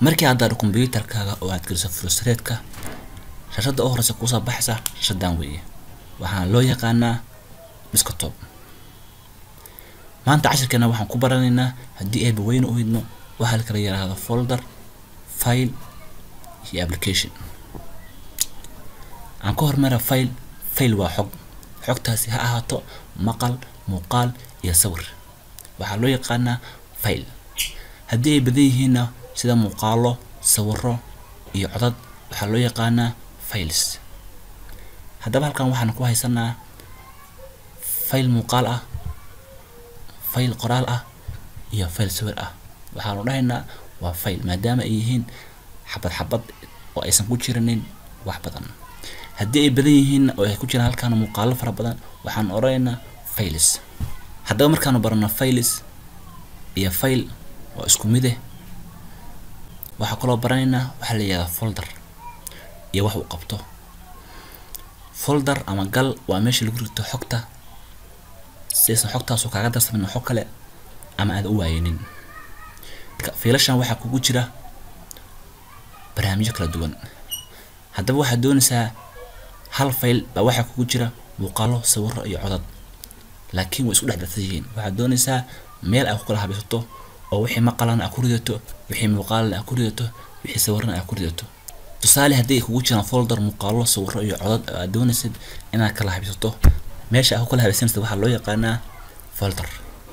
markii aad daaro computerkaaga oo aad geliso frustratka shashada u horeysa kuusoo baxaysa shashadan weeye waxaana loo yaqaanaa desktop maanta cashirkeena waxaan ku baranaynaa haddii ayba weyne u hidno waxaa la kala yiraahdo folder file iyo application aan ka hormara file file waa xog xogtaasi ha ahaato maqal muuqaal iyo sawir waxaa loo yaqaanaa file haddii ay badan yihiinna sida muuqaalo sawiro iyo codad waxaa loo yaqaanaa files haddaba halkan waxaan ku haysanaa file muuqaal ah file qoraal ah iyo file sawir ah waxaanu dhahaynaa waa file maadaama ay yihiin xabad xabad oo aysan ku jirinin wax badan haddii ay badan yihiin oo ay ku jiraan halkaan muuqaalo fara badan waxaan odhanaynaa files haddaba markaanu barano files iyo file waa isku mide waxaa kaloo baranaynaa waxaa la yihahdaa folder iyo wax uu qabto folder ama gal waa meesha lagu rito xogta siaysan xogtaasu kaaga darsamin xog kale ama aada u waayinin fiilashan waxaa kugu jira barnaamijyo kala duwan haddaba waxaad doonaysaa hal fayl baa waxaa kugu jira muuqaalo sawiro iyo codad laakiin way isku dhex darsan yihiin waxaad doonaysaa meel aad ku kala habaysato oo wixii maqalana aad ku ridato wixii muuqaalana aad ku ridato wixii sawirana aad ku ridato tusaale haddii ay kugu jiraan folder muuqaalo sawiro iyo codad oo aad doonaysid inaad kala habaysato meesha aad ku kala habaysanaysid waxaa loo yaqaanaa folder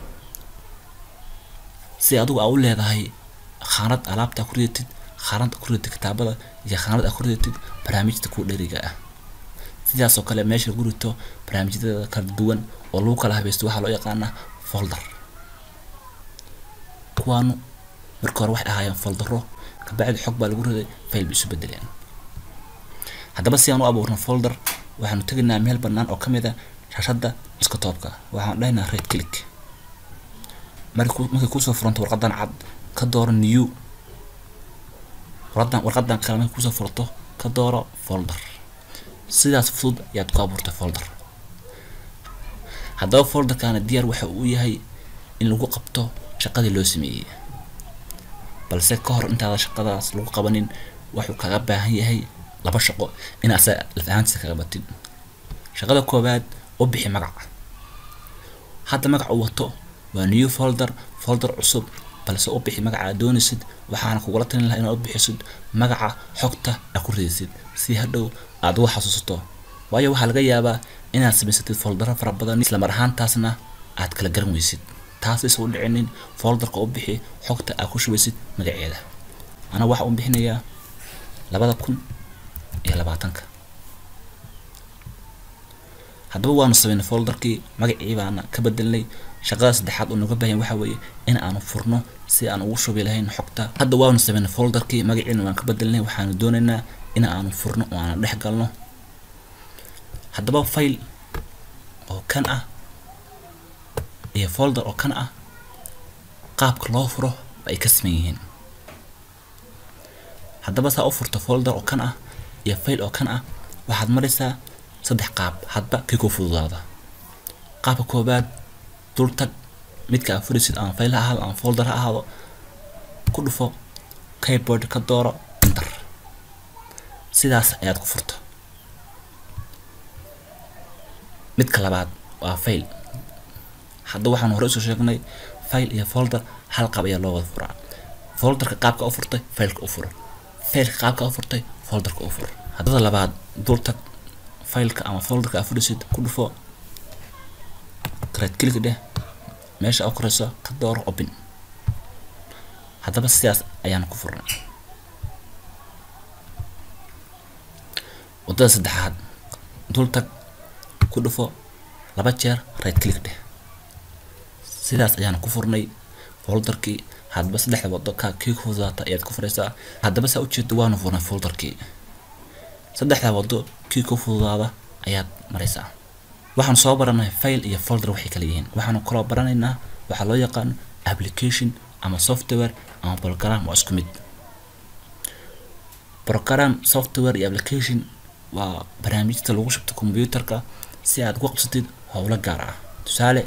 si adigu aa u leedahay khaanad alaabta ku ridatid khaanad ku ridatid kitaabada iyo khaanad aad ku ridatid barnaamijta ku dheriga ah sidaasoo kale meesha lagu rito barnaamijyada kala duwan oo lagu kala habaysto waxaa loo yaqaanaa folder kuwaanu marka hore waxay ahaayeen foldero kabacdi xog baa lagu riday fayl bay isu bedeleen haddaba si aan u abuurno folder waxaanu tegaynaa meel bannaan oo kamid a shashada desktopka waxaan dhahaynaa red click markii markay kusoo furanto warqadan cad ka dooro new warqadan warqadan kale markay kusoo furto ka dooro folder sidaas fudud ayaad ku abuurtay folder haddaba folderkana diyaar waxa uu yahay in lagu qabto shaqadii loo sameeyey balse ka hor intaada shaqadaas lagu qabanin wuxuu kaga baahan yahay laba shaqo in asa laf ahaantiisa kaga batid shaqada koowaad u bixi magaca hadda magaca uu wato waa new folder folder cusub balse u bixi magaca aad doonaysid waxaana kugula talin lahaa inaad u bixisid magaca xogta aad ku ridaysid si hadhow aad uga xasuusato waayo waxaa laga yaabaa inaad samaysatid foldero fara badan isla mar ahaantaasna aad kala garan weysid taas isa u dhicinin folderka u bixi xogta aad ku shubaysid magaceeda ana waxaa u bixinayaa labada kun iyo labaatanka haddaba waanu sameynay folderkii magacii baana ka bedelnay shaqada saddexaad oo nooga baahan waxa weeye in aanu furno si aan ugu shubi lahayn xogta hadda waanu sameynay folderkii magaciina waan ka bedelnay waxaanu doonaynaa in aanu furno oo aanu dhex galno haddaba file oo kan ah iyo folder oo kan ah qaabka loo furo ay ka siman yihiin haddaba saa u furto folder oo kan ah iyo file oo kan ah waxaad maraysaa saddex qaab hadba kii ku fududaada qaabka koobaad dul tag midka aad furisid ama file ha ahaado ama folder ha ahaado ku dhufo keyboard ka dooro enter sidaas ayaad ku furto midka labaad waa file hadda waxaan hore usoo sheegnay file iyo folder hal qaab ayaa loo wada furaa folderka qaabka u furtay fileka u furo fileka qaabka u furtay folderka u fur haddada labaad dul tag fileka ama folderka aad furisid ku dhufo right click dheh meesha u koreyso ka dooro open haddaba sidaas ayaan ku furnay wadada saddexaad dul tag ku dhufo laba jeer right click dheh sidaas ayaan ku furnay folderkii haddaba saddexda wado ka kii ku fududaata ayaad ku furaysaa haddaba saa ujeedo waanu furnay folderkii saddexda wado kii ku fududaada ayaad maraysaa waxaan soo baranay file iyo folder waxay kala yihiin waxaanu kaloo baranaynaa waxaa loo yaqaano application ama software ama program waa isku mid program software iyo application waa barnaamijta lagu shubto computerka si aad ugu qabsatid howlo gaar ah tusaale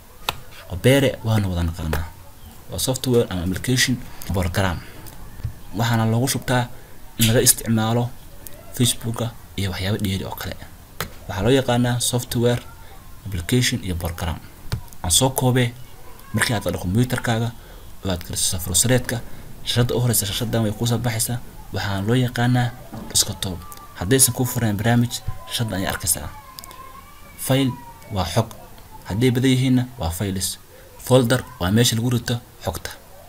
Opera waana wada naqaanaa waa software ama application program waxaana loogu shubtaa in laga isticmaalo facebooka iyo waxyaabo dheeri oo kale waxaa loo yaqaanaa software application iyo program aan soo koobee markii aad qadho computerkaaga oo aad geliso safarsareedka shashada u horeysa shashadan way kuusoo baxaysaa waxaana loo yaqaanaa desktop haddaysan kuu furayn barnaamij shashadan ayaa arkaysaa file waa xog hadday badan yihiinna waa files folder waa meesha lagu rito xogta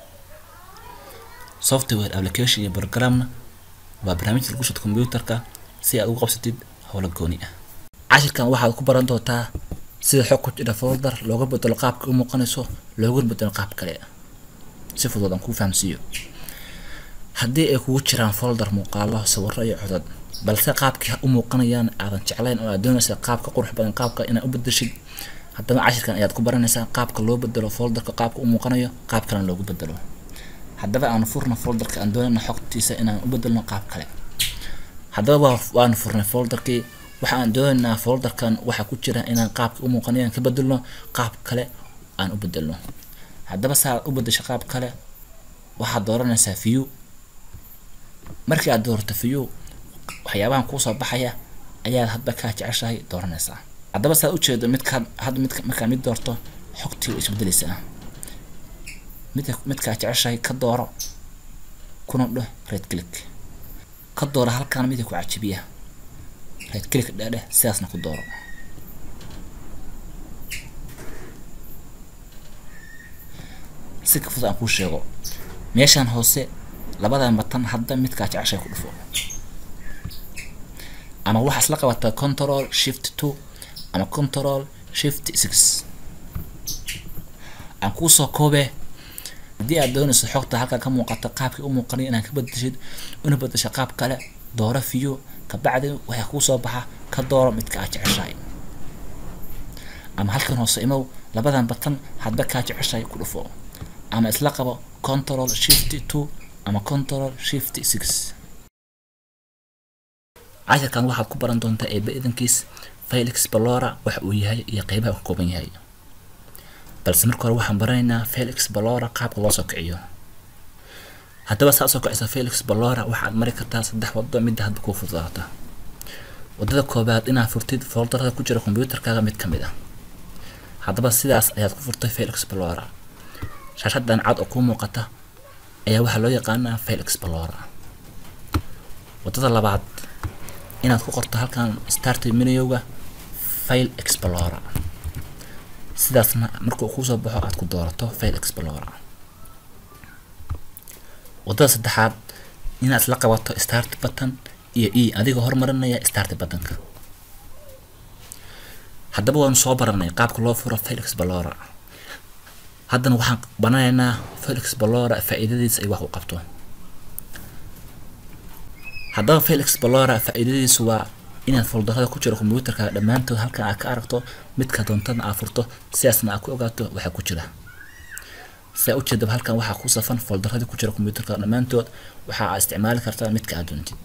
software application iyo programna waa barnaamijka lagu shito computerka si aad ugu qabsatid howlo gooni ah cashirkan waxaad ku baran doontaa sida xog ku jira folder looga bedelo qaabka u muuqanayso looguna bedelo qaab kale si fudud aan kuu fahamsiiyo haddii ay kugu jiraan folder muuqaalo sawiro iyo codad balse qaabkii u muuqanayaan aadan jeclayn oo aad doonaysa qaabka qurux badan qaabka inaad u bedeshid haddaba cashirkan ayaad ku baranaysaa qaabka loo bedelo folderka qaabka u muuqanayo qaab kalena loogu bedelo haddaba aanu furna folderka aan doonayna xogtiisa inaan u bedelno qaab kale haddaba waa waanu furnay folderkii waxa aan doonaynaa folderkan waxaa ku jira inaan qaabka u muuqanayaan ka bedelno qaab kale aan u bedelno haddaba saa u bedesho qaab kale waxaad dooranaysaa view markii aad doorato view waxyaabahan kuusoo baxaya ayaad hadba kaa jeceshahay dooranaysaa haddaba saa ujeedo midkaad hadda mid markaa mid doorto xogtii way isbedelaysaa mid midkaa jeceshahay ka dooro kuna dheh red click ka dooro halkaan midka ku cajibiya red click dheh sidaasna ku dooro si ka fudud aan kuu sheego meeshaan hoose labadan batan hadda midkaa jeceshahay ku dhufo ama waxaa isla qabataa control shift two ama control shift six aan kuusoo koobee haddii aad doonayso xogta halkaa ka muuqata qaabkii u muuqanay inaad ka bedeshid una bedesho qaab kale dooro view kabacdi waxaa kuusoo baxa ka dooro midka aad jeceshahay ama halkan hoose imow labadan batan hadba kaa jeceshahay ku dhufo ama isla qabo control shift two ama control shift six cashirkan waxaad ku baran doontaa eeba idankiis file explora waxa uu yahay iyo qeybaha uu ka kooban yahay balse marka hore waxaan baranaynaa file explora qaabka loo soo kiciyo haddaba saa soo kicisa file explora waxaad mari kartaa saddex wado midda hadba kuu fududaata wadada koobaad inaad furtid folderada ku jira computerkaaga mid ka mid ah haddaba sidaas ayaad ku furtay file explora shaashadan cad oo kuu muuqata ayaa waxaa loo yaqaanaa file explora wadada labaad inaad ku qorto halkan start menuga file explorer sidaasna markuu kuusoo baxo aad ku doorato file explorer wadada saddexaad inaad isla qabato start button iyo e adigoo hormarinaya start buttonka haddaba waanu soo baranay qaabka loo furo file explorer haddana waxaan bananaynaa file explorer faa-iidadiisa ay wax u qabto haddaba file explorer faa-iidadiisu waa inaad foldarada ku jira computerka dhammaantood halkan aad ka aragto midka doontadna aad furto sidaasna aad ku ogaato waxaa ku jira sidaa ujeedaba halkan waxaa ku safan foldaradii ku jira computerka dhammaantood waxa aad isticmaali kartaa midka aad doontid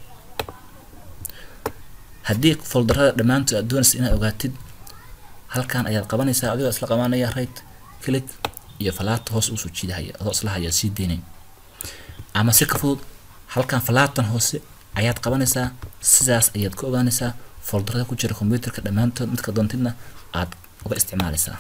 haddii foldarada dhammaantood aad doonaysa inaad ogaatid halkan ayaad qabanaysaa adigoo isla qabanaya right click iyo falaata hoos usoo jiidahaya adoo isla haya sii deynayn ama si ka fudud halkan falaatan hoose ayaad qabanaysaa sidaas ayaad ka ogaanaysaa foldarada ku jira computerka dhammaantood midka doontidna aad uga isticmaalaysaa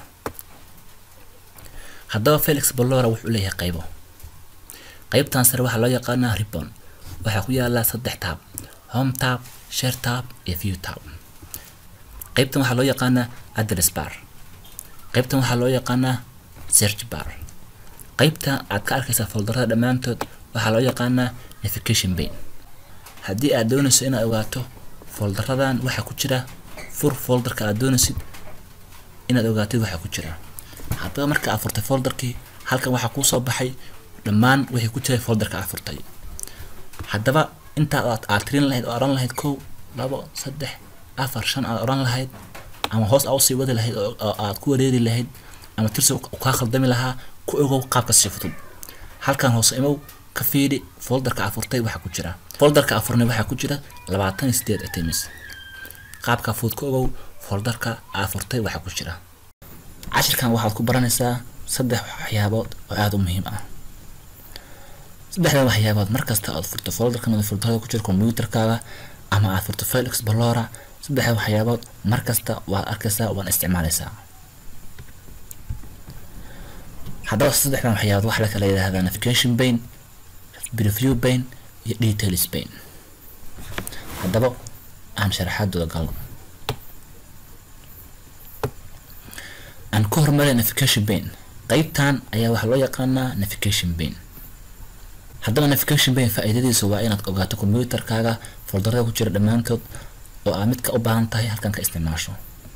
haddaba felix bolora wuxuu leeyahay qaybo qaybtan sare waxaa loo yaqaanaa ribbon waxaa ku yaala saddex taab home tab share tab iyo view tab qaybtan waxaa loo yaqaanaa address bar qaybtan waxaa loo yaqaanaa search bar qaybtan aad ka arkaysaa foldarada dhammaantood waxaa loo yaqaanaa navigation pane haddii aad doonayso inaad ogaato foldaradan waxaa ku jira fur folderka aad doonaysid inaad ogaatid waxaa ku jira haddaba marka aad furtay folderkii halkan waxaa kuusoo baxay dhammaan wixii ku jiray folderka aad furtay haddaba intaa aad aad tirin lahayd oo oran lahayd kow labo saddex afar shan aad oran lahayd ama hoos aa usii wadi lahayd oo aad ku wareeri lahayd ama tirsi kaa khaldami lahaa ku ogow qaabka si fudud halkan hoose imow ka fiiri folderka aad furtay waxaa ku jira folderka aad furnay waxaa ku jira labaatan iyo sideed items qaabka fudud ka ogow folderka aad furtay waxaa ku jira cashirkan waxaad ku baranaysaa saddex waxyaabood oo aada u muhiim ah saddexdan waxyaabood markasta aad furto folderka mid folderada ku jira computerkaaga ama aad furto file explorer saddexda waxyaabood markasta waad arkaysaa waan isticmaalaysaa haddaba saddexdan waxyaabood waxaa la kala yidhaahdaa navigation pane preview pane iyo details pane haddaba aan sharaxaadooda galno aan ka hormaray navigation pane qeybtan ayaa waxaa loo yaqaanaa navigation pane haddaba navigation pane faa-iidadiisa waa inaad ogaato computerkaaga foldarada ku jira dhammaantood oo aad midka u baahan tahay halkan ka isticmaasho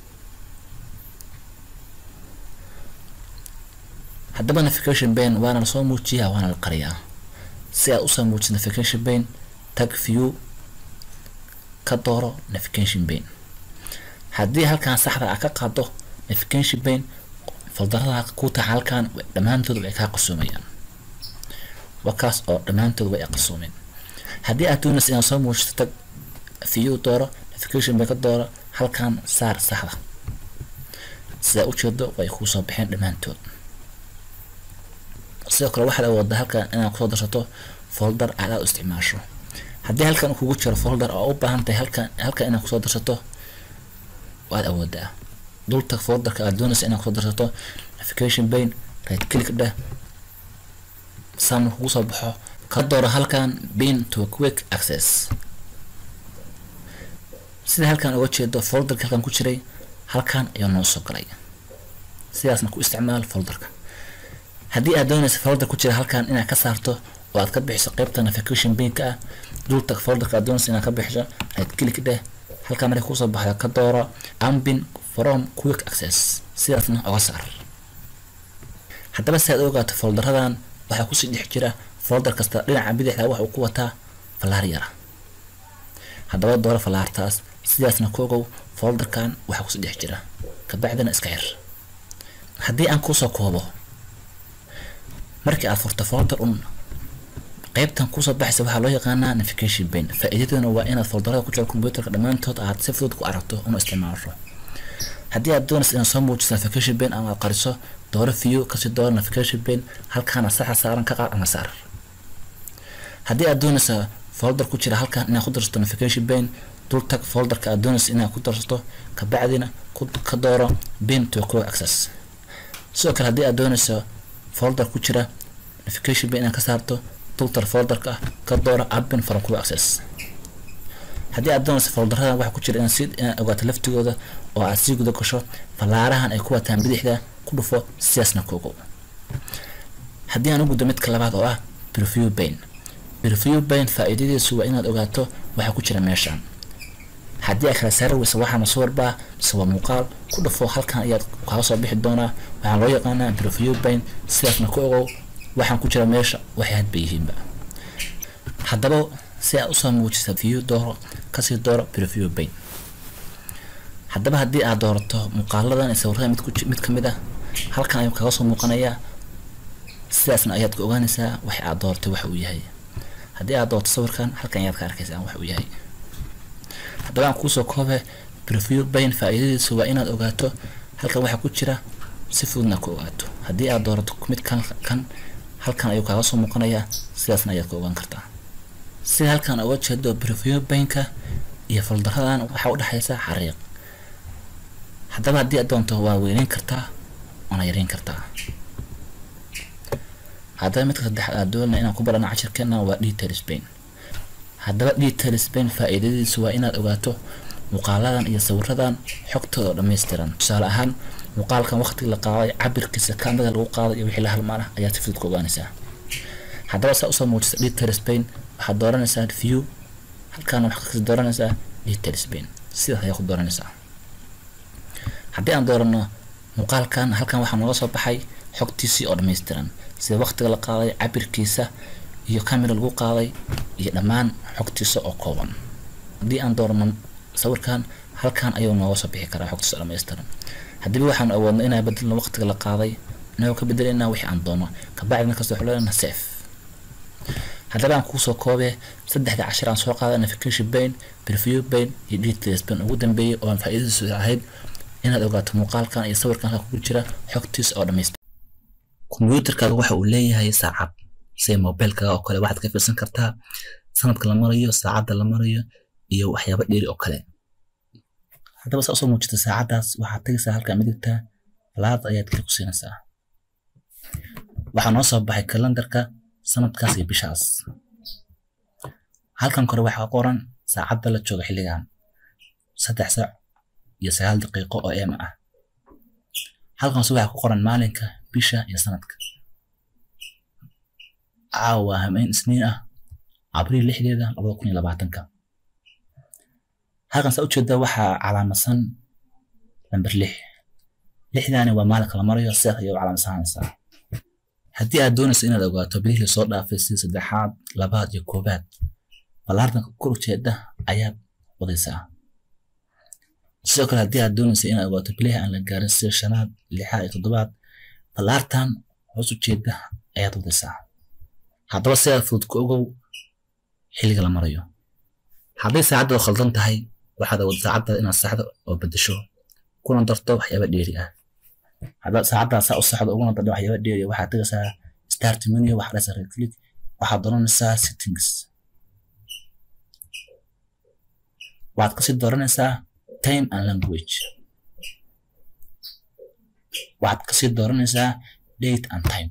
haddaba navigation pane waana lasoo muujiyaa waana la qariyaa si aad usoo muujiso navigation pane tag view ka dooro navigation pane haddii halkan saxda ah ka qaado navigation pane foldarada ku taxa halkan dhammaantood way kaa qarsoomayaan wakaas oo dhammaantood way qarsoomeen haddii aad doonaysa inaad soo muujiso tag view dooro navigation pane ka dooro halkan saar saxda sidaa ujeedo way kuu soo baxeen dhammaantood sidoo kale waxaad awoodaa halkan inaad kusoo darsato folder aad aad u isticmaasho haddii halkan kugu jiro folder oo u baahan tahay halkan halkan inaad kusoo darsato waad awoodaa dultag folderka aad doonaysa inaad kusoo darsato navigation pane right click dheh saan kugu soo baxo ka dooro halkan pin to quick access sida halkan uga jeedo folderka halkan ku jiray halkan ayuu noo soo galay sidaasna ku isticmaal folderka haddii aad doonaysa folder ku jira halkan inaad ka saarto oo aad ka bixiso qeybta navigation pinka ah dultag folderka aad doonaysa inaad ka bixiso right click dheh halkan markay kusoo baxda ka dooro ambin from quick access sidaasna oga saar haddaba si aad u ogaato folderadan waxaa kusii dhex jira folder kasta dhinaca bidixda wax uu ku wataa falaar yara haddaba dooro falaartaas sidaasna ku ogow folderkan waxaa kusii dhex jira kabacdina iska xir haddii aan kuusoo koobo markii aad furto folder un qeybtan kusoo baxaysa waxaa loo yaqaanaa navigation pane faa-iidaduna waa inaad folderada ku jiro computerka dhammaantood aad si fudud ku aragto una isticmaasho haddii aad doonaysa inaad soo muujiso navigation pane ama aad qariso dooro view kasii dooro navigation pane halkaana saxa saaran ka qaad ama saar haddii aad doonaysa folder ku jira halkan inaad ku darsato navigation pane dul tag folderka aad doonaysa inaad ku darsato kabacdina ka dooro pin to quick access sidoo kale haddii aad doonayso folder ku jira navigation pane inaad ka saarto dultar folderka ka dooro appin from quick access haddii aad doonayso folderada waxa ku jira inaad si inaad ogaato laftigooda oo aad sii guda gasho fallaarahan ay ku wataan bidixda ku dhufo sidaasna ku ogow haddii aan u guddo midka labaad oo ah preview pane preview pane faa-iidadiisu waa inaad ogaato waxa ku jira meeshan haddii aad kala saari weysa waxaa masuwarbaa mise waa muuqaal ku dhufo halkan ayaad kaga soo bixi doonaa waxaa loo yaqaanaa preview pane sidaasna ku ogow waxaan ku jira meesha waxay hadba yihiinba haddaba si aad usoo muujisa view dooro kasii dooro preview pane haddaba haddii aad doorato muuqaaladan sawirada mid mid ka mid ah halkan ayuu kaga soo muuqanayaa sidaasna ayaad ka ogaanaysaa wax aad dooratay waxa uu yahay haddii aad doorto sawirkan halkan ayaad ka arkaysaa wax uu yahay haddaba aan kuusoo koobe preview pane faa-iidadiisu waa inaad ogaato halkan waxa ku jira si fududna ku ogaato haddii aad doorato mid kan kan halkan ayuu kaaga soo muuqanayaa sidaasna ayaad ka ogaan kartaa sida halkan uga jeedo preview baneka iyo foldaradan waxaa udhexaysa xariiq haddaba haddii aad doonto waa weyneyn kartaa waana yareyn kartaa haddaba midka saddex aad doonaya inaan ku barano cashirkeena waa detail spain haddaba detail spain faa-iidadiisu waa inaad ogaato muuqaaladan iyo sawiradan xogtooda oo dhammaystiran tusaale ahaan muuqaalkan waqtiga la qaaday cabirkiisa kaamida lagu qaaday iyo wixii la halmaana ayaad si fudud ku ogaanaysaa haddaba saa usoo muujisa detail spain waxaad dooranaysaa view halkaana waxaad kasi dooranaysaa detail spain sidaas ayaa ku dooranaysaa haddii aan doorano muuqaalkan halkan waxaa nooga soo baxay xogtiisii oo dhammaystiran sida waqtiga la qaaday cabirkiisa iyo camera lagu qaaday iyo dhammaan xogtiisa oo kooban haddii aan doorano sawirkan halkan ayuu nooga soo bixi karaa xogtiisa oo dhammaystiran haddiiba waxaan awoodno inaan bedelno waqtiga la qaaday inagoo ka bedelayna wixii aan doono kabacdi markasta waxu leenaha safe haddaba aan kuusoo koobee saddexda cashir aan soo qaaday navigation bane preview bane iyo details bane ugu dambeeyay oo aan faa'iidadiisu ahayd inaad ogaato muuqaalkan iyo sawirkan halka kugu jira xogtiisa oo dhammaystiran kombiyuutarkaaga waxa uu leeyahay saacad sida mobilkaga oo kale waxaad ka fiirsan kartaa sanadka la marayo saacadda la marayo iyo waxyaabo dheeri oo kale haddaba saa usoo muujita saacaddaas waxaad tegaysaa halkaa midigta laad ayaad klik ku siinaysaa waxaa noo soo baxay kalendarka sanadkaas iyo bishaas halkan kore waxaa qoran saacadda la jooga xilligan saddex saac iyo sagaal daqiiqo oo eema ah halkaas waxaa ku qoran maalinka bisha iyo sanadka caawa hameen isniin ah abriil lixdeeda labada kun iyo labaatanka halkan saa ujeeda waxaa calaamadsan lamber lix lixdaani waa maalinka la marayo sidaas ayay u calaamadsanaysaa haddii aad doonayso inaad ogaato bilihii lasoo dhaafay sida saddexaad labaad iyo koobaad ballaartanka kor ujeeda ayaad wadaysaa sidoo kale haddii aad doonayso inaad ogaato bilihii aan la gaarin sida shanaad lixaad iyo toddobaad ballaartan hoos ujeeda ayaad wadaysaa haddaba sidaad fudud ku ogow xilliga la marayo hadday saacadda khaldan tahay waxaad awood saacadda inaad saxdo oo bedesho kuna darto waxyaaba dheeri ah haddaad saacaddaa saa u saxdo uguna darto waxyaaba dheeri ah waxaad tegaysaa start menu waxaad dhahaysaa right click waxaad dooranaysaa settings waxaad kasii dooranaysaa time and language waxaad kasii dooranaysaa date and time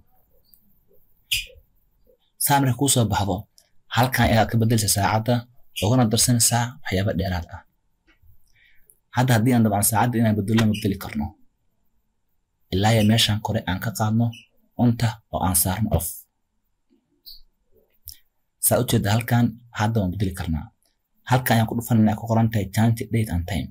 saa markay kuu soo baxdo halkan ayaad ka bedelaysaa saacadda ugana darsanaysaa waxyaaba dheeraad ah hadda haddii aan dabcan saacadda inaan bedello ma bedeli karno ilaa ya meeshan kore aan ka qaadno unta oo aan saarno off saa ujeeda halkan hadda waan bedeli karnaa halkan ayaan ku dhufanayna ku qoran tahay change date and time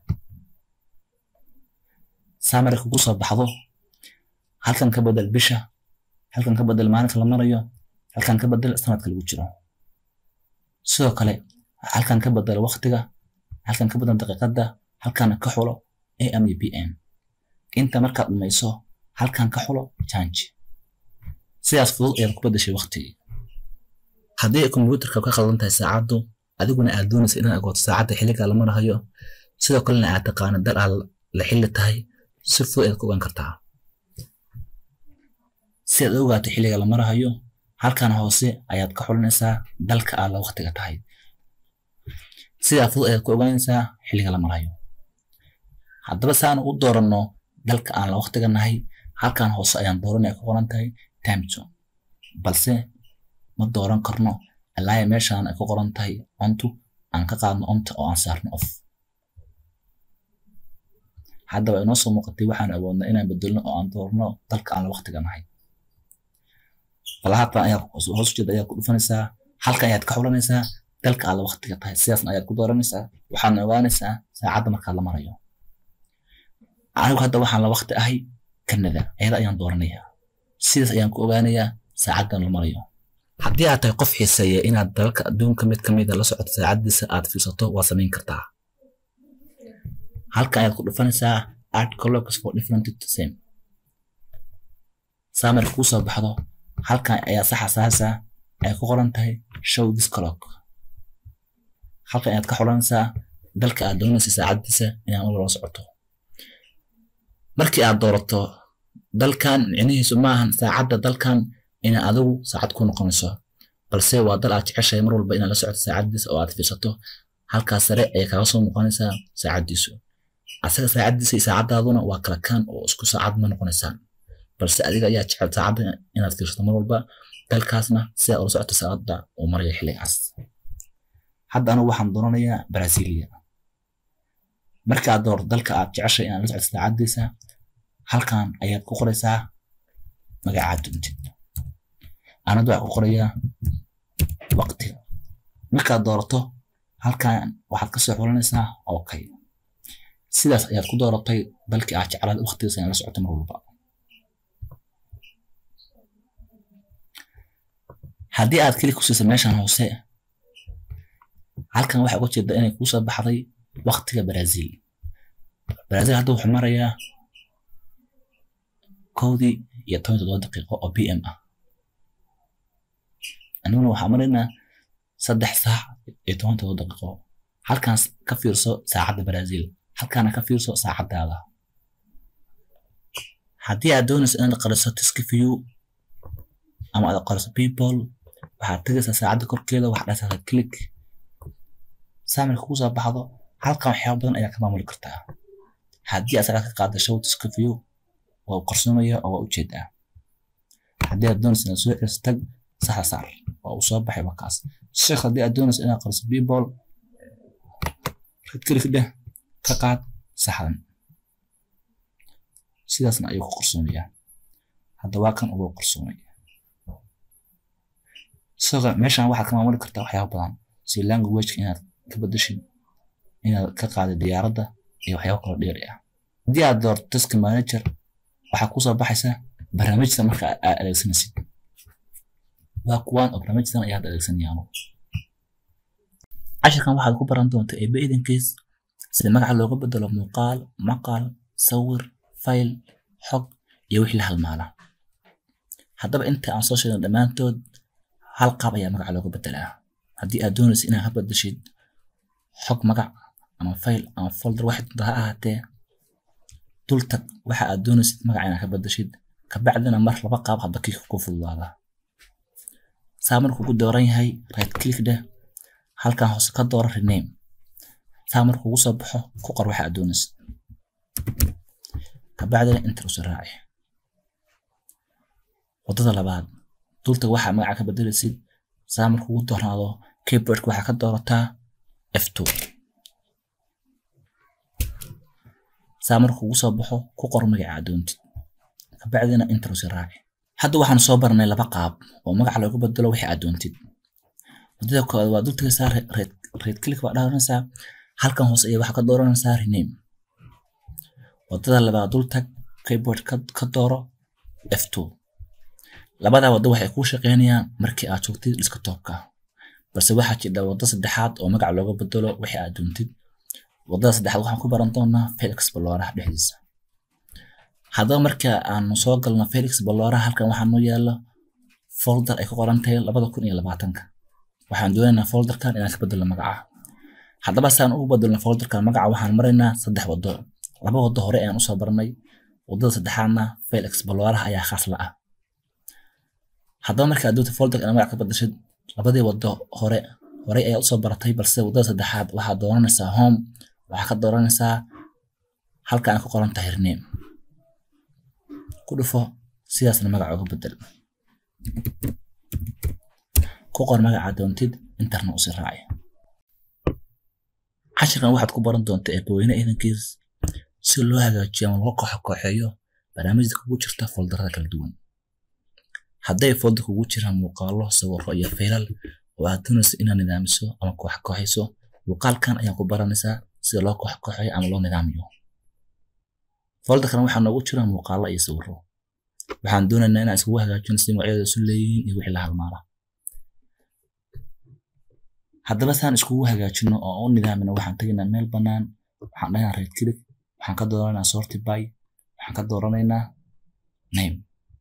saa marka kugu soo baxdo halkan ka bedel bisha halkan ka bedel maalinka la marayo halkan ka bedel sanadka lagu jiro sidoo kale halkan ka bedel waqtiga halkan ka bedel daqiiqadda halkan ka xulo am iyo pm inta markaad dhumayso halkan ka xulo change sidaas fudud ayaad ku bedeshay waqtigii haddii ay kombiyuutarka ka khaldan tahay saacaddu adiguna aad doonaysa inaad agooto saacadda xilliga la marahayo sidoo kalena aad taqaano dal aad la xilli tahay si fudud ayaad ku ogaan kartaa si aad u ogaato xilliga la marahayo halkan hoose ayaad ka xulinaysaa dalka aad la waqtiga tahay sidaa fudud ayaad ku ogaanaysaa xilliga la marayo haddaba saanu u dooranno dalka aan la waqtiga nahay halkan hoose ayaan dooranaya ku qoran tahay time zone balse ma dooran karno ilaaya meeshaan ay ku qoran tahay ontu aan ka qaadno onta oo aan saarno off haddaba inoo soo muuqatay waxaan awoodnaa inaan bedelno oo aan doorno dalka aan la waqtiga nahay falahaatan ayaa hoos ujeeda ayaad ku dhufanaysaa halkan ayaad ka xulanaysaa dalka aad la waqtiga tahay sidaasna ayaad ku dooranaysaa waxaadna ogaanaysaa saacadda markaad la marayo anigu hadda waxaan la waqti ahay kanada ayada ayaan dooranayaa sidaas ayaan ku ogaanayaa saacaddan la marayo haddii aad tahay qof xiiseeya inaad dalalka adduunka mid ka mida la socoto saacaddiisa aad fiirsato waa samayn kartaa halkan ayaad ku dhufanaysaa art collocs for different to same saa marka kuu soo baxdo halkan ayaa saxa saasa ay ku qoran tahay show this clock halkan ayaad ka xulanaysaa dalka aad doonaysa saacaddiisa inaad mar la socoto markii aad doorato dalkan micnihiisu maahan saacadda dalkan ina adigu saacad ku noqonayso balse waa dal aad jeceshahay mar walba inaad la socoto saacaddiisa oo aad fiirsato halkaas sare ayay kaaga soo muuqanaysaa saacaddiisu asaga saacaddiisa iyo saacaddaaduna waa kala kaan oo isku saacad ma noqonaysaan balse adiga ayaa jecel saacadda inaad fiirsato mar walba dalkaasna si aad ula socoto saacadda uu maraya xilligaas hadda anigu waxaan doonanayaa brasilia marka aad doorto dalka aad jeceshay inaad la socoto saacaddiisa halkan ayaad ku qoraysaa magacaad doontid anadu waxaa ku qorayaa waqtiga markaad doorato halkan waxaad kasoo xulanaysaa okay sidaas ayaad ku dooratay dalkii aad jeclaad waqtigiisa inaad la socoto mar walba haddii aad keli ku siisa meeshan hoose halkan waxaa uga jeeda inay kuusoo baxday waqtiga brazil brazil hadda wuxuu marayaa kowdii iyo toban toddoba daqiiqo oo p m ah aniguna waxaa maraynaa saddex saac iyo toban toddoba daqiiqo halkaas ka fiirso saacadda brazil halkaana ka fiirso saacaddaada haddii aad doonayso inaad qariso tiskiview ama aad qorayso people waxaad tegaysaa saacadda korkeeda waxaad dhahaysaa click saamirka kugu soo baxdo halkan waxyaaba badan ayaa ka maamuli kartaa haddii asaga ka qaada show iska view waa qarsoomaya oo waa ujeedaa haddii aad doonaysa inaad soo celiso tag saxa saar waa uu soo baxay wakaas sheekh haddii aad doonaysa inaad qariso people red click dheh ka qaad saxdan sidaasna ayuu ku qarsoomayaa hadda waa kan ugu qarsoomaya sidoo meeshan waxaad ka maamuli kartaa waxyaaba badan si languageka inaad ka bedeshid inaad ka qaadid diyaaradda iyo waxyaaba kalo dheeri ah haddii aad doorto task manager waxaa kusoo baxaysa barnaamijta marka aad adeegsanaysid waa kuwaan oo barnaamijtan ayaad adeegsanayaan cashirkan waxaad ku baran doontaa eebe idankiis sida magaca looga bedelo muuqaal maqal sawir fayl xog iyo wixii la halmaala haddaba inta aan soo sheegno dhammaantood hal qaab ayaa magaca looga bedelaa haddii aad doonaysa inaad ka bedeshid xog magac ama fayl ama folder waxay ha ahaatee dul tag waxa aad doonaysid magaca inaad ka bedeshid kabacdina mar laba qaab hadba kii ku fududaada saa markuu ku dooran yahay right click dheh halkan hoose ka dooro rename saa markuu ugu soo baxo ku qor waxa aad doonaysid kabacdina enter usi raaci wadada labaad dultag waxaa magaca ka bedelaysid saa markuu ugu doornaado keyboardka waxaa ka doorataa f2 saa markuu ugu soo baxo ku qor magaca aad doontid kabacdina enter usi raaci hadda waxaan soo baranay laba qaab oo magaca looga bedelo wixii aad doontid wadada koowaad waa dultagaysaa red click baa dhaaranaysaa halkan hoose ayaa waxaa ka dooranaysaa rename wadada labaad dultag keyboard ka dooro f2 labada waddo waxay kuu shaqeynayaan markii aad joogtid desktopka balse waxaa jira waddo saddexaad oo magaca looga bedelo wixii aad doontid waddada saddexaad waxaan ku baran doonaa felix balooraha dhexdiisa haddaba marka aanu soo galno felix balooraha halkan waxaa noo yaala folder ay ku qoran tahay labada kun iyo labaatanka waxaan doonaynaa folderkan inaan ka bedelno magaca haddaba saan ugu bedelno folderkan magaca waxaan maraynaa saddex waddo laba waddo hore ayaan usoo baranay waddada saddexaadna felix balooraha ayaa khaas la ah haddaba marka aad doonta folder inaad magac ka bedeshid labadii waddo hore horey ayaa usoo baratay balse waddada saddexaad waxaad dooranaysaa home waxaa ka dooranaysaa halka aan ku qoran tahay rename ku dhufo sidaasna magaca uga bedel ku qor magaca doontid interna usi raaci cashirkan waxaad ku baran doontaa eebaweyne idankiis si loo hagaajiyo ama loo kooxo kooxeeyo barnaamijda kugu jirta foldarada kala duwan hadday folder kugu jiraan muuqaalo sawiro iyo faylal oo aad doonaysa inaad nidaamiso ama koox kooxayso muuqaalkan ayaa ku baranaysaa sida loo koox kooxeeyo ama loo nidaamiyo folderkan waxaa noogu jira muuqaalo iyo sawiro waxaan doonaynaa inaan iskugu hagaajino si magacyada isu leeyihiin iyo wixii la halmaala haddaba saan iskugu hagaajino oo u nidaamino waxaan tegaynaa meel bannaan waxaan dhahaynaa right click waxaan ka dooranaynaa sorty by waxaan ka dooranaynaa name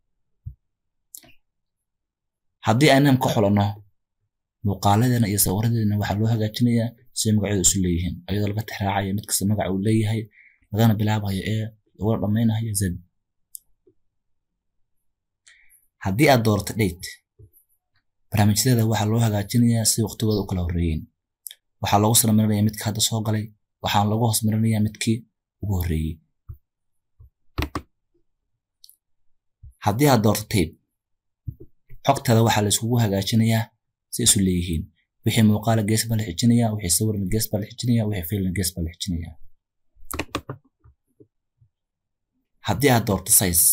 haddii aan name ka xulanno muuqaaladeena iyo sawiradeena waxaa loo hagaajinayaa si magacyadu isu leeyihiin iyadoo laga tixraacayo mid kasta magaca uu leeyahay lagana bilaabayo ee laguna dhammaynayo z haddii aad doorato date barnaamijyadeeda waxaa loo hagaajinayaa si waqtigooda u kala horreeyeen waxaa loogu salmarinayaa midka hadda soo galay waxaana lagu hoos marinayaa midkii ugu horreeyey haddii aad doorto tape xogtaada waxaa la isugu hagaajinayaa si isu leeyihiin wixii muuqaala gees baa la xijinayaa wixii sawirna gees baa la xijinayaa wixii failna gees baa la xijinayaa haddii aad doorto size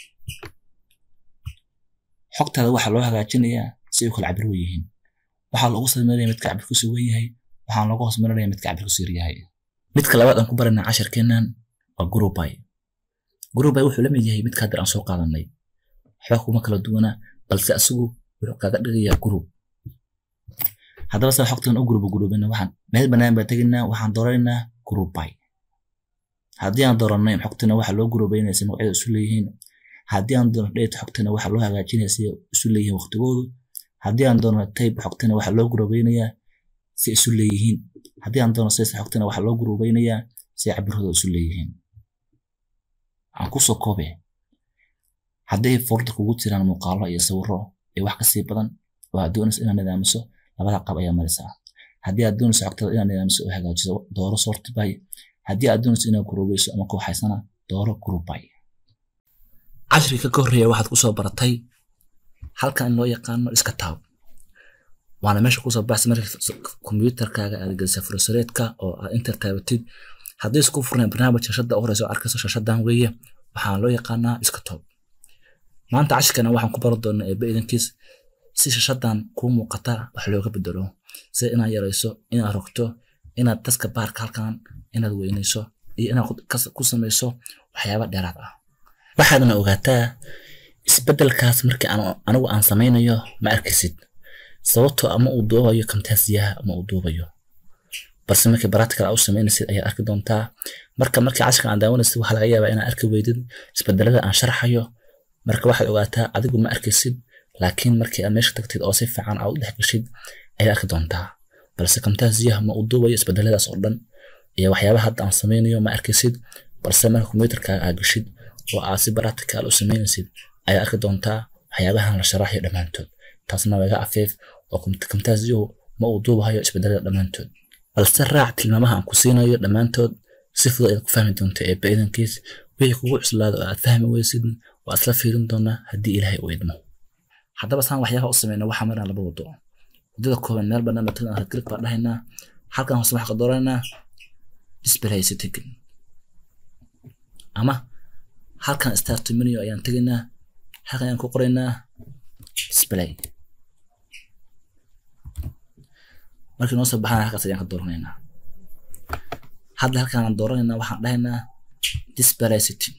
xogtaada waxaa loo hagaajinayaa si ay u kala cabir yihiin waxaa loogu sameynaya midka cabirkiisu wen yahay waxaana loogu hoos marinaya midka cabirkiisu yar yahay midka labaad aan ku baranaa casharkeennan waa groupy groupy wuxuu la mid yahay midka hadda aan soo qaadanay waxba kuma kala duwana balse asigu wuxuu kaga dhigayaa group haddaba saa xogtan u guruba gurubina waxaan meel bannaan baa tegaynaa waxaan dooranaynaa groupy haddii aan dooranay xogtana waxaa loo gurubaynaya si magacyada isu leeyihiin haddii aan doono date xogtana waxaa loo hagaajinaya si isu leeyihiin waqtigoodu haddii aan doono tape xogtana waxaa loo gurubaynayaa si isu leeyihiin haddii aan doono size xogtana waxaa loo gurubaynayaa si cabirhooda isu leeyihiin aan kusoo koobe hadday folder kugu jiraan muuqaalo iyo sawiro iyo wax kasii badan oo aad doonayso inaad nidaamiso labada qab ayaa maraysaa haddii aad doonayso xogtada inaad nidaamiso oo hagaajiso dooro sort by haddii aad doonayso inaad guruubeyso ama kooxaysana dooro group by cashriga ka horreeya waxaad kusoo baratay halkan in loo yaqaano iska taab waana meesha kusoo baxsa marka kombiyuutarkaaga aad gelisa fursareedka oo aad inter taabatid haddii isku furnayn barnaamij shashada u horeysa oo arkayso shashadan weeye waxaa loo yaqaanaa iska toob maanta cashirkana waxaan ku baran doonaa eebbe idankiis si shashadan kuu muuqata wax looga bedelo sida inaad yarayso inaad rogto inaad daska baarka halkan inaad weynayso iyo inaad ku samayso waxyaaba dheeraad ah waxaadna ogaataa isbedelkaas markii anigu aan samaynayo ma arkaysid sababtoo ama uu duubayo kamtaasiyaha ama uu duubayo balse markii practical u samaynaysid ayaad arki doontaa marka markii cashirkan aan daawanaysid waxaa laga yaabaa inaad arki weydid isbedelada aan sharxayo marka waxaad ogaataa adigu ma arkaysid laakiin markii aad meesha tagtid oo si fiican aad u dhex gashid ayaad arki doontaa balse kamtaasiyaha ma uu duubayo isbedeladaas oo dhan iyo waxyaabaha hadda aan samaynayo ma arkaysid balse marka kombiyuutarkaaga aad gashid oo aad si practical u samaynaysid ayaad arki doontaa waxyaabahan la sharaxayo dhammaantood taasna waa iga afeef oo kamtaasiyuhu ma uu duubahayo isbedelada dhammaantood balse raac tilmaamaha aan ku siinayo dhammaantood si fudud ayaad ku fahmi doonta eebba idankiis wixii kugu cuslaado oo aad fahmi weysid waa isla fiirin doonaa haddii ilaahay u idmo haddaba saan waxyaabaha u sameyna waxaa marinaa laba wado wadada kooban meel bannaan baa tagnaa click baa dhahaynaa halkan hoose waxaa ka dooranaa display setting ama halkan start menu ayaan tegaynaa halkan ayaan ku qoraynaa display markii noo soo baxana halkaas ayaan ka dooranaynaa hadda halkaan aan dooranaynaa waxaan dhahaynaa display setting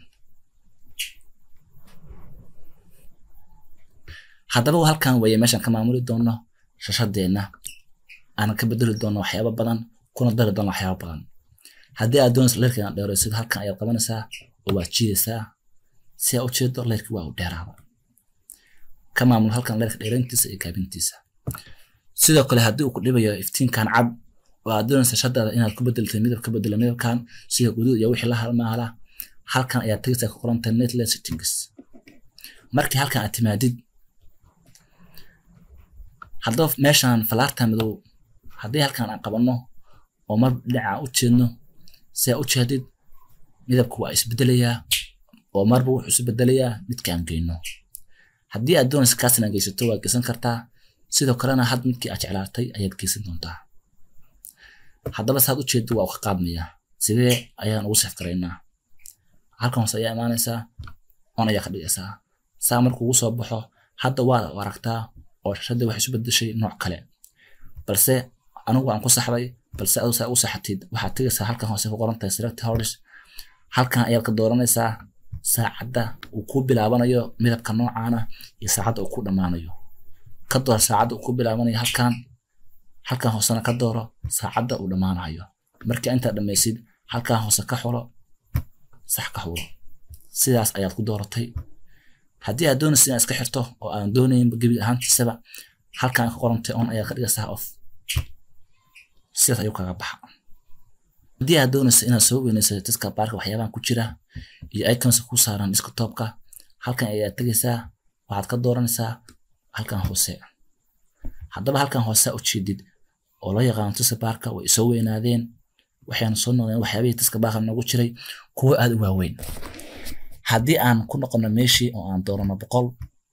haddaba halkan weeye meeshaan ka maamuli doono shashadeenna aan ka bedeli doono waxyaaba badan kuna dari doono waxyaaba badan haddii aad doonayso leerka inaad dheeraysid halkan ayaad qabanaysaa oo waad jiidaysaa si aad u jeedo leerka waa u dheeraada ka maamul halkan leerka dheerayntiisa iyo gaabintiisa sidoo kale haddii uu ku dhibayo iftiinkan cad oo aad doonaysa shadaada inaad ku bedeltay midab ka bedelo midabkan sida guduud iyo wixii la halmaala halkan ayaad tegaysaa ku qoranta netless settings markii halkan aad timaadid haddaba meeshan falaarta madow haddii halkan aan qabanno oo mar dhinaca u jeedno si aad u jeedid midabku waa isbedelayaa oo marba wuxuu isu bedelayaa midkaan geyno haddii aad doonaysa kaas inaad geysato waad geysan kartaa sidoo kalena had midkii aad jeclaatay ayaad geysan doontaa haddaba saad u jeedo waa u ka qaadmayaa sidee ayaan ugu sef garaynaa halkan hoose ayaa imaanaysaa on ayaa ka dhigaysaa saa markuu ugu soo baxo hadda waad aragtaa oo shashadii waxay isu bedeshay nooc kale balse anigu aan ku saxday balse adu saa u saxatid waxaad tegaysaa halkan hoose ku qoran tahay select hours halkan ayaad ka dooranaysaa saacadda uu ku bilaabanayo midabka noocaana iyo saacadda uu ku dhammaanayo ka door saacadda uu ku bilaabanayo halkan halkan hoosena ka dooro saacadda uu dhammaanayo marka intaad dhammaysid halkan hoose ka xulo sax ka xulo sidaas ayaad ku dooratay haddii aad doonaysid inaad iska xirto oo aan doonaynba gebi ahaantiisaba halkan ka qorantay on ayaad ka dhigaysaa off sidaas ayuu kaga baxa haddii aad doonaysa inaad soo weynayso diska baarka waxyaabahan ku jira iyo icons ku saaran desktopka halkan ayaad tegaysaa waxaad ka dooranaysaa halkan hoose haddaba halkan hoose u jeedid oo loo yaqaano diska baarka way soo weynaadeen waxayna soo noqdeen waxyaabihii diska baarka noogu jiray kuwo aad u waaweyn haddii aan ku noqono meeshii oo aan doorano boqol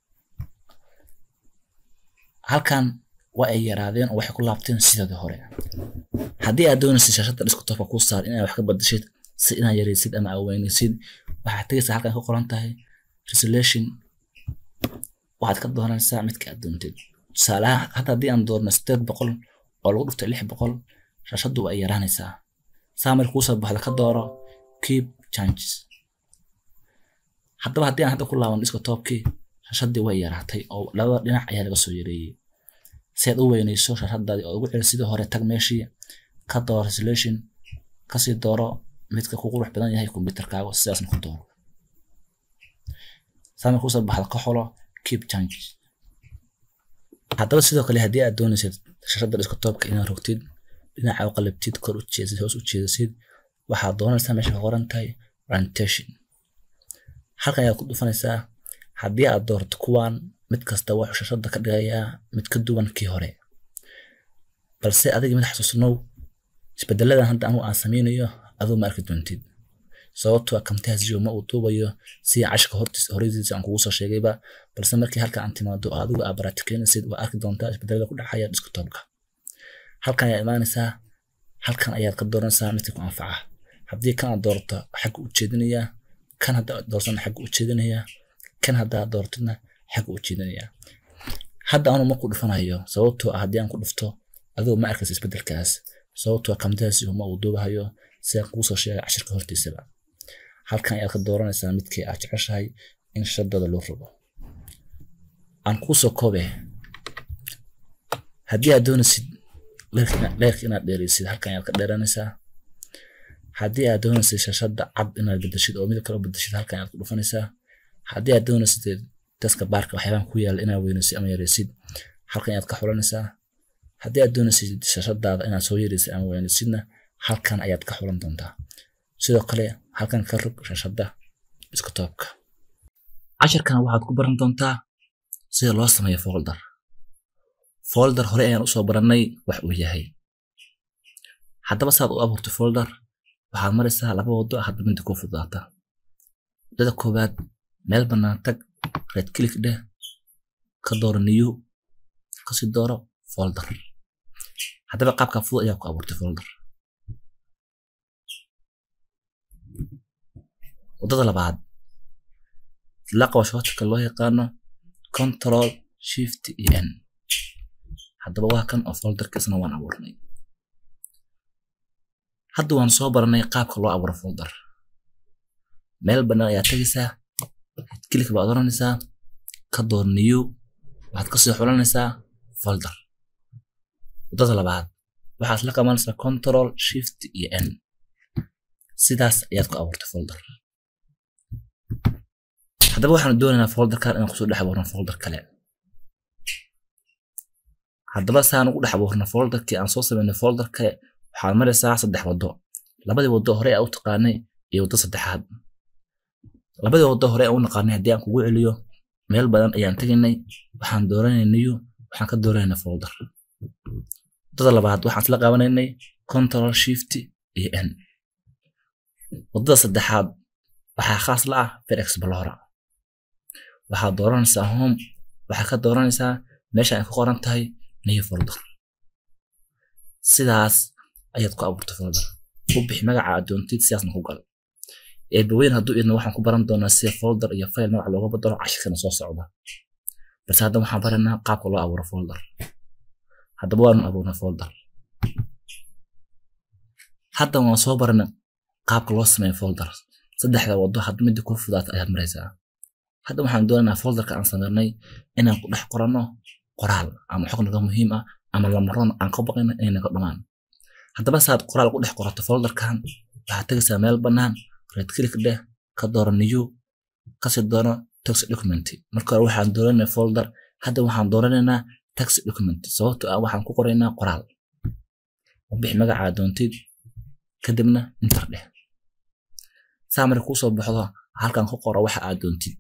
halkan waa ay yaraadeen oo waxay ku laabteen sidii hore haddii aad doonaysid shashada desktopka kuu saar inaad wax ka badashid si inaad yaraysid ama aweynaysid waxaad tegaysaa halkan ka qoran tahay resolution waxaad ka dooranaysaa midka aad doontid tusaalaha hadda haddii aan doorno sideed boqol oo lagu dhuftay lix boqol shashadu waa ay yaraanaysaa saa marka kuusoo baxda ka dooro keep changes haddaba haddii aan hadda ku laaban desktopkii shashadii way yaraatay oo labada dhinac ayaa laga soo yareeyey si aad u weynayso shashadaadii oo ugu celi sidii hore tag meeshii ka dooro resolution kasii dooro midka ku qurux badan yahay kombiyuutarkaaga sidaasna ku dooro saamir kusoo baxda ka xolo keep change haddaba sidoo kale haddii aad doonaysid shashada desktopka inaad rogtid dhinaca u qalabtid kor u jeesid hoos u jeedasid waxaad doonaysaa meesha ka qoran tahay orientation halkan ayaad ku dhufanaysaa haddii aad doorto kuwan mid kasta wuxuu shashada ka dhigayaa mid ka duwan kii hore balse adiga mid xasuusnow isbedeladan hadda anu aan sameynayo aduu ma arki doontid sababtoo camtasia ma uu duubayo si cashka horeysiisa aan kugu soo sheegayba balse markii halka aan timaado oo adigu aa baraatikenaysid waa arki doontaa isbedelada ku dhacaya desktopka halkan ayaa imaanaysaa halkan ayaad ka dooranaysaa midka ku anfaca haddii kan aad doorato xagga u jeedinaya kan hadda aad dooratana xagga u jeedinaya kan hadda aad dooratidna xagga u jeedinaya hadda anu ma ku dhufanayo sababtoo ah haddii aan ku dhufto adigu ma arkaysa isbedelkaas sababtoo camtasia ma uu duubahayo si aan kugu soo sheegay cashirka hortiisaba halkan ayaad ka dooranaysaa midkii aad jeceshahay in shadada loo rogo aan kuu soo koobe haddii aad doonaysid leerka inaad dheeraysid halkan ayaad ka dheeranaysaa haddii aad doonaysid shashada cad inaad bedeshid oo midab kale u bedeshid halkan ayaad ku dhufanaysaa haddii aad doonaysid daska baarka waxyaabahan ku yaala inaad weynaysid ama yaraysid halkan ayaad ka xulanaysaa haddii aad doonaysid shashadaada inaad soo yaraysid ama weynaysidna halkan ayaad ka xulan doontaa sidoo kale halkan ka rog shashada desktopka cashirkan waxaad ku baran doontaa sida loo sameeyo folder folder hore ayaan usoo baranay wax uu yahay haddaba saad u abuurto folder waxaad maraysaa laba wado hadba midda ku fududaata wadada koowaad meel bannaan tag red click dheh ka dooro new kasii dooro folder haddaba qaabka fudud ayaa ku abuurtay folder wadada labaad la qabo shortcut loo yaqaano control shift e n haddaba waa kan oo folderka isna waan abuurnay hadda waan soo baranay qaabka loo abuuro folder meel bannaan ayaa tegaysaa click baad oranaysaa ka door new waxaad kasii xulanaysaa folder wadada labaad waxaad la qabanaysaa control shift iyo n sidaas ayaad ku abuurtay folder haddaba waxaanu doonaynaa folderkan inaan kusoo dhex abuurno folder kale haddaba saan ugu dhex abuurno folderkii aan soo sameynay folder kale waxaad maraysaa saddex waddo labadii waddo hore aan u taqaanay iyo waddo saddexaad labadii waddo hore aan u naqaanay haddii aan kugu celiyo meel badan ayaan tegaynay waxaan dooranay new waxaan ka dooranaynay folder waddada labaad waxaan isla qabanaynay control shift iyo n waddada saddexaad waxaa khaas la ah fir explora waxaad dooranaysaa home waxaad ka dooranaysaa meesha ay ku qoran tahay new folder sidaas ayaad ku abuurtay folder u bixi magaca aad doontid sidaasna ku gal eebaweyn hadduu idna waxaan ku baran doonaa sida folder iyo file magac looga badalo cashirkana soo socda balse hadda waxaan baranaa qaabka loo abuuro folder haddaba waanu abuurnay folder hadda waan soo baranay qaabka loo sameeyo folder saddexda waddo hadda midda ku fudaata ayaad maraysaa hadda waxaan doonaynaa folderka aan sameynay inaan ku dhex qoranno qoraal ama xog naga muhiim ah ama lamaroon aan ka baqayno inay naga dhumaan haddaba saad qoraal ku dhex qorato folderkan waxaad tegaysaa meel bannaan red click dheh ka dooro new kasii doono text document marka hore waxaan dooranay folder hadda waxaan dooranaynaa text document sababtoo ah waxaan ku qoraynaa qoraal u bixi magacaa doontid kadibna inter dheh saa marka kuu soo baxdo halkan ku qoro waxa aad doontid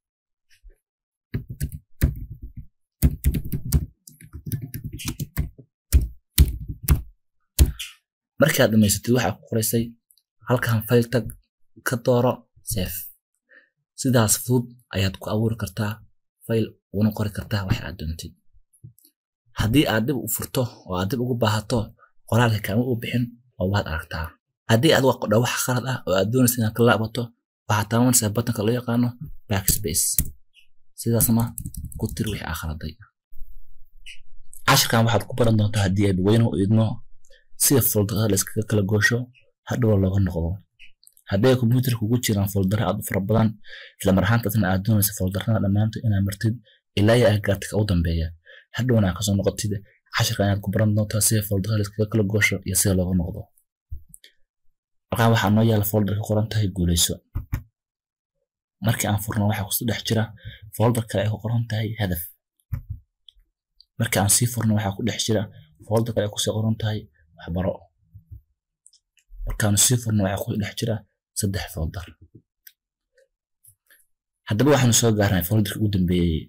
markii aad dhamaysatid waxaa ku qoraysay halkan file tag ka dooro safe sidaas fudud ayaad ku abuuri kartaa file una qori kartaa waxa aad doontid haddii aad dib u furto oo aad dib ugu baahato qoraalka kaama u bixin oo waad aragtaa haddii aad qodha wax khalad ah oo aad doonaysa inaad ka laabato waxaad taabanaysaa batanka loo yaqaano backspace sidaasna ku tir wixii aa khaladay cashirkan waxaad ku baran doontaa haddii aad weyne u idmo sida folderada la iskaga kala goosho hadhow looga noqdo haddii ay kombiyuutarka kugu jiraan foldera aad u fara badan isla mar ahaantaasna aad doonaysa folderada dhammaantood inaad martid ilaa iyo aggaarta ka u dambeeya hadhowna aad kasoo noqotid cashirka inaad ku baran doontaa sida folderada la iskaga kala goosho iyo sida looga noqdo markaan waxaa noo yaala folder ka qoran tahay guuleyso markii aan furno waxaa kusoo dhex jira folder kale ay ku qoran tahay hadaf markii aan sii furno waxaa ku dhex jira folder kale ay kusoo qoran tahay waxbaro markaanu sii furno waxaa ku dhex jira saddex folder haddaba waxaanu soo gaarnay folderka ugu dambeeyey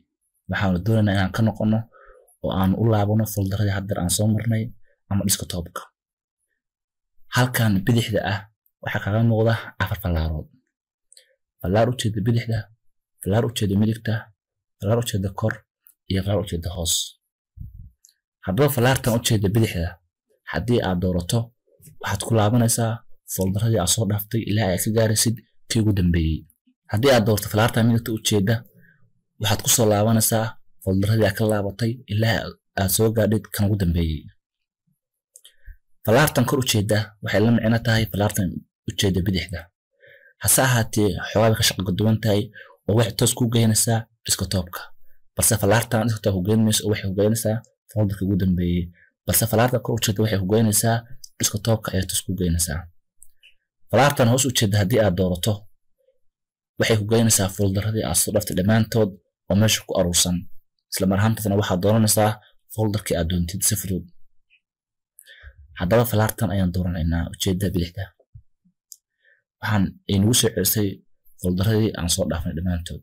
waxaanu doonaynaa inaan ka noqono oo aan u laabano foldaradii haddeer aan soo marnay ama desktopka halkan bidixda ah waxaa kaga muuqda afar fallaarood fallaar ujeeda bidixda fallaar ujeeda midigta fallaar ujeeda kor iyo fallaar ujeeda hoos haddaba fallaartan ujeeda bidixda haddii aad doorato waxaad ku laabanaysaa foldaradii aad soo dhaaftay ilaa aad ka gaaraysid kii ugu dambeeyey haddii aad doorto fallaartan midigta ujeeda waxaad kusoo laabanaysaa foldaradii aad ka laabatay ilaa aad soo gaadhid kan ugu dambeeyey fallaartan kor ujeeda waxay la micno tahay fallaartan ujeeda bidixda hase ahaatee xoogaa bay ka shaqo duwan tahay oo waxay toos ku geynaysaa desktopka balse fallaartan desktop ku geyn mayso oo waxay ku geynaysaa foldarka ugu dambeeyey balse fallaartan kor ujeeda waxay ku geynaysaa desktopka ayay toos ku geynaysaa fallaartan hoos ujeeda haddii aad doorato waxay ku geynaysaa foldaradii aad soo dhaftay dhammaantood oo meesha ku aruursan isla mar ahaantaasna waxaad dooranaysaa foldarkii aad doontid si fudud haddaba fallaartan ayaan dooranaynaa ujeedada bidixda waxaan aynagu soo celisay foldaradii aan soo dhaafnay dhammaantood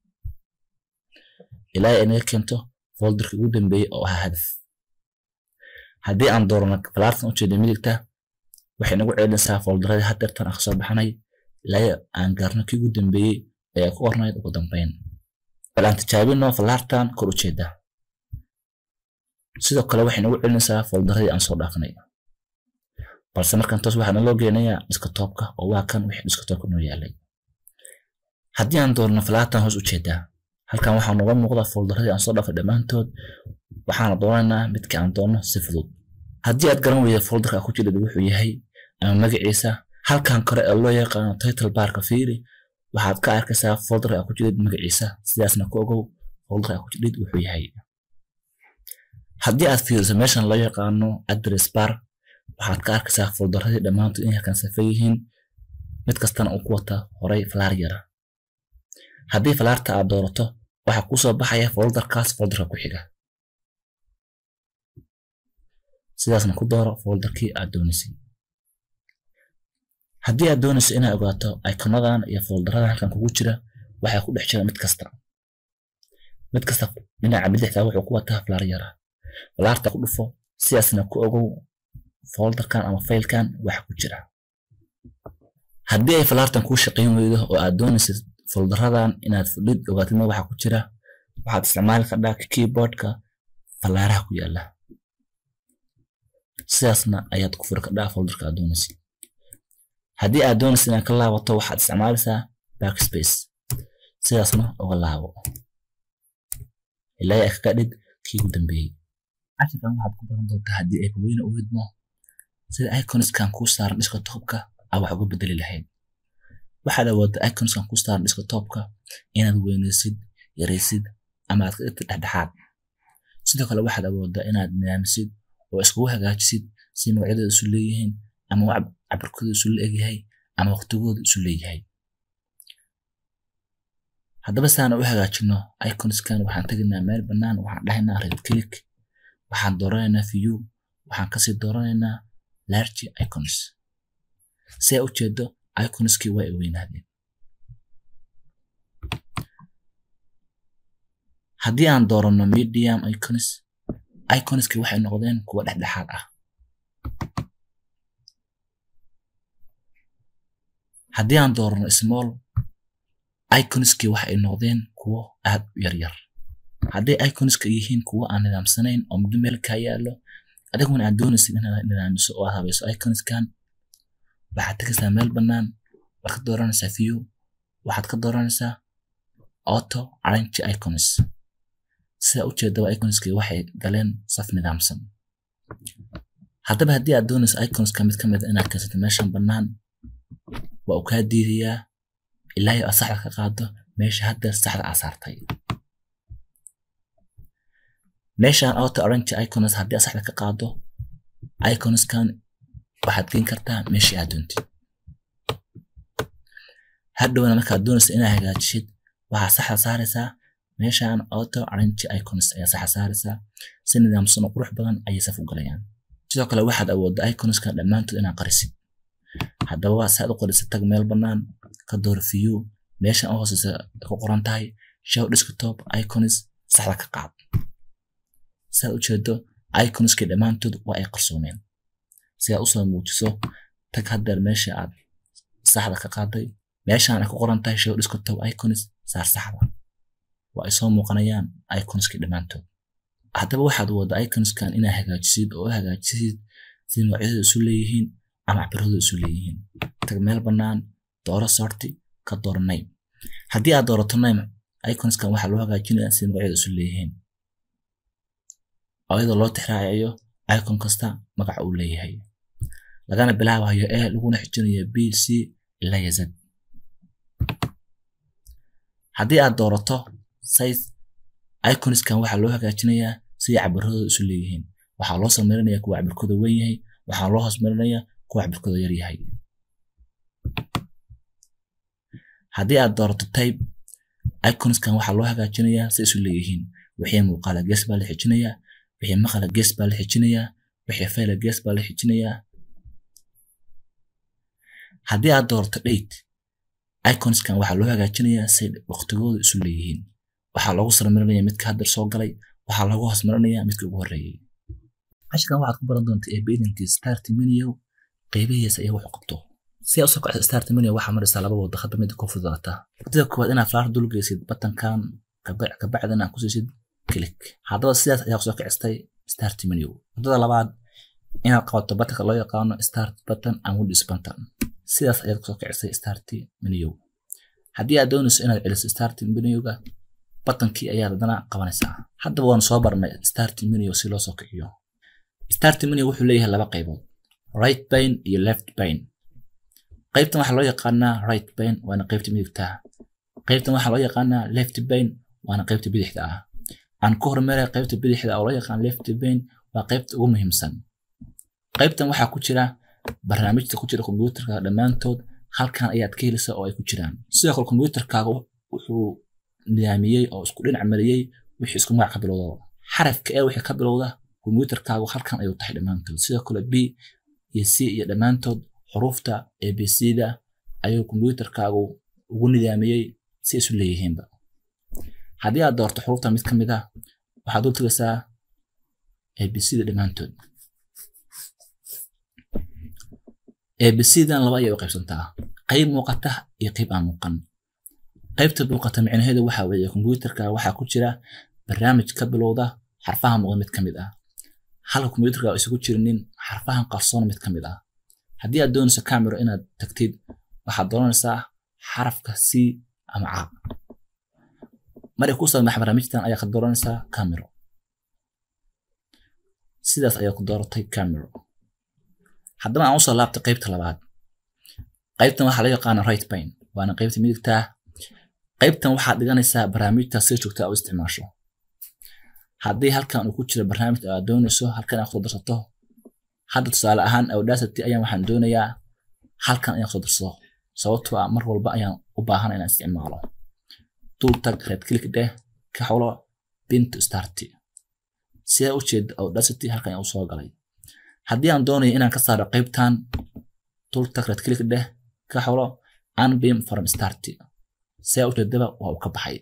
ilaa ay naga keento foldarkii ugu dambeeyey oo ahaa hadaf haddii aan doorano fallaartan ujeeda midigta waxay nagu celinaysaa foldaradii haddeertan aan kasoo baxnay ilaa aan gaarno kii ugu dambeeyey ee ku qornayd ugu dambeyn bal aan tijaabino fallaartan kor ujeeda sidoo kale waxay nagu celinaysaa foldaradii aan soo dhaafnay balse markan toos waxaa naloo geenayaa diskatoobka oo waa kan wixii diskatoobka noo yaalay haddii aan doorno fallaartan hoos ujeedaa halkan waxaa nooga muuqda foldaradii aan soo dhaafay dhammaantood waxaana doonaynaa midka aan doonno si fudud haddii aad garan weyda foldarka ku jirid wuxuu yahay ama magaciisa halkan kore ee loo yaqaano title barka fiiri waxaad ka arkaysaa foldarka ku jirid magaciisa sidaasna ku ogow foldarka ku jirid wuxuu yahay haddii aad fiiriso meeshan loo yaqaano address bar waxaad ka arkaysaa foldaradii dhammaantood inay halkan safa yihiin mid kastana uu ku wata horay falaar yara haddii falaarta aad doorato waxaa kusoo baxaya foldarkaas foldarka ku xiga sidaasna ku dooro foldarkii aad doonaysay haddii aad doonayso inaad ogaato ikonadan iyo foldaradan halkan kugu jira waxaa ku dhex jira mid kasta mid kasta dhinaca bidixda wuxuu ku wataa falaar yara falaarta ku dhufo sidaasna ku ogow foldarkan ama faylkan waxa ku jira haddii ay falaartan kuu shaqayn weydo oo aad doonaysid foldaradan inaad fudhid ogaatidna waxa ku jira waxaad isticmaali kardhaa keyboardka falaaraha ku yaala sidaasna ayaad ku furi kardhaa foldarka aad doonaysid haddii aad doonaysid inaad ka laabato waxaad isticmaalaysaa backspace sidaasna uga laabo ilaa ay kaga dhig kii ugu dambeeyey casharkan waxaad ku baran doontaa haddii ay weyne u widmo sida iconskan kuu saaran desktopka aa wax uga bedeli lahayd waxaad awoodda iconskan kuu saaran desktopka inaad weynaysid yaraysid ama aad ka dhigtid dhexdhexaad sidoo kale waxaad awooddaa inaad nidaamisid oo iskugu hagaajisid si magacyadooda isu leeyihiin ama cabirkooda isu leegyahay ama waqtigooda isu leeyahay haddaba saan u hagaajino iconskan waxaan tegaynaa meel bannaan waxaan dhahaynaa right click waxaan dooranaynaa view waxaan kasii dooranaynaa large icons si ay ujeedo iconskii waa ay weynaadeen haddii aan doorano medium icons iconskii waxay noqdeen kuwa dhexdhexaad ah haddii aan doorano small iconskii waxa ay noqdeen kuwo aad u yaryar hadday iconska yihiin kuwo aan nidaamsanayn oo muddo meel kaa yaallo adiguna aad doonaysid inaad nidaamiso oo aad habayso iconskan waxaad tegaysaa meel bannaan waad ka dooranaysaa view waxaad ka dooranaysaa auto arrange icons sida ujeedaba iconskii waxay galeen saf nidaamsan haddaba haddii aad doonayso iconska mid ka mid inaad keensato meeshan bannaan waa uu kaa diidayaa ilaa aad saxda ka qaado meesha hadda saxda aa saartay meeshaan auto arrange icons haddii aad saxda ka qaado iconskan waxaad geen kartaa meeshii aad doontid hadhowna markaad doonaysa inaad hagaajishid waxaad saxda saaraysaa meeshaan auto arrange icons ayaa saxda saaraysaa si nidaamsan oo qurux badan ayay saf u galayaan sidoo kale waxaad awoodda iconskan dhammaantood inaad qarisid haddaba saad u qarisid tag meel bannaan ka door view meeshan u hooseysa ku qoran tahay show desktop icons saxda ka qaad sidaad ujeedo iconskii dhammaantood waa ay qarsoomeen si aad usoo muujiso tag haddeer meesha aad saxda ka qaaday meeshaan ay ku qoran tahay show desktop icons saar saxda waa ay soo muuqanayaan iconskii dhammaantood haddaba waxaad wada iconskan inaa hagaajisid oo u hagaajisid sida noocyadooda isu leeyihiin ama cabiradooda isu leeyihiin tag meel bannaan dooro sorti ka dooro name haddii aad doorato name iconskan waxaa loo hagaajinayaa sida magacyada isu leeyihiin iyadoo loo tixraacayo icon kasta magaca uu leeyahay lagana bilaabayo a laguna xijinayo b c ilaa ya z haddii aad doorato size iconskan waxaa loo hagaajinayaa sida cabiradooda isu leeyihiin waxaa loo sameynaya kuwa cabirkooda weyn yahay waxaa loo hoosmarinaya kuwa cabirkooda yar yahay haddii aad doorato type iconskan waxaa loo hagaajinayaa si isu leeyihiin wixii muuqaala gees baa la xijinayaa wixii maqala gees baa la xijinayaa wixii fayla gees baa la xijinayaa haddii aad doorato date iconskan waxaa loo hagaajinayaa si waqtigooda isu leeyihiin waxaa loogu sarmarinaya midka hadda soo galay waxaa loogu hoosmarinayaa midka ugu horreeyay cashirkan waxaad ku baran doontaa ee beedankii start menu qeybihiisa iyo wuxuu qabto si aad usoo kacdo start menu waxaa maraysaa laba wado hadba midda ku fududaata wadada koowaad inaad flaar dul geysid batankan kabacdina ku siisid click haddaba sidaas ayaa kusoo kicistay start menu wadada labaad inaad qabato batanka loo yaqaano start button and windows button sidaas ayaad kusoo kicisay start menu haddii aad doonayso inaad celiso start menuga batankii ayaad haddana qabanaysaa haddaba waanu soo barnay start menu si loo soo kiciyo start menu wuxuu leeyahay laba qaybood right pane iyo left pane qaybtan waxaa loo yaqaanaa right pane waana qaybta midigta qaybtan waxaa loo yaqaanaa left pane waana qaybta bidixda ah aan ku hormaray qaybta bidixda oo loo yaqaan left pane waa qaybta ugu muhiimsan qaybtan waxaa ku jira barnaamijta ku jira kombiyuutarka dhammaantood halkan ayaad ka helaysaa oo ay ku jiraan sidoo kale kombiyuutarkaaga wuxuu nidaamiyey oo isku dhinac mariyey wixii isku magac ka bilowda xarafka ee wixii ka bilowda kombiyuutarkaagu halkan ayuu tahay dhammaantood sidoo kale b iyo c iyo dhammaantood xuruufta a b c-da ayuu kombiyuutarkaagu ugu nidaamiyey si isu leeyihiinba haddii aad doorto xuruufta mid ka mid ah waxaad u tagaysaa a b c-da dhammaantood a b c-dan laba ayay u qaybsantaa qayb muuqata iyo qayb aan muuqan qaybta muuqata micnaheedu waxa weeye kombiyuutarka waxaa ku jira barnaamij ka bilowda xarfaha muuqda mid ka mid ah halka kombiyuutarka isugu jirinin xarfahan qarsoon mid ka mid ah haddii aad doonayso camero inaad tagtid waxaad dooranaysaa xarafka c ama ca markay ku soo maxa barnaamijtan ayaa ka dooranaysaa camero sidaas ayaa ku dooratay camero haddaba aan usoo laabtay qaybta labaad qaybtan waxaa loo yaqaana right pane waana qaybta midigta qaybtan waxaad dhiganaysaa barnaamijta si joogta u isticmaasho haddii halkan uu ku jiro barnaamij aad doonayso halkan aad kusoo darsato hadda tusaale ahaan audacity ayaan waxaan doonayaa halkan ayaan kusoo darsado sababtoo ah mar walba ayaan u baahan inaan isticmaalo dul tag red click dheh ka xulo pin to start sidaa u jeeda audacity halkan ayaan usoo galay haddii aan doonayo inaan ka saaro qaybtan dul tag red click dheh ka xulo unbeam from start sidaa u jeedaba waa uu ka baxay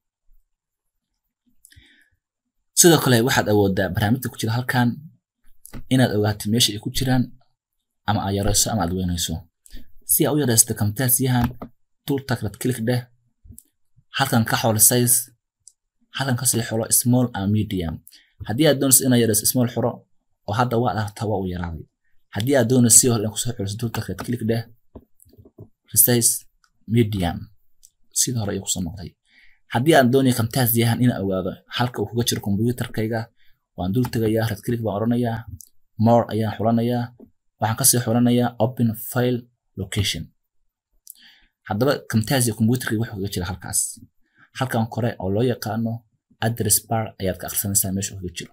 sidoo kale waxaad awoodaa barnaamijta ku jira halkan inaad ogaato meesha ay ku jiraan ama aad yarayso ama aad weynayso si aad u yaraysto kamtaasiyahan dul tag red click dheh halkan ka xolo size halkan kasii xulo small and medium haddii aad doonayso inaad yarayso small xuro oo hadda waa aragtaa waa uu yaraaday haddii aad doonayso si hore in kusoo xuliso dul tag red click dheh resize medium sidii hore ayuu kusoo noqday haddii aan doonayo kamtaasiyahan inaan ogaado halka uu kuga jiro kombiyuutarkayga waan dul tegayaa red click baan odhanayaa more ayaan xulanayaa waxaan kasii xulanayaa open file location haddaba camtasia computerka wuxuu kaga jira halkaas halkan kore oo loo yaqaano address bar ayaad ka akhrisanaysaa meesha uu kaga jiro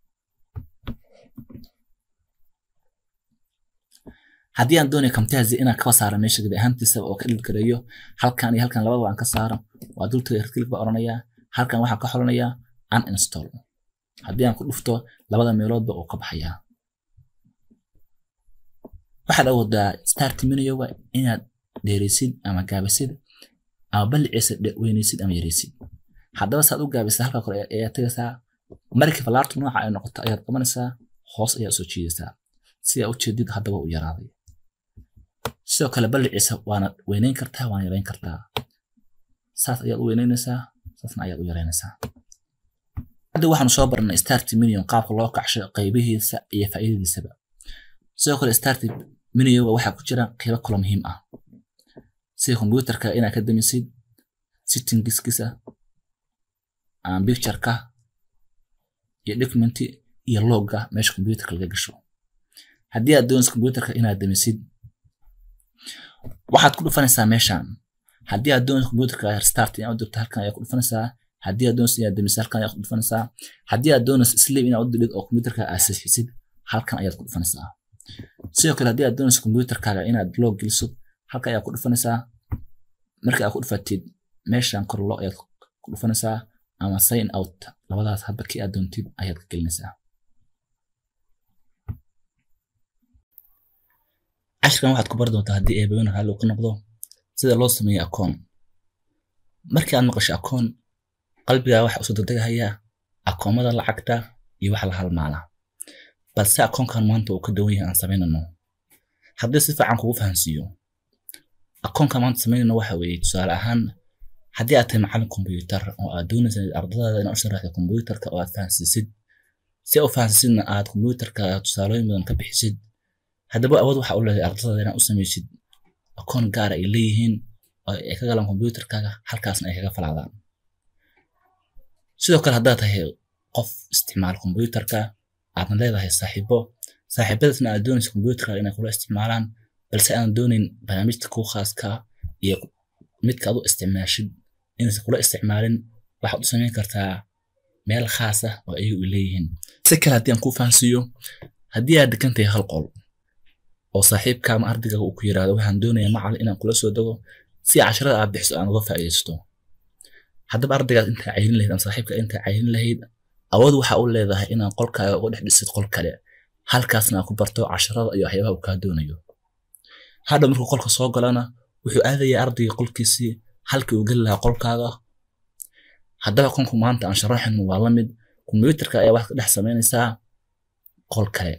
haddii aan doonayo camtasia inaan kaba saaro meesha gabi ahaantiisa oo ka dhilgareeyo halkan iyo halkan labadaba aan ka saaro waa dul tagay redclick baa odhanayaa halkan waxaan ka xulanayaa uninstall haddii aan ku dhufto labada meeloodba uu ka baxayaa waxaad awoodaa start menuga inaad dheeraysid ama gaabisid ama balliciisa weynaysid ama yaraysid haddaba saad u gaabisa halka kore ayaa tegaysaa markii falaartu nooca ay noqoto ayaad qabanaysaa hoos ayaa soo jiidaysaa si aa ujeedid haddaba u yaraaday sidoo kale balliciisa waana weynayn kartaa waana yarayn kartaa saas ayaad u weynaynaysaa saasna ayaad u yaraynaysaa hadda waxaanu soo barnay start minion qaabka loo kacsho qaybihiisa iyo faa'iidadiisaba sidoo kale start minioga waxaa ku jira qaybo kalo muhiim ah sida kombyuutarka inaad ka damisid sittingiskiisa pictureka iyo documenti iyo logga meesha kombyuutarka laga gasho haddii aad doonaysid kombyuutarka inaad damisid waxaad ku dhufanaysaa meeshan haddii aad doonaysid kombyuutarka restart inaad u dirto halkan ayaa ku dhufanaysaa haddii aad doonaysid inaad damisid halkan ayaa ku dhufanaysaa haddii aad doonaysid sleep inaad u dilid oo kombyuutarka aad saxiisid halkan ayaad ku dhufanaysaa sidoo kale haddii aad doonaysid kombyuutarkaaga inaad log geliso halkan ayaa ku dhufanaysaa marka aad ku dhufatid meeshan kor lo ayaad ku dhufanaysaa ama sign out labadaas hadba kii aad doontid ayaad ka gelinaysaa cashirkan waxaad ku bari doontaa haddii eebayona raalli uu ka noqdo sida loo sameeyo akoon markii aad maqasho akoon qalbigaa waxa usoo degdegahayaa akoomada lacagta iyo waxa la halmaala balse akoonkan maanta uu ka duwan yahay aan samaynano haddii si fiican kugu fahansiiyo akoonkan maanta samaynano waxa weeye tusaale ahaan haddii aad tahay macallin kombuyuutar oo aad doonaysa ardadaada inaad u sharaxdo kombuyuutarka oo aad fahansiisid si aad u fahansiisidna aad kombuyuutarka tusaalooyin badan ka bixisid haddaba awood waxa u leedahay ardadaada inaad u samaysid akoon gaara ay leeyihiin oo ay ka galaan kombuyuutarkaaga halkaasna ay kaga falaadaan sidoo kale haddaad tahay qof isticmaala kombuyuutarka aadna leedahay saaxiibo saaxiibadaasna aad doonaysa kombuyuutarkaaga inay kula isticmaalaan balse aan doonayn barnaamijta kuu khaaska iyo midka aad u isticmaashid inaysan kula isticmaalin waxaad u samayn kartaa meel khaas ah oo ayagu leeyihiin si kale haddii aan kuu fahansiiyo haddii aad degan tahay hal qol oo saaxiibka ama ardayga uu ku yiraahdo waxaan doonayaa macallin inaan kula soo dego si casharada aad bixiso aan uga faa'iidaysto haddaba ardaygaas intaa cayrin lahayd ama saaxiibka intaa cayrin lahayd awood waxa u leedahay inaan qolkaaga uga dhex dhisid qol kale halkaasna aad ku barto casharada iyo waxyaabaha uu kaa doonayo hadha markuu qolka soo galana wuxuu aadayaa ardayga qolkiisii halkii uu geli lahaa qolkaaga haddaba konku maanta aan sharaxin waa la mid kombuyuutarka ayaa waxaad ka dhex samaynaysaa qol kale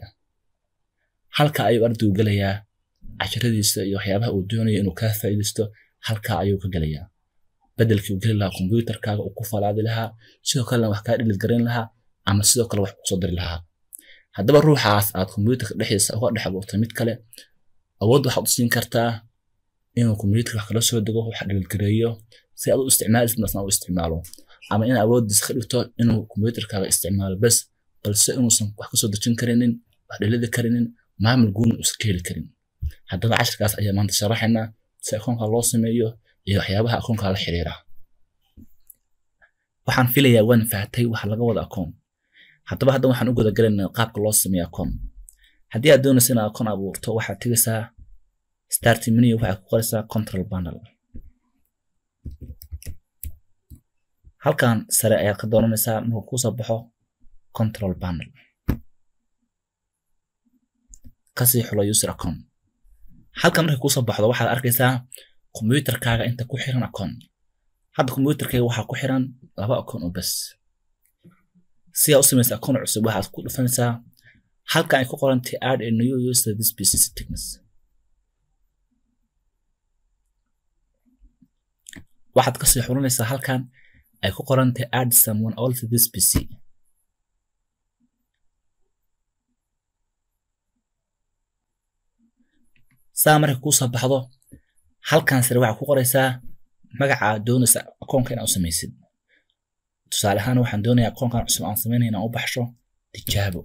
halka ayuu ardaygu gelayaa casharadiisa iyo waxyaabaha uu doonayo inuu kaa faa'iidaysto halka ayuu ka gelayaa bedelkii uu geli lahaa kombuyuutarkaaga uu ku falaadi lahaa sidoo kalena wax kaa dhilid garayn lahaa ama sidoo kale wax kusoo diri lahaa haddaba ruuxaas aad kombuyuutarka dhexdiisa uga dhex abuurtay mid kale awood waxaad u siin kartaa inuu kombuyuutarka wax kala soo dego wax dhilidgareeyo si aad u isticmaalisid masna u isticmaalo ama in awoodiisa ka dhigto inuu kombuyuutarkaaga isticmaalo bes balse inuusan wax kasoo dejin karinin wax dhilidi karinin maamul guuna uusan ka heli karin haddaba cashirkaas ayaa maanta sharaxaynaa si akoonka loo sameeyo iyo waxyaabaha akoonka la xiriira waxaan filayaa waan fahatay waxa laga wada akoon haddaba hadda waxaan u gudagalaynaa qaabka loo sameeyo akoon haddii aad doonaysa inaad akoon abuurto waxaad tegaysaa start menu waxaad ku qoraysaa control panel halkan sare ayaad ka dooranaysaa markuu kusoo baxo control panel kasii xulo user account halkan markay kusoo baxdo waxaad arkaysaa kombuyuutarkaaga inta ku xiran akoon hadda kombuyuutarkayga waxaa ku xiran laba akoon oo bes si aad u samaysa akoon cusub waxaad ku dhufanaysaa halkan ay ku qorantay add a new user this pc settings waxaad kasii xulinaysaa halkan ay ku qorantay add someone else this pc saa markay kuu soo baxdo halkan sare waxaad ku qoraysaa magaca aad doonaysa akoonka inaad u samaysid tusaale ahaan waxaan doonayaa akoonkan cusub aan samaynaya inaan u baxsho tijaabo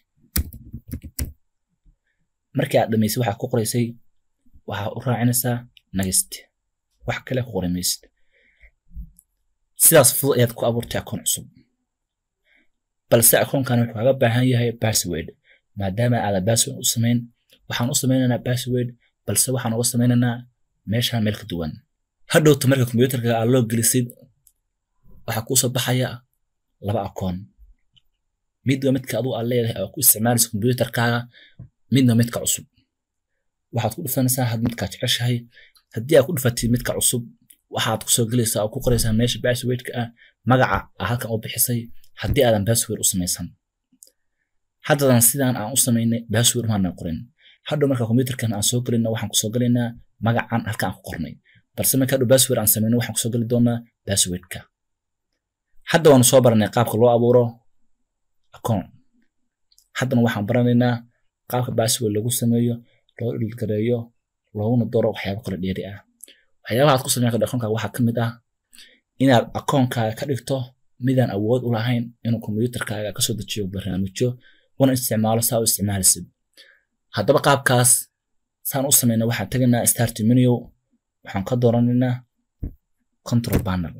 markii aad dhamaysay waxaad ku qoraysay waxaad u raacinaysaa next wax kale ku qori maysid sidaas fudud ayaad ku abuurtay akoon cusub balse akoonkan wuxuu kaaga baahan yahay password maadaama aadan password u samayn waxaan u samaynaynaa password balse waxaan uga samaynaynaa meeshaan meel ka duwan hadhowta marka kombuyuutarka aad loo gelisid waxaa kuusoo baxaya laba akoon midba midka aduu aad leedahay oo ku isticmaalaysa kombuyuutarkaaga midna midka cusub waxaad ku dhufanaysaa had midkaa jeceshahay haddii aad ku dhufatid midka cusub waxaad kusoo gelaysaa oo ku qoraysaa meesha passwordka ah magaca aa halkan u bixisay haddii aadan password u samaysan haddadan sidaan aan u samaynay password maanan qorin hadhow marka computerkan aan soo gelinna waxaan kusoo gelaynaa magacan halka aan ku qornay balse marka hadhow password aan samayno waxaan kusoo geli doonaa passwordka hadda waanu soo baranay qaabka loo abuuro account haddana waxaan baranaynaa qaabka password lagu sameeyo loo dhilgareeyo looguna doro waxyaabo kale dheeri ah waxyaabaha aad ku sameyn karto akoonkaaga waxaa ka mid ah inaad akoonkaaga ka dhigto midaan awood u lahayn inuu kombiyuutarkaaga kasoo dejiyo barnaamijyo una isticmaalo saa u isticmaalisid haddaba qaabkaas saan u sameyna waxaan tegaynaa start menu waxaan ka dooranaynaa control panel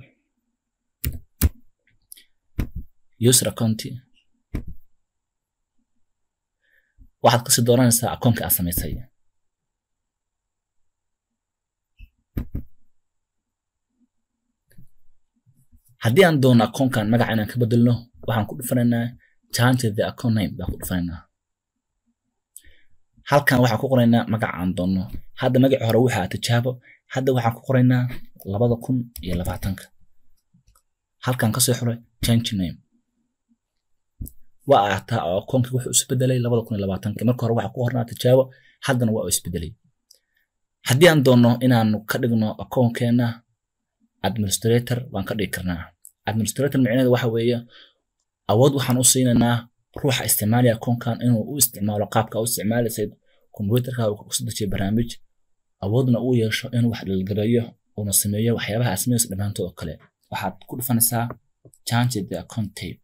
user account waxaad kasii dooranaysaa akoonka aad samaysay haddii aan doono akoonkan magaca inaan ka bedelno waxaan ku dhufanaynaa change the account name baan ku dhufanaynaa halkan waxaan ku qoraynaa magaca aan doonno hadda magaci hore waxaa tijaabo hadda waxaan ku qoraynaa labada kun iyo labaatanka halkan kasoo xuray change name waa aragtaa oo akoonkii wuxuu isbedelay labada kun iyo labaatanka marka hore waxaa ku qornaa tijaabo haddana waa uu isbedelay haddii aan doonno inaanu ka dhigno akoonkeena administrator waan ka dhigi karnaa administrator micnaheedu waxa weeye awood waxaan u siinaynaa ruuxa isticmaalaya akoonkan inuu u isticmaalo qaabka u isticmaalaysay kombiyuutarka uu kusoo dejiyo barnaamij awoodna uu yeesho inuu wax dhilgareeyo uuna sameeyo waxyaabaha asmaysa dhammaantood oo kale waxaad ku dhufanaysaa change the account tape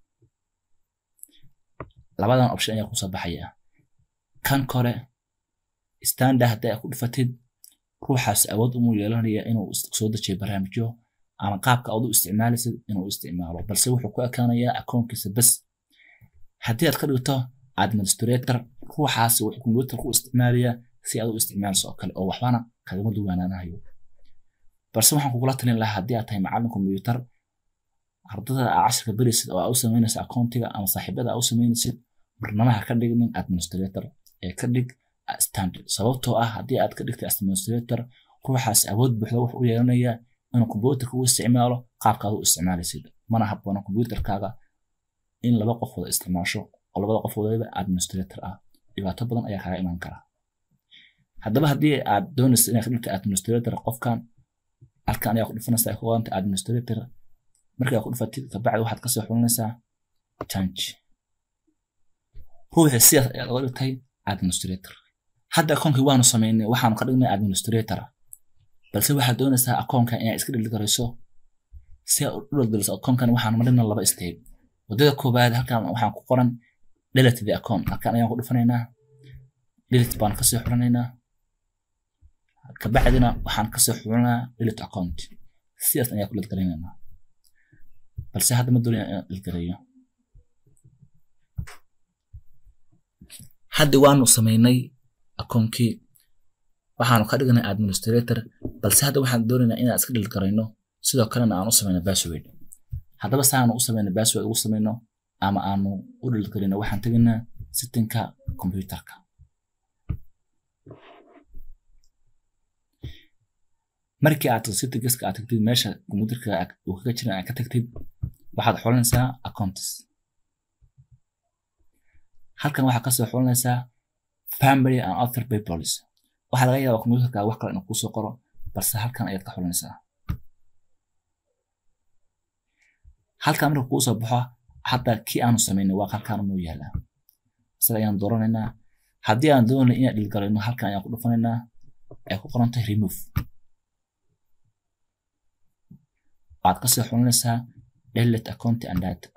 labadan option ayaa kusoo baxaya kan kore standard haddii aad ku dhufatid ruuxaas awood umuu yeelanaya inuu soo dejiyo barnaamijyo ama qaabka aad u isticmaalaysid inuu isticmaalo balse wuxuu ku ekaanayaa akoonkiisa bes haddii aad ka dhigto administrator ruuxaasi wuxuu kombiyuutar ku isticmaalayaa si aad u isticmaalayso oo kale oo waxbana kagama duwanaanayo balse waxaan kugula talin lahaa haddii aad tahay macallin kombiyuutar ardada aa cashirka berisid oo aa u samaynaysa akoontiga ama saaxiibada aa u samaynaysid barnamaha ka dhignin administrator ee ka dhig standard sababtoo ah haddii aad ka dhigtay administrator ruuxaas awood buuxda wuxuu u yeelanayaa inuu kombiyuutarka u isticmaalo qaabka aad u isticmaalaysid mana habboona kombiyuutarkaaga in laba qof wada isticmaasho oo labada qof wadaba administrator ah dhibaato badan ayaa kaaga iman kara haddaba haddii aad doonaysa inaad ka dhigtay administrator qofkan halkan ayaa ku dhufanaysaa ay ku qoranta administrator markaa ku dhufatid kabacdi waxaad kasoo xulinaysaa change ruuxii sidaas ayaad oga dhigtay administrator hadda akoonkii waanu samaynay waxaanu ka dhignay administrator balse waxaad doonaysaa akoonka inaad iska dhilgarayso si aad u dhilgaliso akoonkan waxaanu marina laba step wadada koowaad halkan waxaan ku qoran delete the account halkan ayaan ku dhufanaynaa delete baan kasoo xulanaynaa kabacdina waxaan kasoo xulanaa delete account sidaas ayaan ku dhilgalinaynaa balse hadda ma doonin inaan dhilgalayo hadda waanu samaynay akoonkii waxaanu ka dhignay administrator balse hadda waxaan doonaynaa inaan iska dhilgarayno sidoo kalena aan u samayno password haddaba saanu u samayno password ugu samayno ama aanu u dhilgarino waxaan tegaynaa sittinka computerka markii aad sittingiska aad tagtid meesha computerka uu kaga jiran aad ka tagtid waxaad xulanaysaa accounts halkan waxaad kasoo xulanaysaa family and other peoples waxaa laga yaabaa computerka wax kale inuu kusoo qoro balse halkan ayaad ka xulanaysaa halkan marka kuu soo baxo hadda kii aanu samaynay waa halkan inuu yaalaa isaga ayaan dooranaynaa haddii aan doonay inaan dhilgalayno halkan ayaan ku dhufanaynaa ay ku qoran tahay remove waxaad kasoo xulanaysaa delete account and data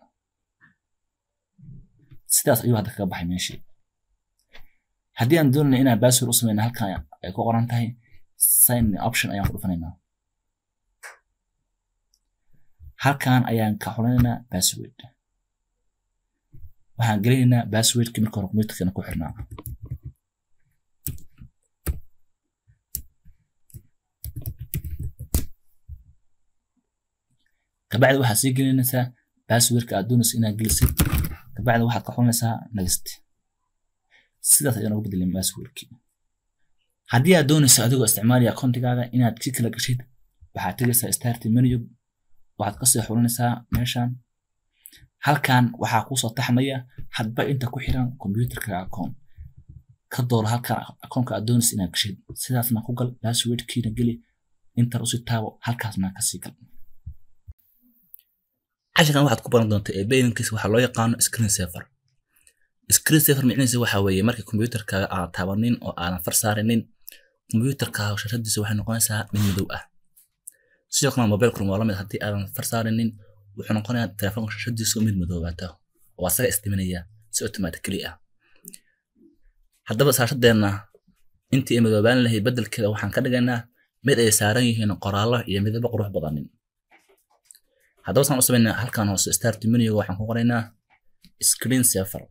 sidaas ayuu hadda kaga baxay meeshii haddii aan doonayna inaan password u samayna halkan ay ku qoran tahay sign option ayaan ku dhufanaynaa halkan ayaan ka xulanaynaa password waxaan gelinaynaa passwordkii marka hore computerkana ku xirnaa kabacdi waxaad sii gelinaysaa passwordka aad doonaysa inaad gelisid kabacdi waxaad ka xulanaysaa next sidaas ayaan ugu bedelin passwordkii haddii aad doonayso adigoo isticmaalaya akoontigaaga inaad si kala gashid waxaad tegaysaa start menu waxaad kasii xulinaysaa meeshan halkan waxaa kusoo taxmaya hadba inta ku xiran computerka account ka dooro halkan akoonka aad doonaysa inaad gashid sidaasna ku gal passwordkiina geli intar usii taabo halkaasna kasii gal casharkan waxaad ku baran doontaa ee bayinkiisa waxaa loo yaqaano screen saver screen saver micnihiisa waxaa weeye markii computerkaaga aadan taabanin oo aadan far saarinin computerkaaga shashadiisa waxay noqonaysaa mid madow ah sidoo kale mobilkuna waa lamid haddii aadan far saarinin wuxuu noqonayaa telefoonka shashadiisu mid madoobaata oo asaga istiminaya si automatically ah haddaba saashadeenna intii ay madoobaan lahayd beddelkeeda waxaan ka dhigaynaa mid ay saaran yihiin qoraallo iyo midabo qurux badanin haddaba saan u samaynaa halkan hoose start menuga waxaan ku qoraynaa screen saver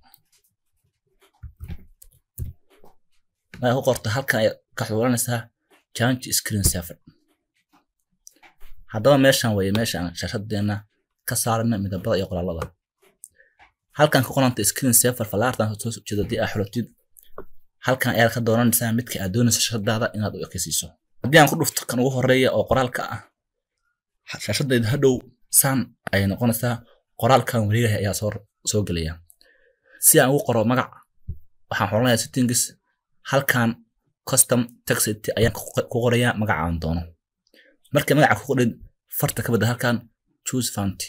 markaa ku qorto halkan ay ka xulanaysaa change screen saver haddaba meeshan weeye meesha aan shaashadeena ka saarana midabada iyo qoraalada halkan ka qoranta screen saver falaartan soo jeeda haddii aad xulatid halkan ayaad ka dooranaysaa midka aad doonaysa shaashadaada inaad u ekaysiiso haddii aan ku dhufto kan ugu horeeya oo qoraalka ah shaashadayda hadhow saan ayay noqonaysaa qoraalkan wareegaha ayaa soo soo gelaya si aan ugu qoro magac waxaan xulanayaa settings halkan custom text ayaan ku qorayaa magaca aan doono markii magaca ku qodhin farta ka badda halkan choose font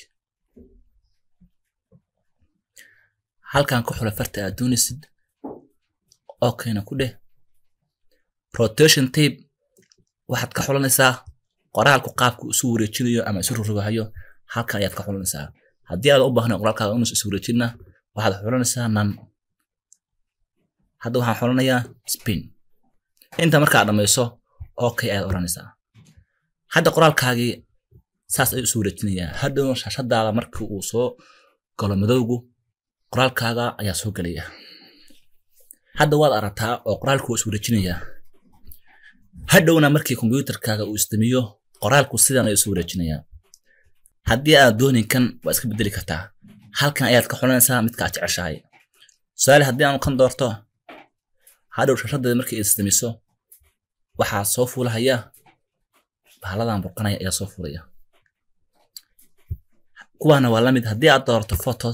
halkan ku xula farta aad doonaysid okayna ku dheh rotation tape waxaad ka xulanaysaa qoraalku qaabku isu wareejinayo ama isu rogrogahayo halkan ayaad ka xulanaysaa haddii aad u baahnayn qoraalkaaga inuu isu wareejinna waxaad xulanaysaa nan hadda waxaan xulanayaa spin inta markaa dhammayso okay ayaad odhanaysaa hadda qoraalkaagii saas ayuu isu wareejinayaa hadhow shaashadaada markii uu soo galo madowgu qoraalkaaga ayaa soo gelaya hadda waad aragtaa oo qoraalku waa is wareejinayaa hadhowna markii kombyuutarkaaga uu istimiyo qoraalku sidan ayuu isu wareejinayaa haddii aad doonin kan waa iska bedeli kartaa halkan ayaad ka xulanaysaa midka aad jeceshahay tusaale haddii aanu kan doorto hadhow shashadeeda markii ay istimiso waxaa soo fuulahaya bahaladan burqanaya ayaa soo fuulaya kuwaana waa lamid haddii aad doorto photos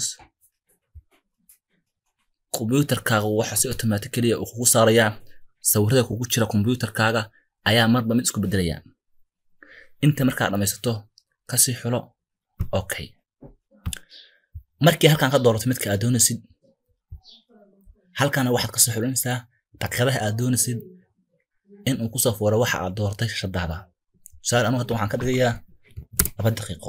kombyuutarkaaga waxa si automatically uu kugu saarayaa sawirada kugu jira kombyuutarkaaga ayaa marba mid isku bedelaya inta markaa dhammaysato kasii xulo okay markii halkan ka doorato midka aad doonaysid halkana waxaad kasoo xulinaysaa daqiiqadaha aad doonaysid in uu kusoo fuuro waxa aad dooratay shashadaada tusaale anu hadda waxaan ka dhigayaa laba daqiiqo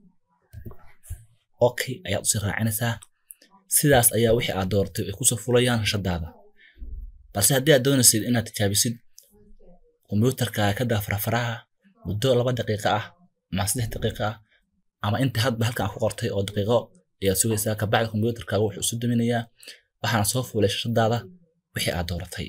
okay ayaad usii raacinaysaa sidaas ayaa wixii aad dooratay ay kusoo fulayaan shashadaada balse haddii aad doonaysid inaad tijaabisid kombyuutarkaaga ka daa farafaraha muddo laba daqiiqo ah ama saddex daqiiqo ah ama inta hadba halkan ku qortay oo daqiiqo ayaad sugaysaa kabacdi kombyuutarkaaga wuxuu isu daminayaa waxaana soo fuulay shashadaada wixii aad dooratay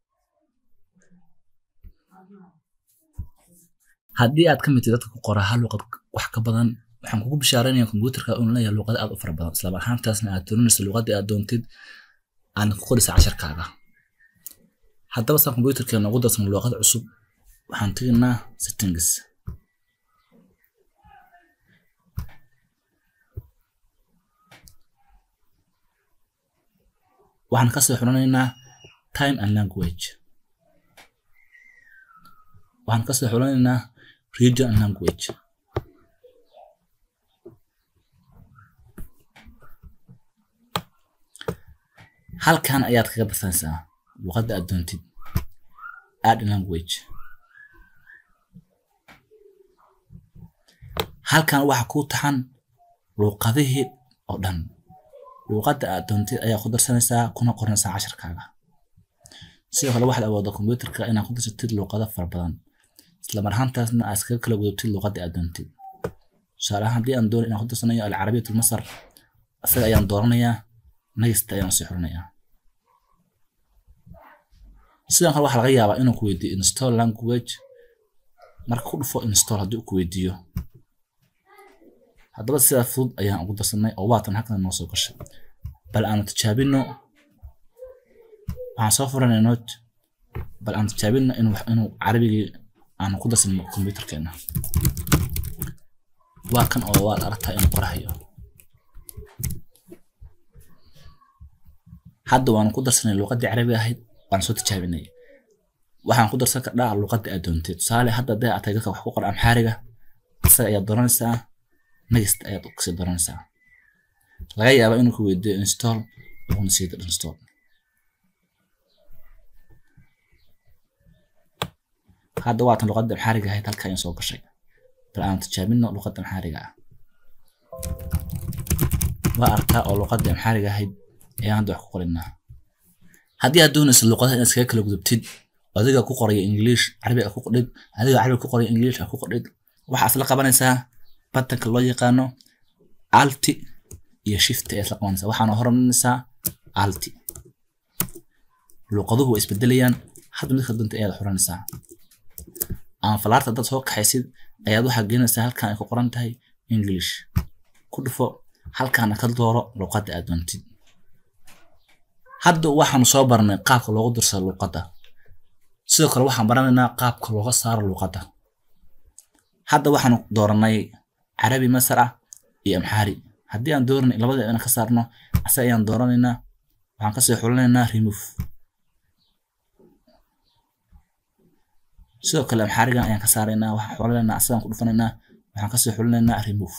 haddii aad ka mid tahay dadka ku qora hal luqad wax ka badan waxaan kugu bishaaraynayaa kombyuutarka inuu leeyahay luqado aad u fara badan isla ahaantaasna aad dooranaysa luqadii aad doontid aan ku qoraysa casharkaaga haddaba saan kombyuutarkeena ugu darsan luqad cusub waxaan tegaynaa settings waxaan kasoo xulanaynaa time and language waxaan kasoo xulanaynaa region and language halkan ayaad kaga darsanaysaa luqadda aad doontid add language halkan waxa kuu taxan luuqadihii oo dhan luuqadda aad doontid ayaa ku darsanaysaa kuna qoranaysaa casharkaaga sidoo kale waxaad awoodaa kombyuutarka inaad ku darsatid luuqado fara badan isla mar ahaantaasna aad iskaga kala gudubtid luuqadda aad doontid tusaale ahaan haddii aan doonin inaan ku darsanayo alcarabiyat masar isaga ayaan dooranayaa next ayaan sii xurinayaa sidoo kale waxaa laga yaabaa inuu ku weydiiyo install language marka ku dhufo install haddii uu ku weydiiyo haddaba sidaa fudud ayaan ugu darsanay oo waatan halkan noo soo gashay bal aanu tijaabino waxaan soo furanay note bal aan tijaabino inuu inuu carabigii aanu ku darsan kombyuutarkeena waa kan oo waad aragtaa inuu qorahayo hadda waan ku darsanay luqadii carabiga ahayd waan soo tijaabinay waxaan ku darsan kardhaa luqadda aad doontay tusaale hadda hadday aad tahay dadka wax ku qora amxaariga isaga ayaad dooranaysaa next ayaad kasii dooranaysaa laga yaabaa inuu ku weydiiyo install wuxuuna sii dir install hadda waatan luqadda amxaariga ahayd halka ayaan soo gashay bal aan tijaabino luqadda amxaariga ah waa arkaa oo luqadda amxaariga ahayd ayaan hadda wax ku qorinaa haddii aad doonaysa luqadaha inaad iskaga kala gudubtid adiga ku qoraya english carabiga ku qordhid adiga carabiga ku qoraya english ku qordhid waxaa isla qabanaysaa batanka loo yaqaano alti iyo shift ayaa isla qabanaysaa waxaana horumarinaysaa alti luqaduhu way isbedelayaan hadda midka doonta ayaad xuranaysaa ama falaarta haddaad soo kaxaysid ayaad waxaa gelinaysaa halkan ay ku qoran tahay english ku dhufo halkaana ka dooro luqadda aad doontid hadda waxaanu soo barnay qaabka loogu dirsado luqadda sidoo kale waxaan baranaynaa qaabka looga saaro luqadda hadda waxaanu dooranay carabi masar ah iyo amxaari haddii aan dooranay labada inaan ka saarno ase ayaan dooranaynaa waxaan kasii xulinaynaa remove sidoo kale amxaarigan ayaan ka saaraynaa waxaan xulinaynaa asagaan ku dhufanaynaa waxaan kasii xulinaynaa remove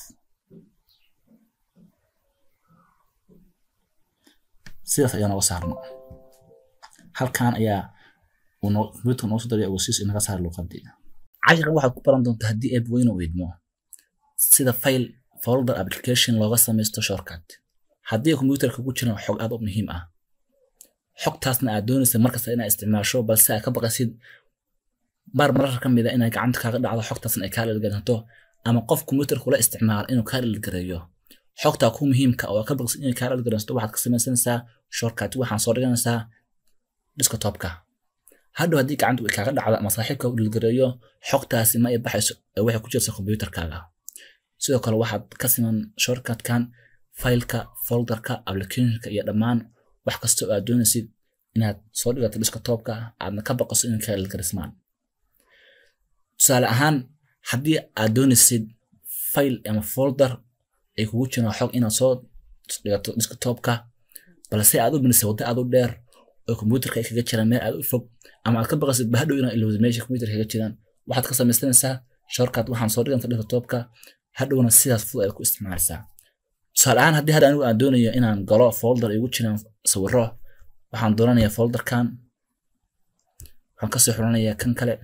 sidaas ayaan uga saarno halkan ayaa computer noo soo daray ogosiis inaga saar luqadii casharkan waxaad ku baran doontaa haddii app weyn uu idmo sida file folder application looga samaysto shortcut haddii computerka ku jiraan xog aad u muhiim ah xogtaasna aad doonaysa markasta inaad isticmaasho balse aad ka baqaysid mar mararka ka mid a inay gacanta kaaga dhacdo xogtaasna ay kaa dhilgaranto ama qof computer kula isticmaala inuu kaa dhilgareeyo xogtaa ku muhiimka oo ka baqsid inay kaa dhilgaranto waxaad ka samaysanaysaa shortcut waxaan soo dhiganaysaa desktopka hadhow haddii gacanta ay kaaga dhacdo ama saaxiibka u dhilgareeyo xogtaasi ma ay baxayso ee waxay ku jirta computerkaaga sidoo kale waxaad ka siman shortcutkan faylka folderka applicationka iyo dhammaan wax kasta oo aad doonaysid inaad soo dhigato desktopka aadna ka baqaso inay kaa dhilgarismaan tusaale ahaan haddii aad doonaysid file ama folder ay kugu jiraan xog inaad soo dhigato desktopka balse aad u binisay waddo aad u dheer oo computerka ay kaga jiraan meel aad u fog ama aad ka baqaysid bahadhow inaad ilowda meesha computerka kaga jiraan waxaad ka samaysanaysaa shortcut waxaan soo dhiganta desktopka hadhowna sidaas fudud ayaad ku isticmaalaysaa tusaale ahaan haddii hadda anigu aan doonayo inaan galo folder igu jiraan sawiro waxaan doonanayaa folderkan waxaan kasii xulanayaa kan kale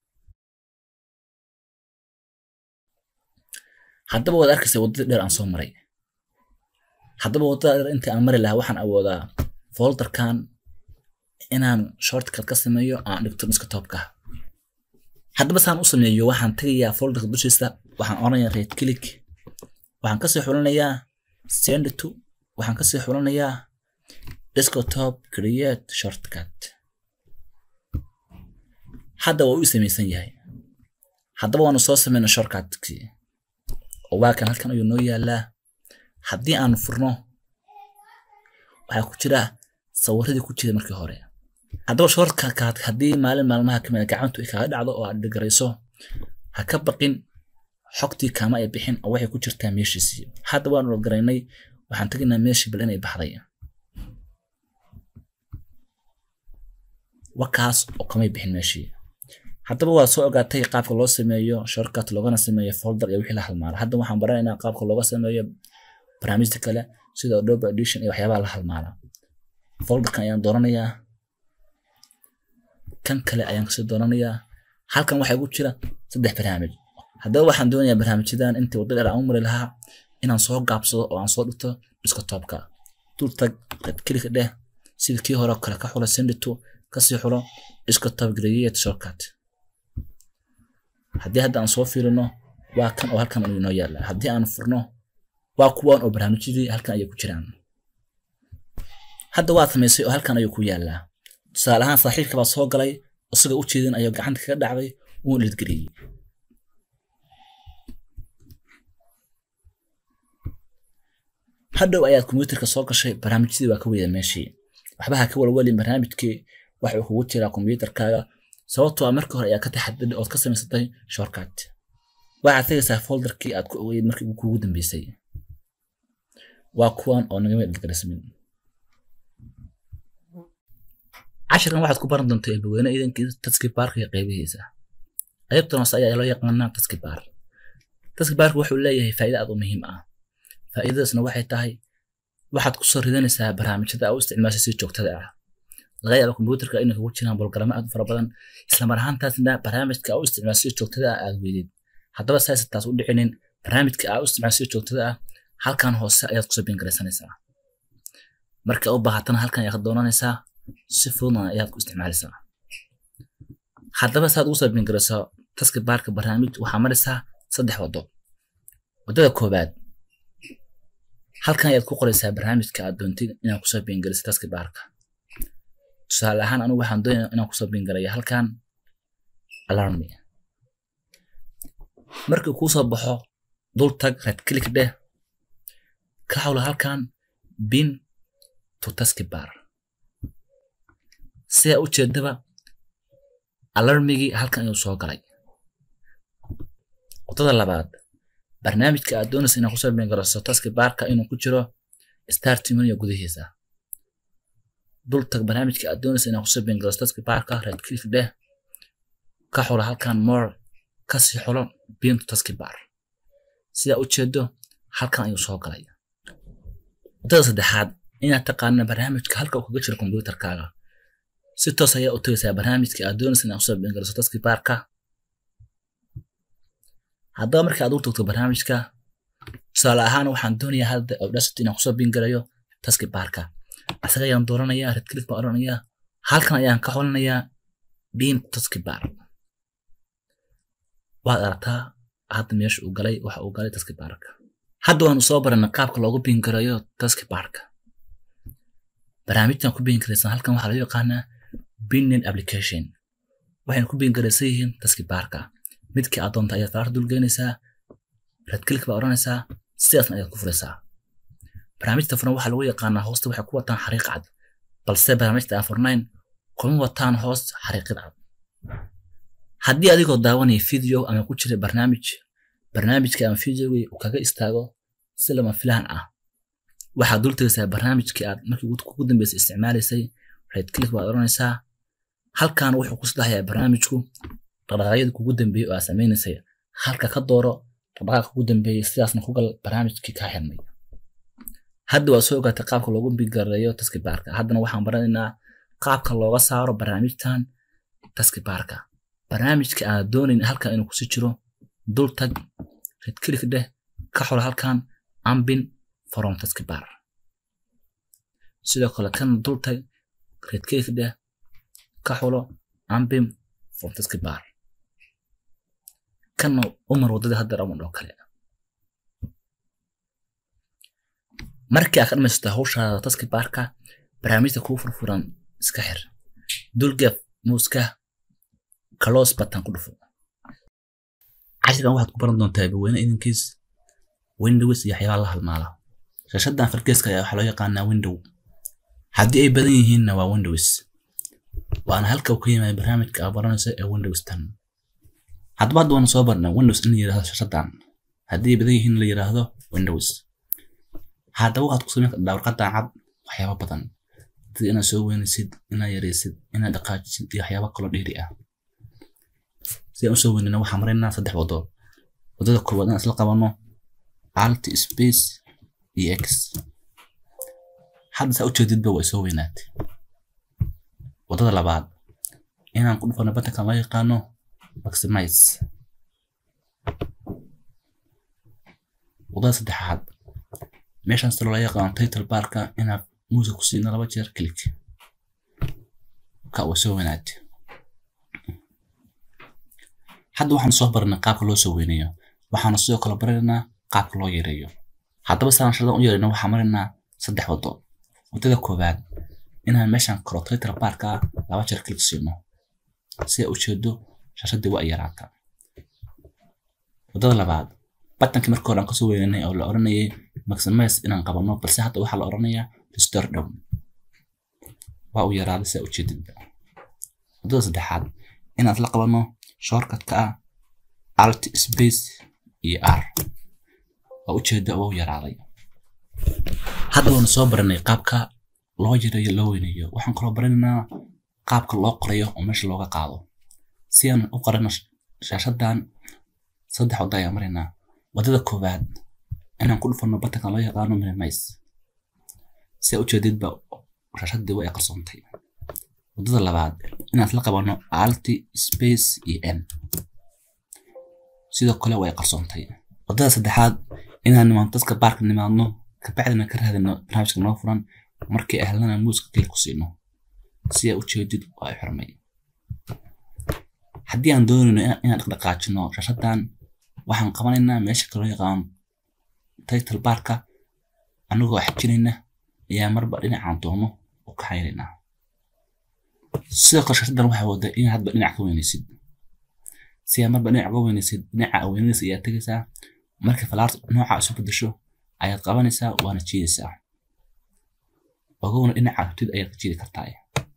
haddaba waad arkaysa waddadii dheer aan soo maray haddaba waddada dheer intii aan mari lahaa waxaan awoodaa folderkan inaan shortcut ka sameeyo aan dhigto desktopka haddaba saan u sameeyo waxaan tegayaa folderka dushiisa waxaan oranayaa right click waxaan kasii xulanayaa send to waxaan kasii xulanayaa desktop create shortcut hadda waa u samaysan yahay haddaba waanu soo sameynay shortcutkii oo waa kan halkan ayuu noo yaalaa haddii aanu furno waxaa ku jira sawiradii ku jira markii hore haddaba shortcut haddii maalin maalmaha kamid a gacantu ay kaaga dhacdo oo aad dhigarayso ha ka baqin xogtii kama ay bixin oo waxay ku jirtaa meeshiisii hadda waanu garaynay waxaan tegaynaa meeshii bal inay baxday wakaas oo kamay bixin meeshii haddaba waa soo ogaatay qaabka loo sameeyo shortcut loogana sameeyo folder iyo wixii la halmaala hadda waxaan baranaynaa qaabka looga sameeyo barnaamijta kale sida Adobe Audition iyo waxyaabaha la halmaala folderkan ayaan dooranayaa kan kale ayaan kasii dooranayaa halkan waxaa igu jira saddex barnaamij haddaba waxaan doonayaa barnaamijyadan intii wadda dheer aan u mari lahaa inaan soo gaabsado oo aan soo dhigto desktopka dul tag red click dheh sida kii hore kale ka xulo send to kasii xulo desktop create shortcut haddii hadda aan soo fiirino waa kan oo halkan inoo yaala haddii aan furno waa kuwan oo barnaamijyadii halkan ayay ku jiraan hadda waad samaysay oo halkan ayuu ku yaalaa tusaale ahaan saaxiibka baa soo galay isagoo u jeedin ayuu gacanta kaga dhacday wuu dhidgeliyey hadhow ayaad kombiyuutarka soo gashay barnaamijyadii waa ka weyda meeshii waxba ha ka walwalin barnaamijkii waxa uu kugu jiraa kombiyuutarkaaga sababtoo ah markii hore ayaa ka taxadiday ood ka samaysatay shortcut waxaad tegaysaa folderkii aad ku ogeyd markii kugu dambeysay waa kuwan oo nagama edgarismin cashirkan waxaad ku baran doontaa eebaweyne iidankii taski baarka iyo qaybihiisa qaybtan hoose ayaa loo yaqaanaa taski baar taski baarka wuxuu leeyahay faa'iida aad u muhiim ah faa'iidadaasna waxay tahay waxaad kusoo ridanaysaa barnaamijyada aad u isticmaashay si joogtada ah laga yaaba kombiyuutarka inay kugu jiraan bolgaramo aad u fara badan islamar ahaantaasna barnaamijka aad u isticmaashay si joogtada ah aad weydid haddaba saaysa taas u dhicinin barnaamijka aad u isticmaashay si joogtada ah halkan hoose ayaad kusoo biingaraysanaysaa marka u baahatana halkan ayaad ka doonanaysaa si fududna ayaad ku isticmaalaysaa haddaba saad ugu soo biingarayso taski baarka barnaamij waxaa maraysaa saddex waddo waddada koowaad halkan ayaad ku qoraysaa barnaamijka aad doontid inaad kusoo biingariso taski baarka tusaale ahaan anigu waxaan doonaya inaan kusoo biingaraya halkan alarmi markii kuu soo baxo dul tag red click dheh ka hawla halkan bin to taski bar sidaa u jeedaba alarmigii halkan ayuu soo galay waddada labaad barnaamijka aad doonaysa inaad kusoo biingaraso taski baarka inuu ku jiro start menu gudihiisa dul tag barnaamijka aad doonaysa inaad kusoo biingaraso taski baarka red click dheh ka xulo halkan more kasii xulo bin to taski bar sidaa u jeedo halkan ayuu soo galay waddada saddexaad inaad taqaana barnaamijka halka uu kaga jiro kombiyuutarkaaga si toos ayaa u tagaysaa barnaamijka aad doonaysa inaad kusoo biingaraso taski baarka haddaba marka aad u tagto barnaamijka tusaale ahaan waxaan doonayaa hadda audacity inaan kusoo biingarayo taski baarka asaga ayaan dooranayaa red click baan odhanayaa halkan ayaan ka xolanayaa bin taski bar waad aragtaa hadda meesha uu galay waxa uu galay taski baarka hadda waanu soo baranay qaabka loogu biingarayo taski baarka barnaamijtan ku biingaraysan halkan waxaa loo yaqaanaa binning application waxayna ku biingaraysan yihiin taski baarka midkii aad doonta ayaad faraar dulgeynaysaa red click baa odhanaysaa sidaasna ayaad ku furaysaa barnaamijta furan waxaa lagu yaqaanaa hoosta waxay ku wataan xariiq cad balse barnaamijta aan furnayn kuma wataan hoos xariiqid cad haddii adigoo daawanaya video ama ku jira barnaamij barnaamijka ama videogii uu kaga istaago si lama filaan ah waxaad dul tegaysaa barnaamijkii aad markii kugu dambeysay isticmaalaysay red click baad odhanaysaa halkan wuxuu ku sadexayaa barnaamijku dhaqdhaqaaqyada kugu dambeeyey oo aad samaynaysay halka ka dooro dhaqdhaqaaqa kugu dambeeyey sidaasna ku gal barnaamijkii kaa xirmay hadda waa soo ogaatay qaabka loogu bigareeyo taski baarka haddana waxaan baranaynaa qaabka looga saaro barnaamijtan taski baarka barnaamijka aad doonayn halkan inuu kusi jiro dul tag red click dheh ka xolo halkan ambin from taski bar sidoo kale kan dul tag red click dheh ka xulo ambin from taski bar kanna umar waddada hadda raman oo kale markii aad ka dhamaysato hawshaada taski baarka barnaamijta kuu furfuran iska xir dulgaf muuska close button ku dhufo cashirkan waxaad ku baran doontaa baweyne idinkiis windows iyo waxyaabaha la halmaala shaashadan fargeeska ayaa waxaa loo yaqaanaa window haddii ay badan yihiinna waa windows waana halka uu ka yimaada barnaamijka aad baranayso ee windows tan haddaba hadda waana soo barnay windows in la yidhahdo shaashadan haddii ay badan yihiin la yidhaahdo windows haddaba waxaad ku samayn kartaa warqadan cad waxyaaba badan sida inaad soo weynaysid inaad yaraysid inaad dhaqaajisid iyo waxyaaba kaloo dheeri ah si aan usoo weynayna waxaan maraynaa saddex waddo waddada koowaad inaan isla qabanno alt space iyo x hadda saa ujeedidba way soo weynaatay waddada labaad inaan ku dhufano batankan loo yaqaano maximize waddada saddexaad meeshaan sida loola yaqaano title barka inaad muusa ku siino laba jeer click ka way soo weynaatay hadda waxaan soo baranay qaabka loo soo weynayo waxaana sidoo kale baranaynaa qaabka loo yareeyo haddaba saan sharadan u yareyno waxaan maraynaa saddex waddo waddada koowaad inaan meeshan koro title barka laba jeer click siino si ay ujeedo shashadii waa yaraata waddada labaad batankii markii hore aan kasoo weynanay oo la oranayay maximize inaan qabano balse hadda waxaa la oranayaa restore down waa uu yaraaday si ujeedidba waddada saddexaad inaan isla qabano shortcutka ah alt space iyo r waa ujeeda waa u yaraaday hadda waanu soo baranay qaabka loo yareeyo loo weyneeyo waxaan kaloo baranaynaa qaabka loo qorayo oo meesha looga qaado si aan u qorano shaashadan saddex wadda ayaan maraynaa waddada koowaad inaan ku dhufano batankan loo yaqaano minimize si aa ujeedidba shaashadii waa ay qarsoontay waddada labaad inaan isla qabano alti space iyo n sidoo kale waa ay qarsoontay waddada saddexaad inaan nimaano dadka baarka nimaadno kabacdina ka raadino barnaamijka noo furan markii ahlana muuska kale ku siino si aa ujeedid waa ay xirmay haddii aan doonayno inaan dhaqdhaqaajino shaashadan waxaan qabanaynaa meesha kaloo yaqaan title barka anagoo xajinayna ayaa marba dhinacaan doono u kaxaynaynaa sidoo kale shaashadan waxaa wada in hadba dhinac ka weynaysid si aa marba dhinac uga weynaysid dhinaca weynaysa ayaa tegaysaa markii falaarta nooca isu bedesho ayaad qabanaysaa waana jiidaysaa ogowna dhinaca rabtid ayaad ka jiidi kartaa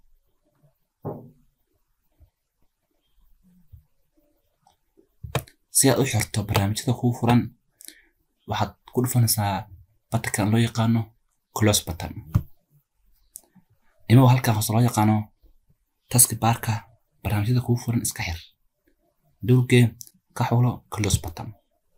si aad u xirto barnaamijyada kuu furan waxaad ku dhufanaysaa batankan loo yaqaano close button imago halkan hoose loo yaqaano taski baarka barnaamijyada kuu furan iska xir dowgee ka xulo close button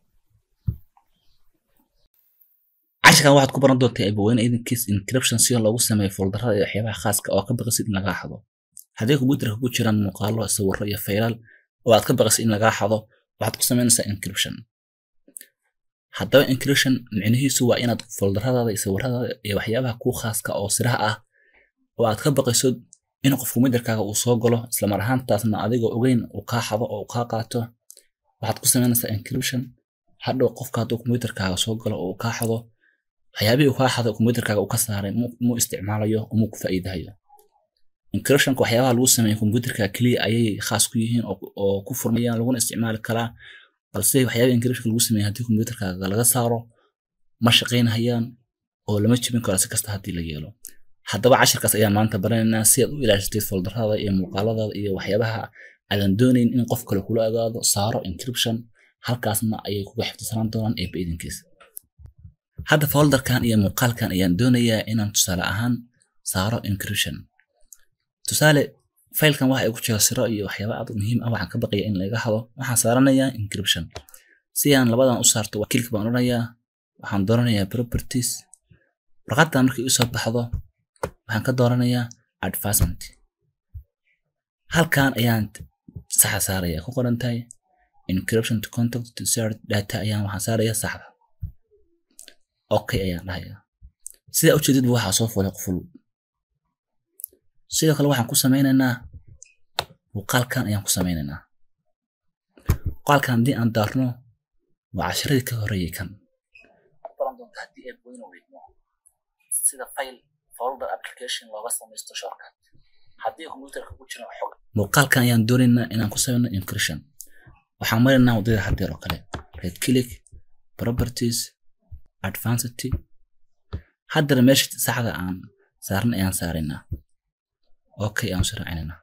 casharkan waxaad ku baran doontaa abaweyne idankiis encryption si loogu sameeyo foldarada iyo waxyaabaha khaaska oo ka baqasid in lagaa xado haddii kombyuutarka ku jiraan muuqaalo sawirro iyo faylal oo aad ka baqasid in lagaa xado waxaad ku samaynaysaa encryption haddaba encryption micnihiisu waa inaad foldaradaada iyo sawiradaada iyo waxyaabaha kuu khaaska oo siraha ah oo aad ka baqayso in qof kombyuutarkaaga uu soo galo islamar ahaantaasna adigoo ogeyn uu kaa xado oo uu kaa qaato waxaad ku samaynaysaa encryption hadhow qofka hadduu kombyuutarkaaga soo galo oo uu kaa xado waxyaabihii uu kaa xaday kombyuutarkaaga uu ka saaray muu isticmaalayo oo muu ku faa'iidahayo encryptionka waxyaabaha lagu sameeyo kombyuutarka keliya ayay khaas ku yihiin oo ku furmayaan laguna isticmaali karaa balse waxyaabaha encryptionka lagu sameeyo haddii kombyuutarkaaga laga saaro ma shaqaynahayaan oo lama jebin karo si kasta haddii la yeelo haddaba cashirkaas ayaan maanta baranaynaa si aad u ilaashatid foldarada iyo muuqaaladaada iyo waxyaabaha aadan doonayn in qof kale kula ogaado saaro encryption halkaasna ayay kuga xifdisanaan doonaan eebba idankiisa hadda foldarkan iyo muuqaalkan ayaan doonayaa inaan tusaale ahaan saaro encryption tusaale faylkan waxa ay ku jira siro iyo waxyaaba aad muhiim ah waxaan ka baqaya in laga hado waxaan saaranayaa encryption si aan labadan u saarto kilk baan odhanayaa waxaan dooranayaa properties warqadan markay usoo baxdo waxaan ka dooranayaa advancement halkan ayaan saxa saaraya ku qoran tahay encryption to contact to share data ayaan waxaan saaraya saxda okay ayaan dhahayaa sidaa ujeedidba waxaa soo fulay quful sidoo kale waxaan ku samaynaynaa muuqaalkan ayaan ku samaynaynaa muuqaalkan haddii aan daarno waa casharadii ka horeeyey kan sida file folder application looga samaysto shortcut haddii computerka ku jira xog muuqaalkan ayaan doonaynaa inaan ku samayno encryption waxaan maraynaa waddada haddeer oo kale red click properties advanced haddana meesha saxda aan saarna ayaan saaraynaa okay aan soo raacinayna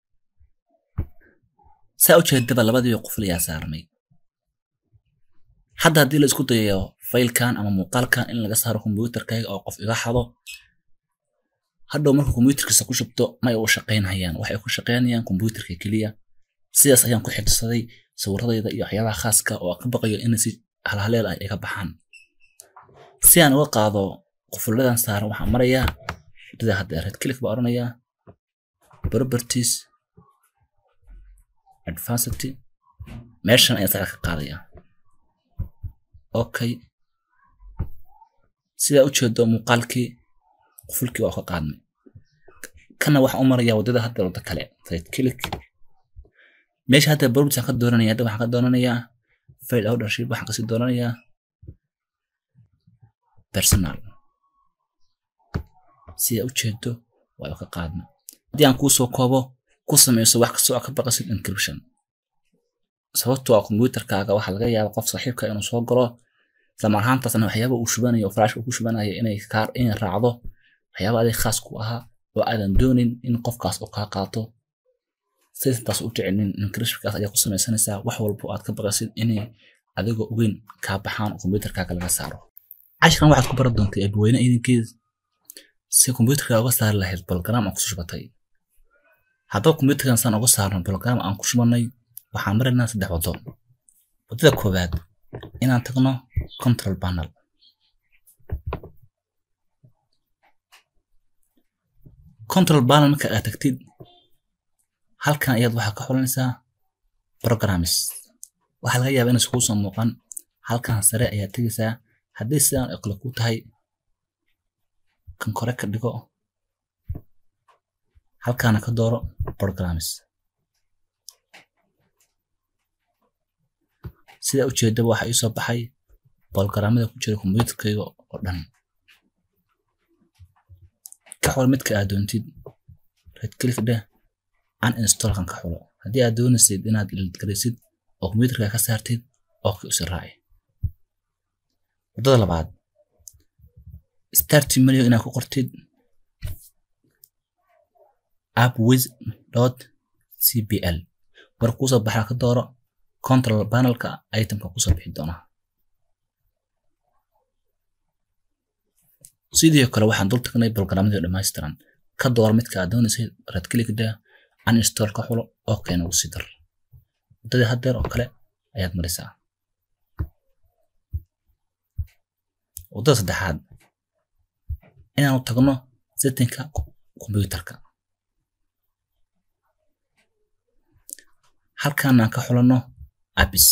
saa u jeedaba labadii quful ayaa saarnay hadda haddii la isku dayayo faylkan ama muuqaalkan in laga saaro kombyuutarkayga oo qof iga xado hadhow marka kombyuutarkiisa ku shubto may u shaqaynhayaan waxay ku shaqaynayaan kombyuutarka keliya sidaas ayaan ku xifdisaday sawiradayda iyo waxyaabaha khaaska oo ka baqayo in si halhaleel ah iga baxaan si aan uga qaado qufuladan saaran waxaan marayaa wadada hadda red click baa odhanayaa properties advanced meeshan ayaa saca ka qaadaya okay sidaa ujeedo muuqaalkii qufulkii waa ka qaadnay kana waxaan u marayaa wadada hadda wadda kale right click meesha hadda properties aan ka dooranaya hadda waxaan ka doonanayaa file ownership waxaan kasii doonanayaa personal sidaa ujeedo waa ka qaadnay haddii aan kuusoo koobo ku samayso wax kastoo aad ka baqasid encryption sababtoo ah kombyuutarkaaga waxaa laga yaaba qof saaxiibka inuu soo galo islamar ahaantaasna waxyaaba uu shubanayo oo flash uu ku shubanayo inay kaar inay raacdo waxyaaba adig khaas ku ahaa oo aadan doonin in qofkaas uu kaa qaato sidaas u jecelin encryptionkaas ayaa ku samaysanaysaa wax walba aad ka baqasid inay adigoo ogeyn kaa baxaan kombiyuutarkaaga laga saaro cashirkan waxaad ku baran doontaa eebweyne idinkeed si kombiyuutarka uga saari lahayd bologaraam aan ku shubatay haddaba kombiyuutarkan saan uga saarno bologaraam aan ku shubanay waxaan maraynaa saddex waddo waddada koowaad inaan tagno control panel control panel marka aad tagtid halkan ayaad waxaa ka xulanaysaa programs waxaa laga yaabaa inaysan kuu soo muuqan halkan sare ayaad tegaysaa haddii sidaan oo kale ku tahay kan kore ka dhigo halkaana ka dooro programs sida ujeedaba waxaa ii soo baxay bologaraamada ku jira kombiyuutarkayga oo dhan ka xul midka aad doontid right click dheh uninstallkan ka xulo haddii aad doonaysid inaad ilgaraysid oo kombiyuutarka ka saartid oo ka usi raaci waddada labaad start menu inaad ku qortid appwiz dot cpl mar kuusoo baxaa ka dooro control panelka itemka kusoo bixi doona sidoo kale waxaan dul tagnay bologaraamada dhammaystiran ka dooro midka aad doonaysay red click dheh uninstall ka xulo oo keena ugu sii dar waddadii haddeer oo kale ayaad marisaa waddada saddexaad inaanu tagno settingka kombiyuutarka halkaan aan ka xulanno apps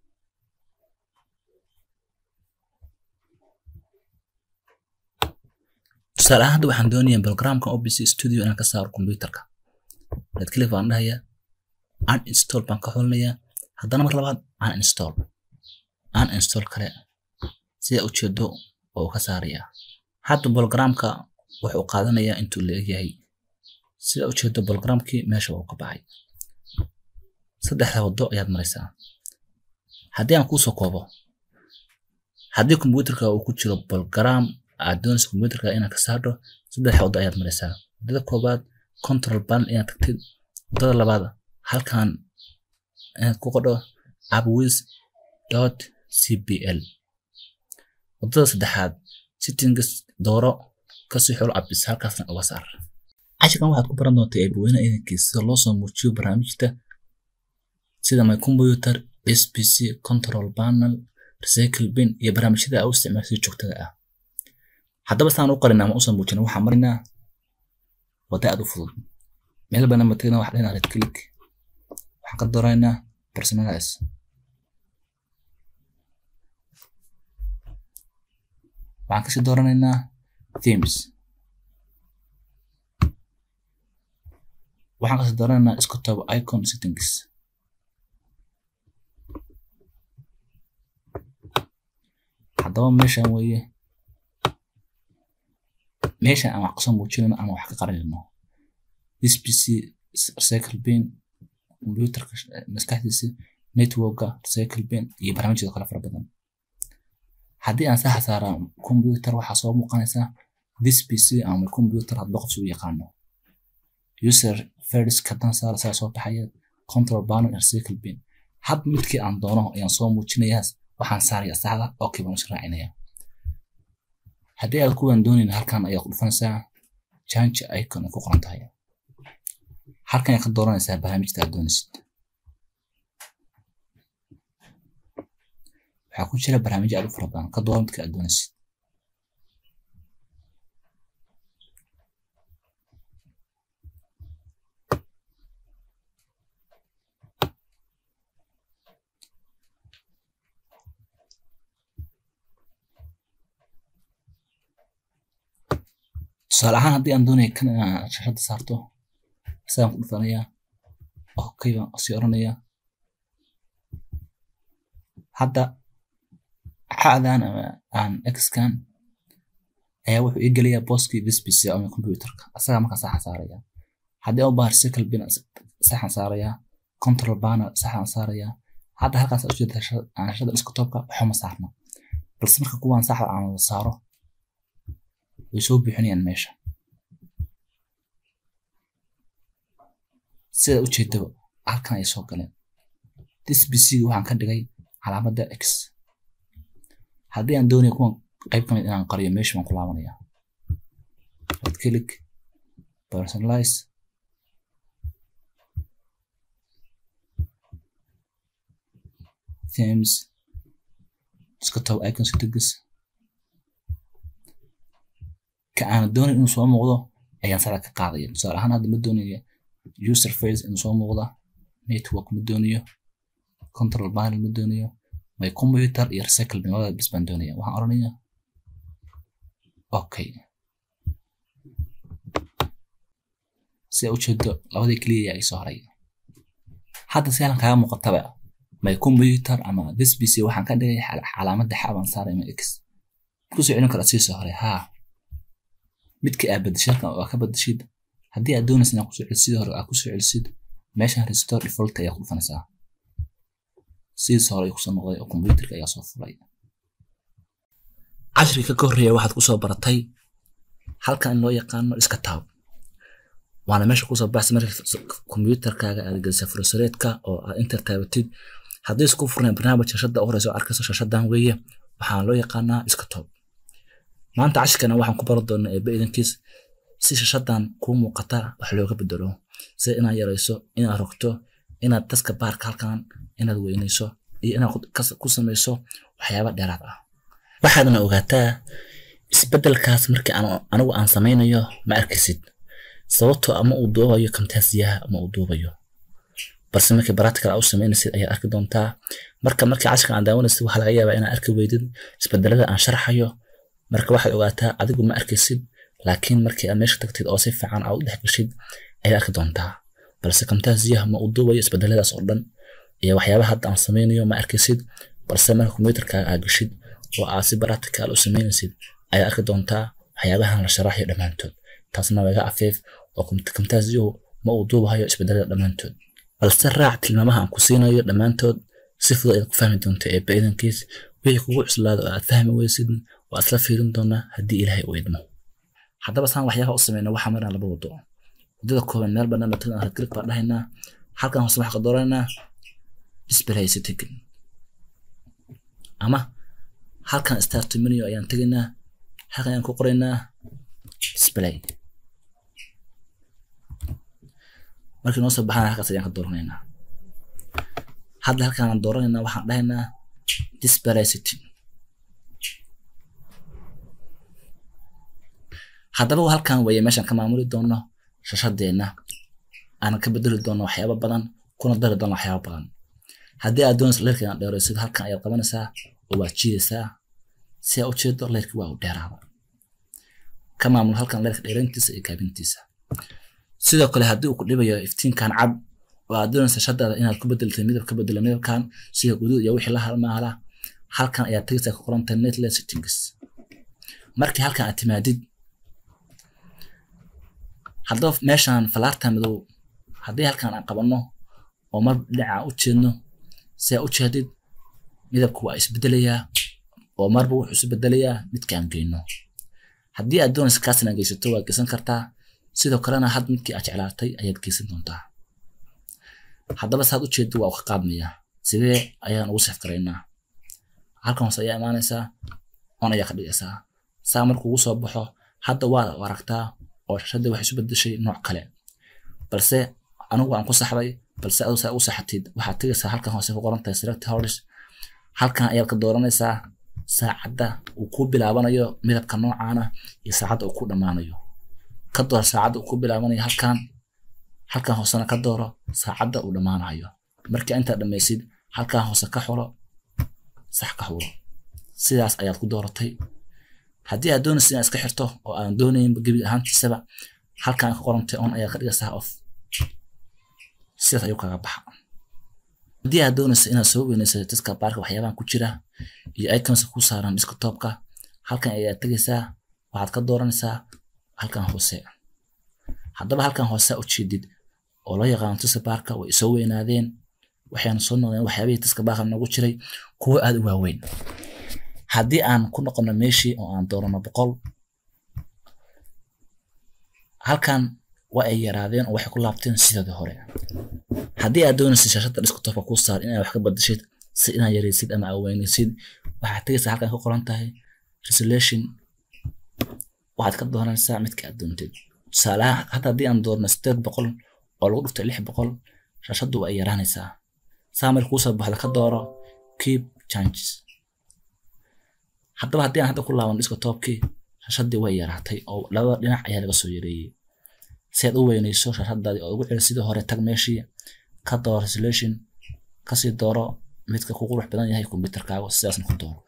tusaale ahaan hadda waxaan doonayaa programka OBC Studio inaan ka saaro kombiyuutarka right click baan dhahayaa uninstall baan ka xulinayaa haddana mar labaad uninstall uninstall kale sida ujeedo oo ka saarayaa hadda bologaraamka wuxuu qaadanayaa intuu la egyahay sida ujeedo bologaraamkii meesha uu ka baxay saddexda waddo ayaad maraysaa haddii aan kuusoo koobo haddii kombiyuutarka uu ku jiro bologaraam aad doonaysa kombiyuutarka inaad ka saarto saddex waddo ayaad maraysaa waddada koobaad control panel inaad tagtid waddada labaad halkan inaad ku qodho appwiz dot cpl waddada saddexaad settings dooro kasii xulo appis halkaasna uga saar cashirkan waxaad ku baran doontaa eebweyne idankiisa sida loo soo muujiyo barnaamijta sida my computer spc control panel recycle bin iyo barnaamijyada aa u isticmaashay joogtada ah haddaba saan u qarin ama usoo muujina waxaan marinaa wadda aad u fudud meel bana matagna waxaa dhinaa red click waxaan ka dooraynaa personalize waxaan kasii dooranaynaa themes waxaan kasii dooranaynaa isku taabo icon settings haddaba meeshan weeye meeshan aan wax kasoo muujinayno ama wax ka qarinayno this pc recycle bin computerka maskaxdiisa networka recycle bin iyo barnaamijyada kale fara badan haddii aan saxa saara computer waxaa soo muuqanaysaa this pc ama computer hadba qof u yaqaano user first kadan saara saa soo baxaya control panel recycle bin had midkii aan doono ayaan soo muujinayaa waxaan saaraya saxda okay baan israacinaya haddii aad kuwan doonayn halkan ayaa ku dhufanaysaa change icon ay ku qoran tahay halkan ayaa ka dooranaysaa barnaamijta aad doonaysid waxaa ku jira barnaamijyo aad u fara badan ka dooro midka aad doonaysid tusaale ahaan haddii aan doonaya kan inaan shashada saarto isagaan ku dhufanayaa okay baan sii oranayaa hadda xadan ama aan xkan ayaa wuxuu ii gelayaa booskii dispc ama computerka asagaa markaa saxan saaraya haddii u baahan recycle bin saxan saarayaa control panel saxan saarayaa hadda halkaas ujeeda shashada desktopka waxuma saarna balse marka kuwaan saxda aan wada saaro way soo buuxinayaan meesha sida ujeedaba halkan ay soo galeen dispc waxaan ka dhigay calaamadda x haddii aan doonayo kuwan qayb ka mid inaan qariyo meesha baan ku laabanaya right click personalize themes iska tago icons degis ka aan doonayo inuu soo muuqdo ayaan sara ka qaadaya tusaale ahaan hadda ma doonayo user face inuu soo muuqda network ma doonayo control panel ma doonayo my computer iyo recycle bin labada bis baan doonaya waxaan oranaya okay si aa ujeedo labadii keliya ay soo haray hadda si halan kaaga muuqataba my computer ama this pc waxaan ka dhigay calaamadda xaabaan saaray ma x kusoo celin kara sii soo haray haa midka aa badashid halkan waa ka badashid haddii aad doonaysa inaad kusoo celisid hore aad kusoo celisid meeshan restore default ayaa ku dhufanaysaa sidiis hore ay kusoo noqday oo computerka ayaa soo fulay cashriga ka horreeya waxaad kusoo baratay halkan in loo yaqaano iska taab waana meesha kusoo baxsa marka computerkaaga aad gelisa fursareedka oo aad inter taabatid haddii isku furnayn barnaamij shashada u horeysa oo arkayso shashadan weeye waxaa loo yaqaanaa iska toob maanta cashirkana waxaan ku baran doonaa eebbe idankiis si shashadan kuu muuqata wax looga bedelo sida inaad yarayso inaad rogto inaad daska baarka halkan inaad weynayso iyo inaad ku samayso waxyaaba dheeraad ah waxaadna ogaataa isbedelkaas markii anigu aan samaynayo ma arkaysid sababtoo ama uu duubayo kamtaasiyaha ama uu duubayo balse markii practical u samaynaysid ayaad arki doontaa marka markii cashirkan aan daawanaysid waxaa laga yaabaa inaad arki weydid isbedelada aan sharxayo marka waxaad ogaataa adigu ma arkaysid laakiin markii aad meesha tagtid oo si fiican aad u dhex gashid ayaad arki doontaa balse kamtaasiyaha ma uu duubayo isbedeladaas oo dhan iyo waxyaabaha hadda aan samaynayo ma arkaysid balse marka computerkaaga aad gashid oo aad si practical u samaynaysid ayaad arki doontaa waxyaabahan la sharaxayo dhammaantood taasna waa iga afeef oo kamtaasiyuhu ma uu duubahayo isbedelada dhammaantood balse raac tilmaamaha aan ku siinayo dhammaantood si fudud ayaad ku fahmi doonta eebba idankiis wixii kugu cuslaado oo aad fahmi weysid waa isla fiirin doonaa haddii ilaahay u idmo haddaba saan waxyaabaha u sameyna waxaa marnaa laba wado wadada kooban meel bannaan oo tagan click baan dhahaynaa halkan hoose waxaa ka dooranaa display setting ama halkan start menu ayaan tegaynaa halkan ayaan ku qoraynaa display markii noo soo baxana halkaas ayaan ka dooranaynaa hadda halkaan aan dooranaynaa waxaan dhahaynaa display setting haddaba halkan weeye meeshaan ka maamuli doono shashadeenna aan ka bedeli doono waxyaaba badan kuna dari doono waxyaaba badan haddii aad doonaysa leerka inaan dheeraysid halkan ayaad qabanaysaa oo waad jiidaysaa si aad u jeedo leerka waa u dheeraada ka maamul halkan leerka dheerayntiisa iyo gaabintiisa sidoo kale haddii uu ku dhibayo iftiinkan cad oo aad doonaysa shadaada inaad ku bedeltay midab ka bedelo midabkan sida guduud iyo wixii la halmaala halkan ayaad tegaysaa ku qoranta netless settings markii halkan aad timaadid haddaba meeshan falaarta madow haddii halkan aan qabanno oo mar dhinaca u jeedno si aad u jeedid midabku waa isbedelayaa oo marba wuxuu isu bedelayaa midkaan geyno haddii aad doonaysa kaas inaad geysato waad geysan kartaa sidoo kalena had midkii aad jeclaatay ayaad geysan doontaa haddaba saad u jeedo waa u ka qaadmayaa sidee ayaan ugu sef garaynaa halkan hoose ayaa imaanaysaa on ayaa ka dhigaysaa saa markuu ugu soo baxo hadda waa aragtaa oo shashadii waxay isu bedeshay nooc kale balse anigu aan ku saxday balse adu saa u saxatid waxaad tegaysaa halkan hoose ku qoran tahay select hours halkan ayaad ka dooranaysaa saacadda uu ku bilaabanayo midabka noocaana iyo saacadda uu ku dhammaanayo ka door saacadda uu ku bilaabanayo halkan halkan hoosena ka dooro saacadda uu dhammaanayo marka intaad dhammaysid halkan hoose ka xulo sax ka xulo sidaas ayaad ku dooratay haddii aad doonaysa inaad iska xirto oo aan doonaynba gebi ahaantiisaba halkan ka qorantay on ayaad ka dhigaysaa off sidaas ayuu kaga baxa haddii aad doonaysa inaad soo weynaysa diska baarka waxyaabahan ku jira iyo iconska ku saaran desktopka halkan ayaad tegaysaa waxaad ka dooranaysaa halkan hoose haddaba halkan hoose u jeedid oo loo yaqaano diska baarka way soo weynaadeen waxayna soo noqdeen waxyaabihii diska baarka noogu jiray kuwo aad u waaweyn haddii aan ku noqono meeshii oo aan doorano boqol halkan waa ay yaraadeen oo waxay ku laabteen sidii hore haddii aad doonaysa shashada desktopka kuu saar inaad wax ka badashid si inaad yareysid ama aweyneysid waxaad tegaysaa halkan ka qoran tahay resolution waxaad ka dooranaysaa midka aad doontid tusaalaha hadda haddii aan doorno sideed boqol oo lagu dhuftay lix boqol shashadu way yaraanaysaa saa marka kuusoo baxda ka dooro keep changes haddaba haddii aan hadda ku laaban dhiska toobkii shashadii way yaraatay oo labada dhinac ayaa laga soo yareeyey si aad u weyneyso shashadaadii oo ugu celi sidii hore tag meeshii ka dooro resolution kasii dooro midka ku qurux badan yahay kombyuutarkaaga sidaasna ku dooro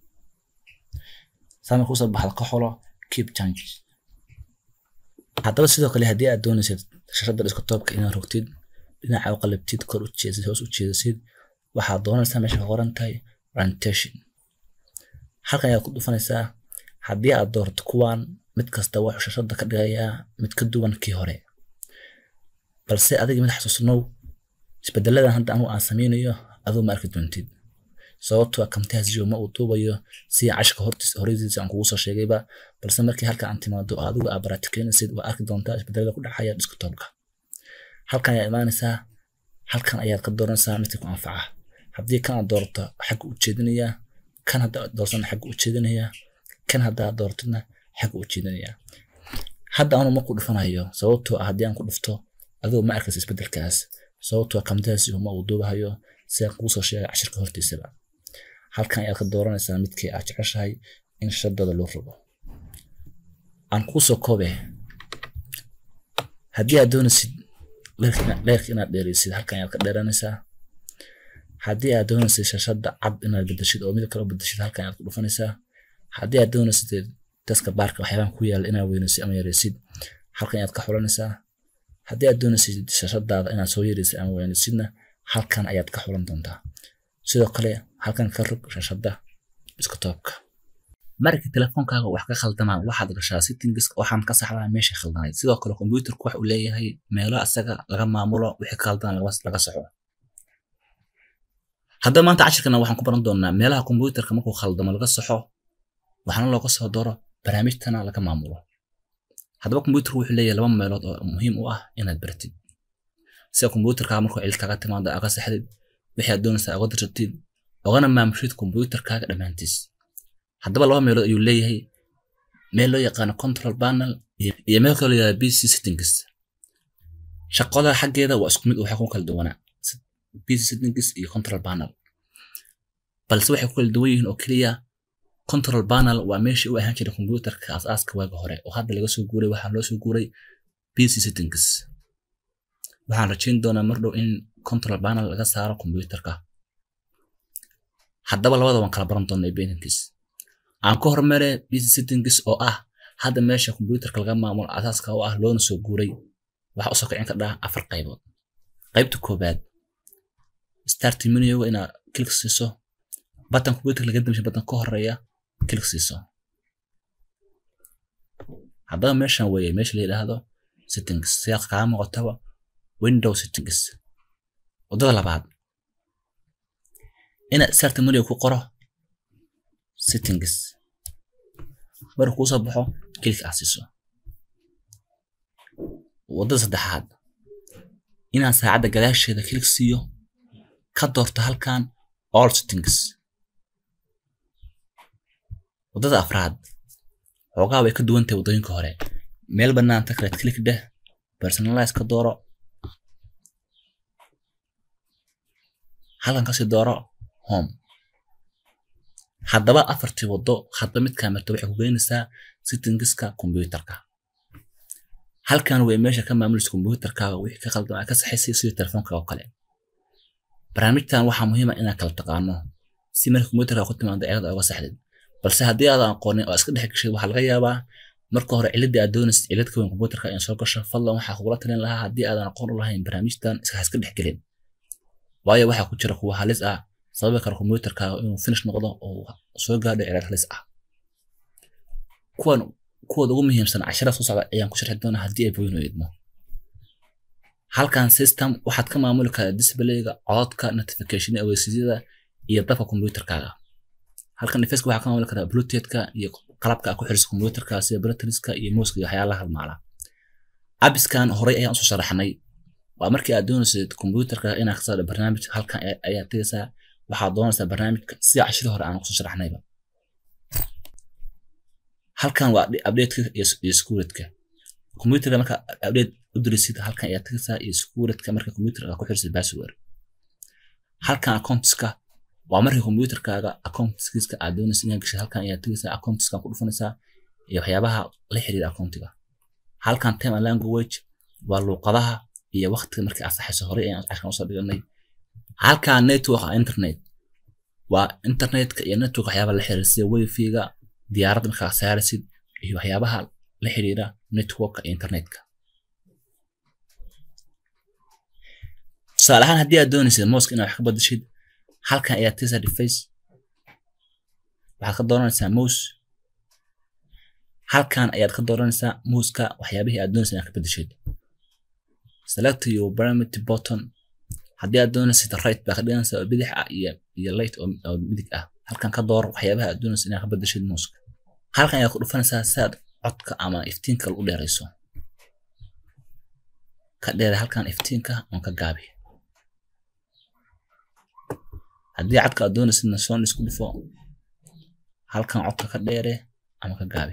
saa marka kuusoo baxda ka xolo keep changes haddaba sidoo kale haddii aad doonaysid shashada dhiska toobka inaad rogtid dhinaca u qalabtid kor u jeesid hoos u jeedasid waxaad doonaysaa meesha ka qoran tahay orientation halkan ayaad ku dhufanaysaa haddii aad doorto kuwan mid kasta wuxuu shashada ka dhigayaa mid ka duwan kii hore balse adiga mid xasuusnow isbedeladan hadda anigu aan sameynayo aduu ma arki doontid sababtoo kamtaasiyo ma uu duubayo si cashka horeysiisa aan kugu soo sheegayba balse markii halka aan timaado oo adigu aad baraatikenaysid waa arki doontaa isbedelada ku dhacaya desktopka halkan ayaad imaanaysaa halkan ayaad ka dooranaysaa midka ku anfaca haddii kan aad doorto xagga u jeedinaya kan hadda aad doortana xagga u jeedinaya kan hadda aad doortana xagga u jeedinaya hadda anu ma ku dhufanayo sababtoo ah haddii aan ku dhufto adigu ma arkaysa isbedelkaas sababtoo kamtaasiyo ma uu duubahayo si aan kugu soo sheegay cashirka hortiisaba halkan ayaad ka dooranaysaa midkii aad jeceshahay in shadada loo rogo aan kuu soo koobe haddii aad doonaysid leerka inaad dheereysid halkan ayaad ka dheeranaysaa haddii aad doonaysid shashada cad inaad bedeshid oo midab kale u bedeshid halkan ayaad ku dhufanaysaa haddii aad doonaysid daska baarka waxyaabahan ku yaala inaad weynaysid ama yareysid halkan ayaad ka xulanaysaa haddii aad doonaysid shashadaada inaad soo yareysid ama weynaysidna halkan ayaad ka xulan doontaa sidoo kale halkan ka rog shashada iskatoobka markii telefoonkaaga wax ka khaldamaan waxaad gashaa settings waxaan ka saxdaa meesha khaldanayd sidoo kale kombuyuutarku wax uu leeyahay meelo asaga laga maamulo wixii ka khaldan laga saxo haddaba maanta cashirkana waxaan ku baran doonaa meelaha kombuyuutarka markuu khaldamo laga saxo waxaana looga soo doro barnaamijtana laga maamulo haddaba kombuyuutarku wuxuu leeyahay laba meelood oo muhiim u ah inaad baratid sida kombuyuutarkaaga markuu cilid kaaga timaado aga saxdid wixii aad doonaysaa uga dirsatid ogana maamushid kombuyuutarkaaga dhammaantiis haddaba laba meelood ayuu leeyahay meel loo yaqaano control panel iyo meel kaloo yaqaano PC settings shaqada xaggeeda waa isku mid waxay ku kala duwanaa PC settings iyo control panel balse waxay ku kala duwan yihiin oo keliya control panel waa meeshii u ahaan jiray kombuyuutarka aasaaska waaga hore oo hadda laga soo guuray waxaa loo soo guuray PC settings waxaan rajayn doonaa mar dhow in control panel laga saaro kombuyuutarka haddaba labada waan kala baran doonaa beninkiis aan ka hormare PC settings oo ah hadda meesha kombuyuutarka laga maamulo asaaska oo ah loona soo guuray waxaa usoo kicin kardhaa afar qaybood qaybta koobaad start menuga inaad klik siiso batan kombuyuutarka laga damshay batan ka horeeya klik siiso haddaba meeshan weeye meesha la yidhaahdo settings sidaad kaa muuqataba window settings waddada labaad inaad start menuga ku qoro settings marka kuu soo baxo klik aad siiso waddada saddexaad inaan saacadda gadaasheeda klik siiyo ka doorto halkan all settings waddada afraad xoogaa way ka duwan tahay waddooyinka hore meel bannaan ta kaleed klik dheh personalize ka dooro halkan kasii dooro home haddaba afartii waddo hadba midkaa marta waxay ku geynaysaa settingska kombuyuutarka halkan way meesha ka maamulaysa kombuyuutarkaaga wixii ka khaldan ka saxaysay sida telefoonka oo kale barnaamijtan waxaa muhiim ah inaad kala taqaano si marka kombuyuutarka ku timaado cilad uga saxdid balse haddii aadan aqoonin oo iska dhex gashay waxaa laga yaabaa marka hore ciladii aad doonaysid cilad ka weyn kombuyuutarka in soo gasho fadlan waxaa kugula talin lahaa haddii aadan aqoon u lahayn barnaamijtan iska iska dhex gelin waayo waxaa ku jira kuwa halis ah sababi kara kombuyuutarkaaga inuu finish noqdo oo soo gaadho cilad halis ah kuwan kuwooda ugu muhiimsan cashara soo socda ayaan ku sharxi doonaa haddii ay booyin idmo halkan system waxaad ka maamuli karaa displayga cododka notification aweysiisyada iyo dabka kombuyuutarkaaga halkan device waxaa ka maamuli karaa bluetoothka iyo qalabka ku xiriirsa kombuyuutarka sida batteriska iyo muuska iyo waxyaalaha halmaala abiskan horey ayaan usoo sharaxnay waa markii aad doonaysid kombuyuutarka inaad ka saarto barnaamij halkan ayaad tegaysaa waxaad doonaysaa barnaamijka sida cashadii hore aan kusoo sharaxnayba halkan waa updateka iyo securitga computerka marka update u dirisid halkan ayaa tagaysaa iyo securitga marka computerka ku xirsid password halkan accountska waa markii computerkaaga accountskiiska aad doonaysa inaad gashid halkan ayaa tagaysaa accountskan ku dhufanaysaa iyo waxyaabaha la xiriira accountiga halkan time and language waa luuqadaha iyo waqtiga markii aad saxayso horey ayaan casharkan usoo dhiganay halkan network internet waa internetka iyo network waxyaabaha la xiriira sida wifi-ga diyaaradda markaa saaraysid iyo waxyaabaha la xiriira networka iyo internetka tusaale ahaan haddii aad doonaysid mooska inaad wax ka badashid halkan ayaa tisa device waxaad ka dooranaysaa mouse halkan ayaad ka dooranaysaa muuska waxyaabihii aad doonaysid inaad ka bedeshid select your parameter button haddii aad doonaysid right baa ka dhiganaysaa oo bidix ah iyo iyo light oo midig ah halkan ka door waxyaabaha aad doonaysid inaad ka bedeshid muuska halkan ayaad ku dhufanaysaa si aad codka ama iftiinka u dheerayso ka dheere halkan iftiinka oon ka gaabi haddii codka aad doonaysidna soon isku dhufo halkan codka ka dheere ama ka gaabi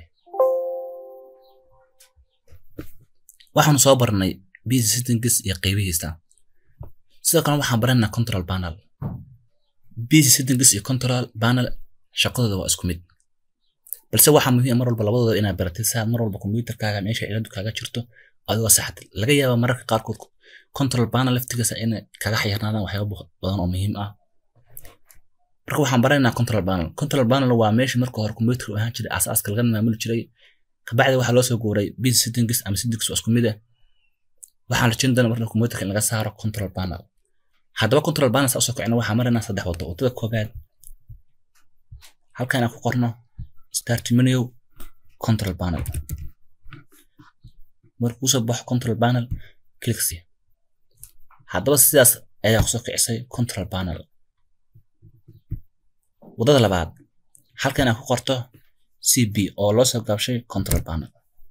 waxaanu soo barnay busy settings iyo qeybihiisa sidoo kale waxaan baranaa control panel busy settings iyo control panel shaqadooda waa isku mid balse waxaa muhiim mar walba labadooda inaad baratid si aad mar walba computerkaaga meesha ciladu kaaga jirto adigoo saxatid laga yaaba mararka qaarkood control panel laftigiisa inay kaga xayirnaadaan waxyaaba badan oo muhiim ah marka waxaan baranaynaa control panel control panel waa meesha marka hore computerka u ahaan jiray asaaska laga maamuli jiray kabacdi waxaa loo soo guuray busy settings ama settings waa isku mid ah waxaan rajin doonaa marka computerka in laga saaro control panel haddaba control panel saa usoo kicina waxaan maraynaa saddex wado wadada koobaad halkan aan ku qorno start menu control panel markuu kusoo baxo control panel clicksi haddaba sidaas ayaa kusoo kicisay control panel wadada labaad halkan aan ku qorto cb oo loo soo gaabshay control panel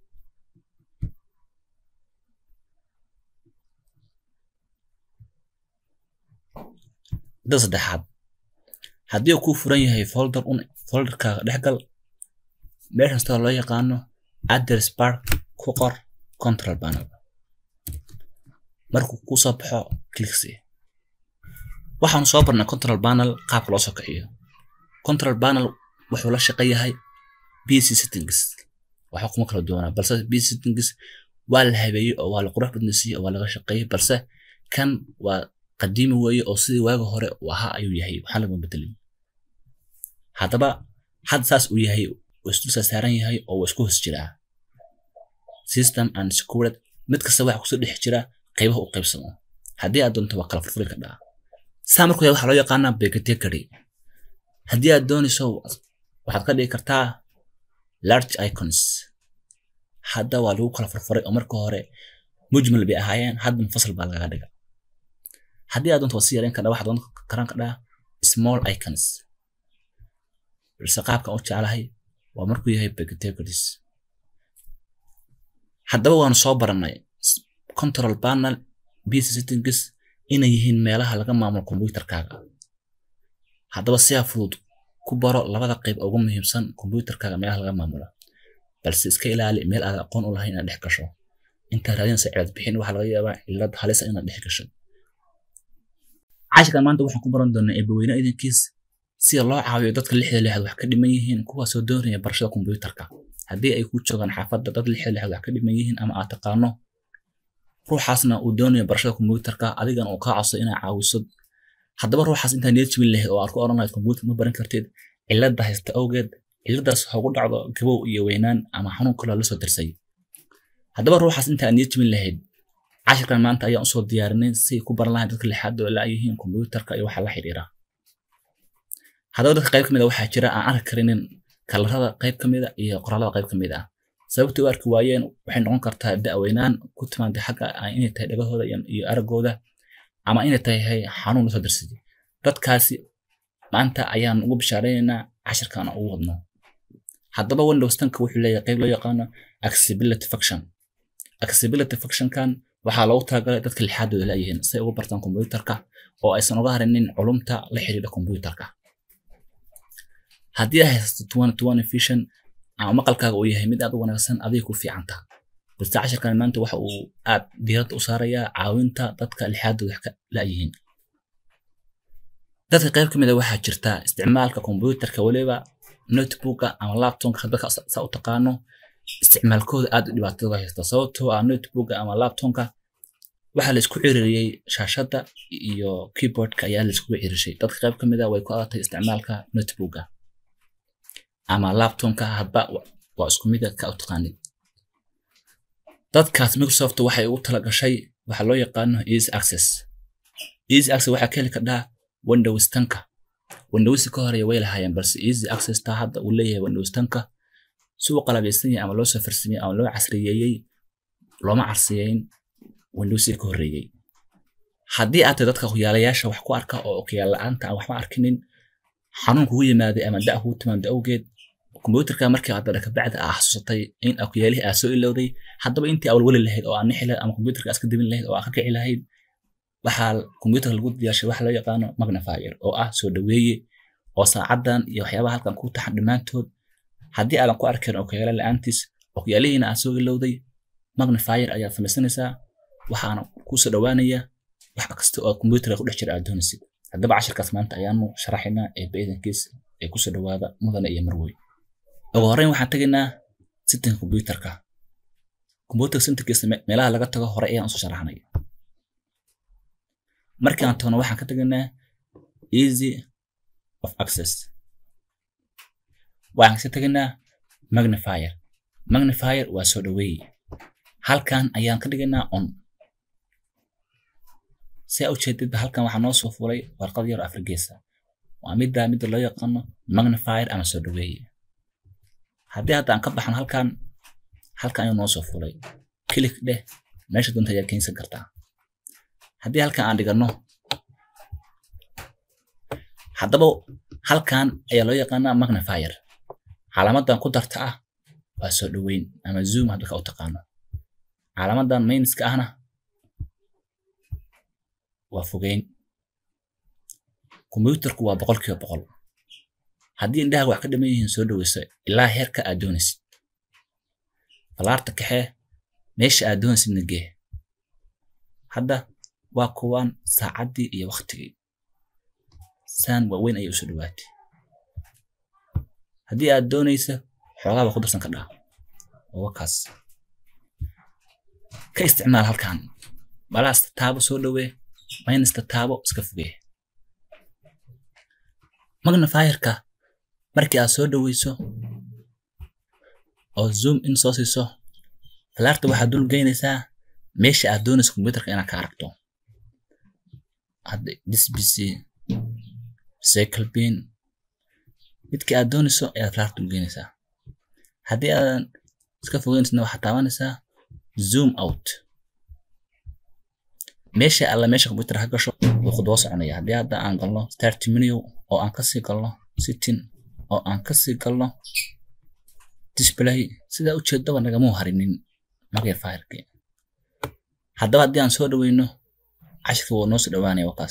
wadada saddexaad haddii uu kuu furan yahay folder un folderkaaga dhexgal meeshan sida loo yaqaano address bar ku qor control panel markuu kuu soo baxo clicksi waxaanu soo barnay control panel qaabka loo soo kiciyo control panel wuxuu la shaqo yahay bc settings waxa kuma kala duwanaa balse bc settings waa la habeeyey oo waa la qurux badnaysiiyey oo waa laga shaqeeyey balse kan waa qadiimi weeye oo sidii waaga hore uu ahaa ayuu yahay waxaan laguma bedelin haddaba had saas uu yahay uu isdulsa saaran yahay oo uu isku hoos jiraa system and security mid kasta waxa kusoo dhex jira qaybaha u qaybsamo haddii aad doonto waa kala furfuri kardhaa saa markuu yahay waxaa loo yaqaanaa begatekary haddii aad doonayso waxaad ka dhigi kartaa large icons hadda waa lagu kala furfuray oo marka hore mujmal bay ahaayeen hadda munfasal baa lagaga dhiga haddii aad doonto waa si yareyn kardhaa waxaad doon karan kardhaa small icons balse qaabkan u jeclahay waa markuu yahay begatecaries haddaba waanu soo baranay control panel bc settings inay yihiin meelaha laga maamulo computerkaaga haddaba sidaa fudud ku baro labada qayb ugu muhiimsan computerkaaga meelaha laga maamulo balse iska ilaali meel aad aqoon u lahayn inaad dhex gasho intaa raadinaysa cilad bixin waxaa laga yaabaa cilad halisa inaad dhex gasho cashirkan maanta waxaan ku baran doonaa eebaweyne idankiis sida loo caawiyo dadka lixda lixaad wax ka dhiman yihiin kuwaasoo doonaya barashada computerka haddii ay ku joogaan xaafadda dad lixda lixaad wax ka dhiman yihiin ama aad taqaano ruuxaasna uu doonayo barashada computerka adigana uu kaa codso inaa caawiso haddaba ruuxaas intaa niyad jibin lahayd oo aad ku oran lahayd computer ma baran kartid cilada haysta awgeed ciladaas hoogu dhacdo gabow iyo weynaan ama xanuun kaloo lasoo dirsay haddaba ruuxaas intaa niyad jibin lahayd cashirkan maanta ayaan usoo diyaarinay si ay ku baran lahayn dadka lixaad oo laayihiin computerka iyo waxa la xiriira haddaba dadka qayb ka mid a waxaa jira aan arki karinin kalarada qayb ka mid a iyo qoraalada qayb ka mid ah sababta u arki waayeen waxay noqon kartaa da'weynaan ku timaada xagga inay tahay dhagahooda iyo aragooda ama inay tahay xanuun lasoo dirsaday dadkaasi maanta ayaan ugu bishaareynayna cashirkan ugu wadno haddaba windows tanka wuxuu leeyahay qayb loo yaqaano accessibility function accessibility functionkan waxaa loogu talagalay dadka lixaadooda laayihiin si ay ugu bartaan computerka oo aysan uga harinin culumta la xiriira kombiyuutarka haddii ay haysato twenty twenty vision ama maqalkaaga uu yahay mid aad u wanaagsan adiga ku fiicanta balse casharkan maanta waxa uu aad diiradda u saarayaa caawinta dadka lixaadooda wax ka la'yihiin dadka qayb ka mid a waxaa jirta isticmaalka kombiyuutarka weliba notebooka ama laptopka hadba saa u taqaano isticmaalkooda aad u dhibaatada haysta sababtoo ah notebooka ama laptopka waxaa la isku ciririyey shaashadda iyo keyboardka ayaa la iskugu cirishay dadka qayb ka mid a way ku adatay isticmaalka notebooka ama laptopka hadba waa isku mid ka u taqaanid dadkaas microsoft waxay ugu tala gashay waxa loo yaqaano easy access easy access waxaa ka heli kardhaa windows tanka windows ka horeeya way lahaayeen balse easy access taa hadda uu leeyahay windows tanka si uu qalabeysan yahay ama loo soo farsameyey ama loo casriyeeyey looma carsiyeyn windows ka horeeyey haddii aad tahay dadka kuyaalayaasha wax ku arka oo okuyaal la-aanta aan waxba arkinin xanuun kugu yimaaday ama da kugu timaado awgeed kombiyuutarka markii aad dara kabacdi aa xasuusatay in okuyaalihii aad soo ilowday haddaba intii awalwali lahayd oo aan nixi lahayd ama kombiyuutarka aad iska debin lahayd oo aad ka kici lahayd waxaa kombiyuutarka lagu diyaarshay waxa loo yaqaano magnifier oo ah soo dhaweeye oo saacadan iyo waxyaabaha halkan ku taxan dhammaantood haddii aadan ku arkayn okuyaala la-aantiis okuyaalihiina aad soo ilowday magnifier ayaad samaysanaysaa waxaana kusoo dhawaanaya wax kasta oo kombiyuutarka ku dhex jira aad doonaysid haddaba cashirkaas maanta ayaanu sharaxaynaa ee baedankiis ee kusoo dhawaada mudane iyo marwey ugu horreyn waxaan tegaynaa sitinka kombiyuutarka kombiyuutarka sitinkiisa meelaha laga tago hore ayaan usoo sharaxnay markii aan tagno waxaan ka tegaynaa easy of access waxaan kasi tegaynaa magnifier magnifier waa soo dhaweeye halkan ayaan ka dhigaynaa on si aa ujeedidba halkan waxaa noo soo fulay warqad yar afrigeesa waa midda midda loo yaqaano magnifier ama soo dhaweeye haddii hadda aan ka baxno halkan halkan ayuu noo soo fulay kilik dheh meesha doonta ayaad keensan kartaa haddii halkan aan dhigano haddaba halkan ayaa loo yaqaanaa magnifier calaamadan ku darta ah waa soo dhaweyn ama zoom hadda ka u taqaano calaamadan mayniska ahna waa fogeyn kombiyuutarku waa boqol kiiba boqol haddii indhahaga wax ka dhiman yihiin soo dhaweyso ilaa heerka aad doonaysid falaarta kaxee meesha aad doonaysidna gee hadda waa kuwaan saacaddii iyo waktigii saan waaweyn ayay usoo dhawaatay haddii aad doonaysa xoogaaba ku darsan kardhaa waa kaas ka isticmaal halkan balaasta taabo soo dhawee maynasta taabo iska fogee magnifierka markii aad soo dhaweyso oo zoom in soo siiso falaarta waxaad dul geynaysaa meesha aad doonayso kombiyuutarka inaad ka aragto hadda disbc cycle bin midkii aad doonayso ayaad falaarta dul geynaysaa haddii aadan iska fogeynaysidna waxaad taabanaysaa zoom out meesha alla meesha kombiyuutar ha gasho wuu khudbo soconaya haddii hadda aan galno start menu oo aan kasii galno sitting oo aan kasii galno display sidaa ujeedaba nagamuu harinin magnifier-ki haddaba haddii aan soo dhaweyno cashirka wuu noo soo dhawaanaya wakaas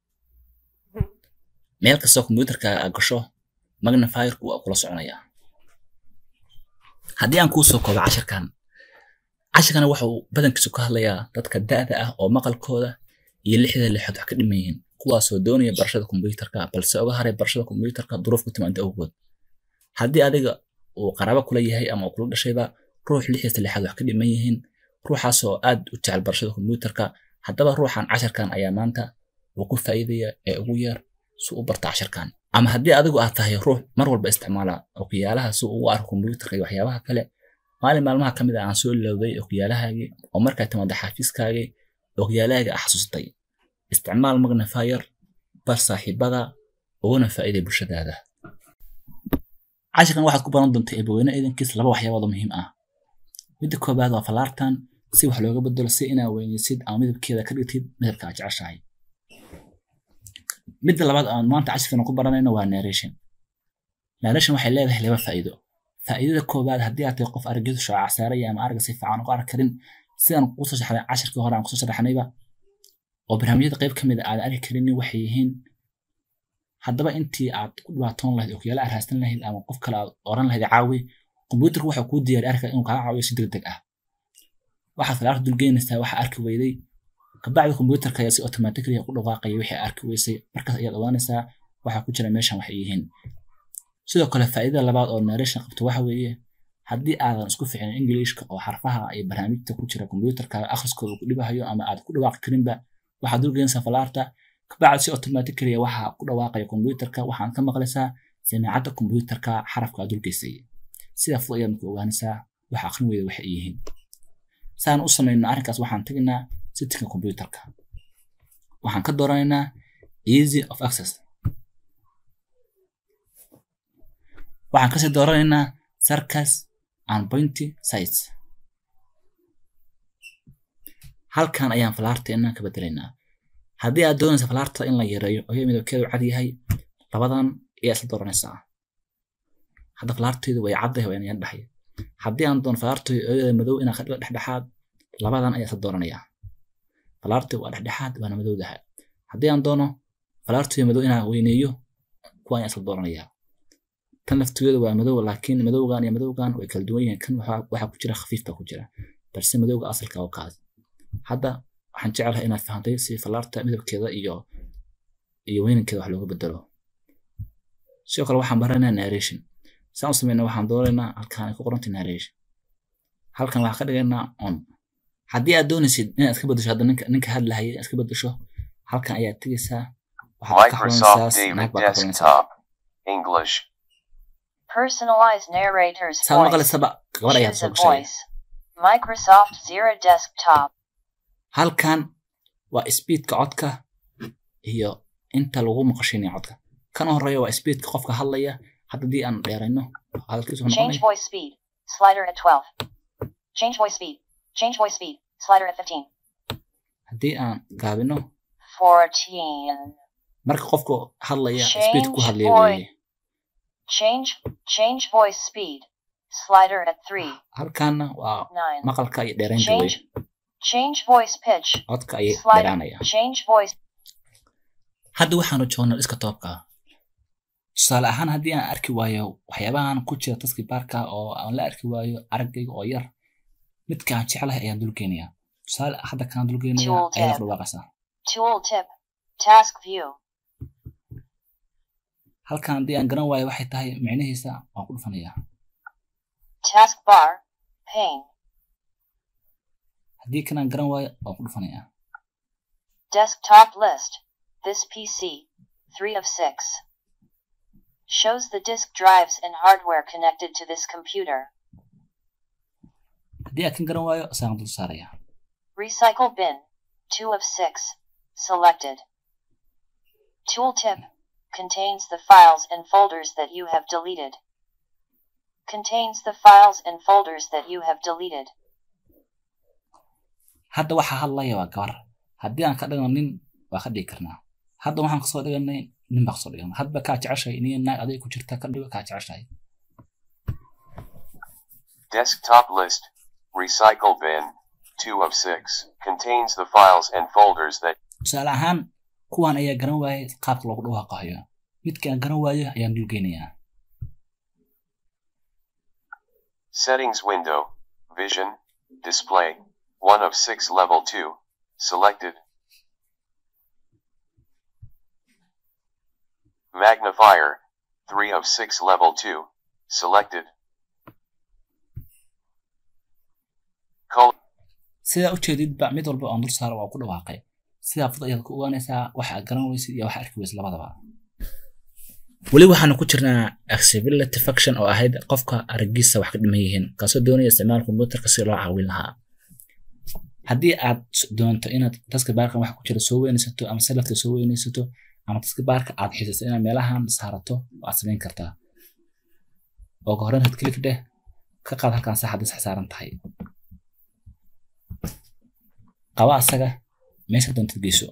meel kastoo kombiyuutarka aad gasho magnifierku waa kula soconaya haddii aan kuu soo koobo cashirkan cashirkana waxa uu badankiisu ka hadlayaa dadka da'da ah oo maqalkooda iyo lixda lixood wax ka dhiman yihiin kuwaasoo doonaya barashada kombiyuutarka balse uga haray barashada kombiyuutarka duruuf ku timaada awgood haddii adiga uu qaraabo kula yahay ama uu kula dhashayba ruux lixdiisa lixaad wax ka dhiman yihiin ruuxaasoo aad u jecel barashada kombiyuutarka haddaba ruuxan cashirkan ayaa maanta uu ku faa'iidaya ee ugu yar si u barta cashirkan ama haddii adigu aad tahay ruux mar walba isticmaala okuyaalaha si uu u arko kombiyuutarka iyo waxyaabaha kale maalin maalmaha ka mid ah aan soo ilowday okuyaalahaagii oo markaa timaada xafiiskaagii okuyaalahaagii ah xasuustay isticmaal magnifier bar saaxiibada uguna faa'iiday bulshadaada cashirkan waxaad ku baran doontaa eebaweyne idankiis laba waxyaabood oo muhiim ah midda koobaad waa falaartan si wax looga bedelo si inaa weynaysid ama midabkeeda ka dhigtid midabka aad jeceshahay midda labaad aan maanta cashirkan ku baranayno waa narration narration waxay leedahay laba faa'iido faa'iidada koobaad haddii aad tahay qof araggiisu shaaca saaraya ama aragga si fiican uga arki karin sidaan kusoo sharaxnay cashirkii hore aan kusoo sharaxnayba oo barnaamijyada qayb ka mid a aadan arki karinin waxay yihiin haddaba intii aad ku dhibaatoon lahayd ookiyaala aad raastan lahayd ama qof kale aad oran lahayd caawi kombiyuutarku waxaa kuu diyaari arka inuu kaa caawiyo si degdeg ah waxaad falaarta dulgeynaysaa waxa arki weyday kabacdi kombiyuutarka ayaa si automatically ku dhawaaqaya wixii arki weysay markaas ayaad ogaanaysaa waxaa ku jira meeshan waxay yihiin sidoo kale faa'iidada labaad oo narration qabto waxa weeye haddii aadan isku ficinin ingiliishka oo xarfaha iyo barnaamijta ku jira kombiyuutarkaaga akhriskooda ku dhibahayo ama aad ku dhawaaqi karinba waxaad dulgeynaysaa falaarta kabacdi si automatically waxaa ku dhawaaqaya kombiyuutarka waxaan ka maqlaysaa samiicadda kombiyuutarka xarafka aad dulgeysay sida fudud ayaad marka ogaanaysaa waxa aqrin weyda waxay yihiin saan u samayno arrinkaas waxaan tegaynaa settingka kombiyuutarka waxaan ka dooranaynaa easy of access waxaan kasii dooranaynaa circus and pointy sites halkan ayaan falaarteena ka bedelaynaa haddii aad doonaysa falaarta in la yareeyo oo midabkeedu cad yahay labadan ayaa isla dooranaysaa hadda falaarteedu way caddahay waa inayaan dhahay haddii aan doono falaarteedu ooyada madow inaan ka dhigo dhexdhexaad labadan ayaa isla dooranayaa falaarteedu waa dhexdhexaad waana madowdaha haddii aan doono falaarteedu madow inaan weyneeyo kuwa ayaan isla dooranayaa tan laftigeedu waa madow laakiin madowgan iyo madowgan way kala duwan yihiin kan waxaa ku jira khafiif baa ku jira balse madowga asalka oo kaas hadda waxaan jecelahay inaad fahantay si falaarta midabkeeda iyo iyo weynankeeda wax looga bedelo sidoo kale waxaan baranaynaa narration saan u sameynaa waxaan doonaynaa halkaan ay ku qorantay narration halkan waxaan ka dhigaynaa on haddii aad doonaysid inaad iska bedesho hadda ninka ninka hadlahaya inaad iska bedesho halkan ayaad tegaysaa waxaad ka Microsoft xulanaysaa snack David baa ka xulanaysaa Desktop. English. Personalized narrator's saad voice. maqlaysaba gabar ayaad Choose soo a gashay voice. Microsoft Zero Desktop. halkan waa speedka codka iyo inta lagu maqashiinaya codka kan horeeya waa speedka qofka hadlaya haddii aan dheerayno hadalkiisu wuxuu Change noqonaya voice speed. Slider at 12. Change voice speed. Change voice speed. Slider at 15. haddii aan gaabino 14. marka qofka hadlaya Change speedka ku hadlaya voice. weeye Change change voice speed. Slider at 3. halkaana waa 9. maqalka iyo dheeraynta Change weye change voice pitch. codka ayay Slider. dheeraanaya Change voice hadda waxaanu joognaa iska toobka tusaale ahaan haddii aan arki waayo waxyaabahan ku jira taski baarka oo aan la arki waayo araggayga oo yar midka aan jeclahay ayaan dulgeynayaa tusaale hadda kaan dulgeynaya Tool ayaad tab. dhawaaqaysaa tool tip. Task view. halkan haddii aan garan waayo waxay tahay micnihiisa waan ku dhufanayaa Taskbar. Pane. haddii kan aan garan waayo waan ku dhufanayaa Desktop list. This PC, 3 of 6. Shows the disk drives and hardware connected to this computer. haddii aan kan garan waayo isaan dul saarayaa Recycle bin, 2 of 6. Selected. Tooltip contains the files and folders that you have deleted. Contains the files and folders that you have deleted. hadda waxaa hadlaya waa gabar haddii aan ka dhigno nin waa ka dhigi karnaa hadda waxaan kasoo dhiganay nin baa kasoo dhiganay hadba kaa jeceshahay iniyo naag adiga ku jirta ka dhigo kaa jeceshahay Desktop list. Recycle bin. 2 of 6. Contains the files and folders that tusaale ahaan kuwan ayaa garan waayay qaabka loogu dhawaaqayo midka aan garan waayo ayaan dulgeynayaa Settings window. Vision. Display. 1 of 6 level 2. Selected. Magnifier. 3 of 6 level 2. Selected. Color. sidaa ujeedidba mid walba aan dul saaro waa ku dhawaaqay sidaa fudud ayaad ku ogaanaysaa waxa aad garan weysid iyo waxa arki weysid labadaba weli waxaanu ku jirnaa accessibility function oo ahayd qofka aragiisa wax ka dhiman yihiin kaasoo doonaya isticmaal kombiyuutarka si loo caawin lahaa haddii aad doonto inaad taska baarkan wax ku jira soo weynaysato ama salafka soo weynaysato ama taska baarka aad xiisayso inaad meelahan saarato waad samayn kartaa oo ka horreyn had klik dheh ka qaad halkan saxadda sax saaran tahay qaba asaga meesha doontad geyso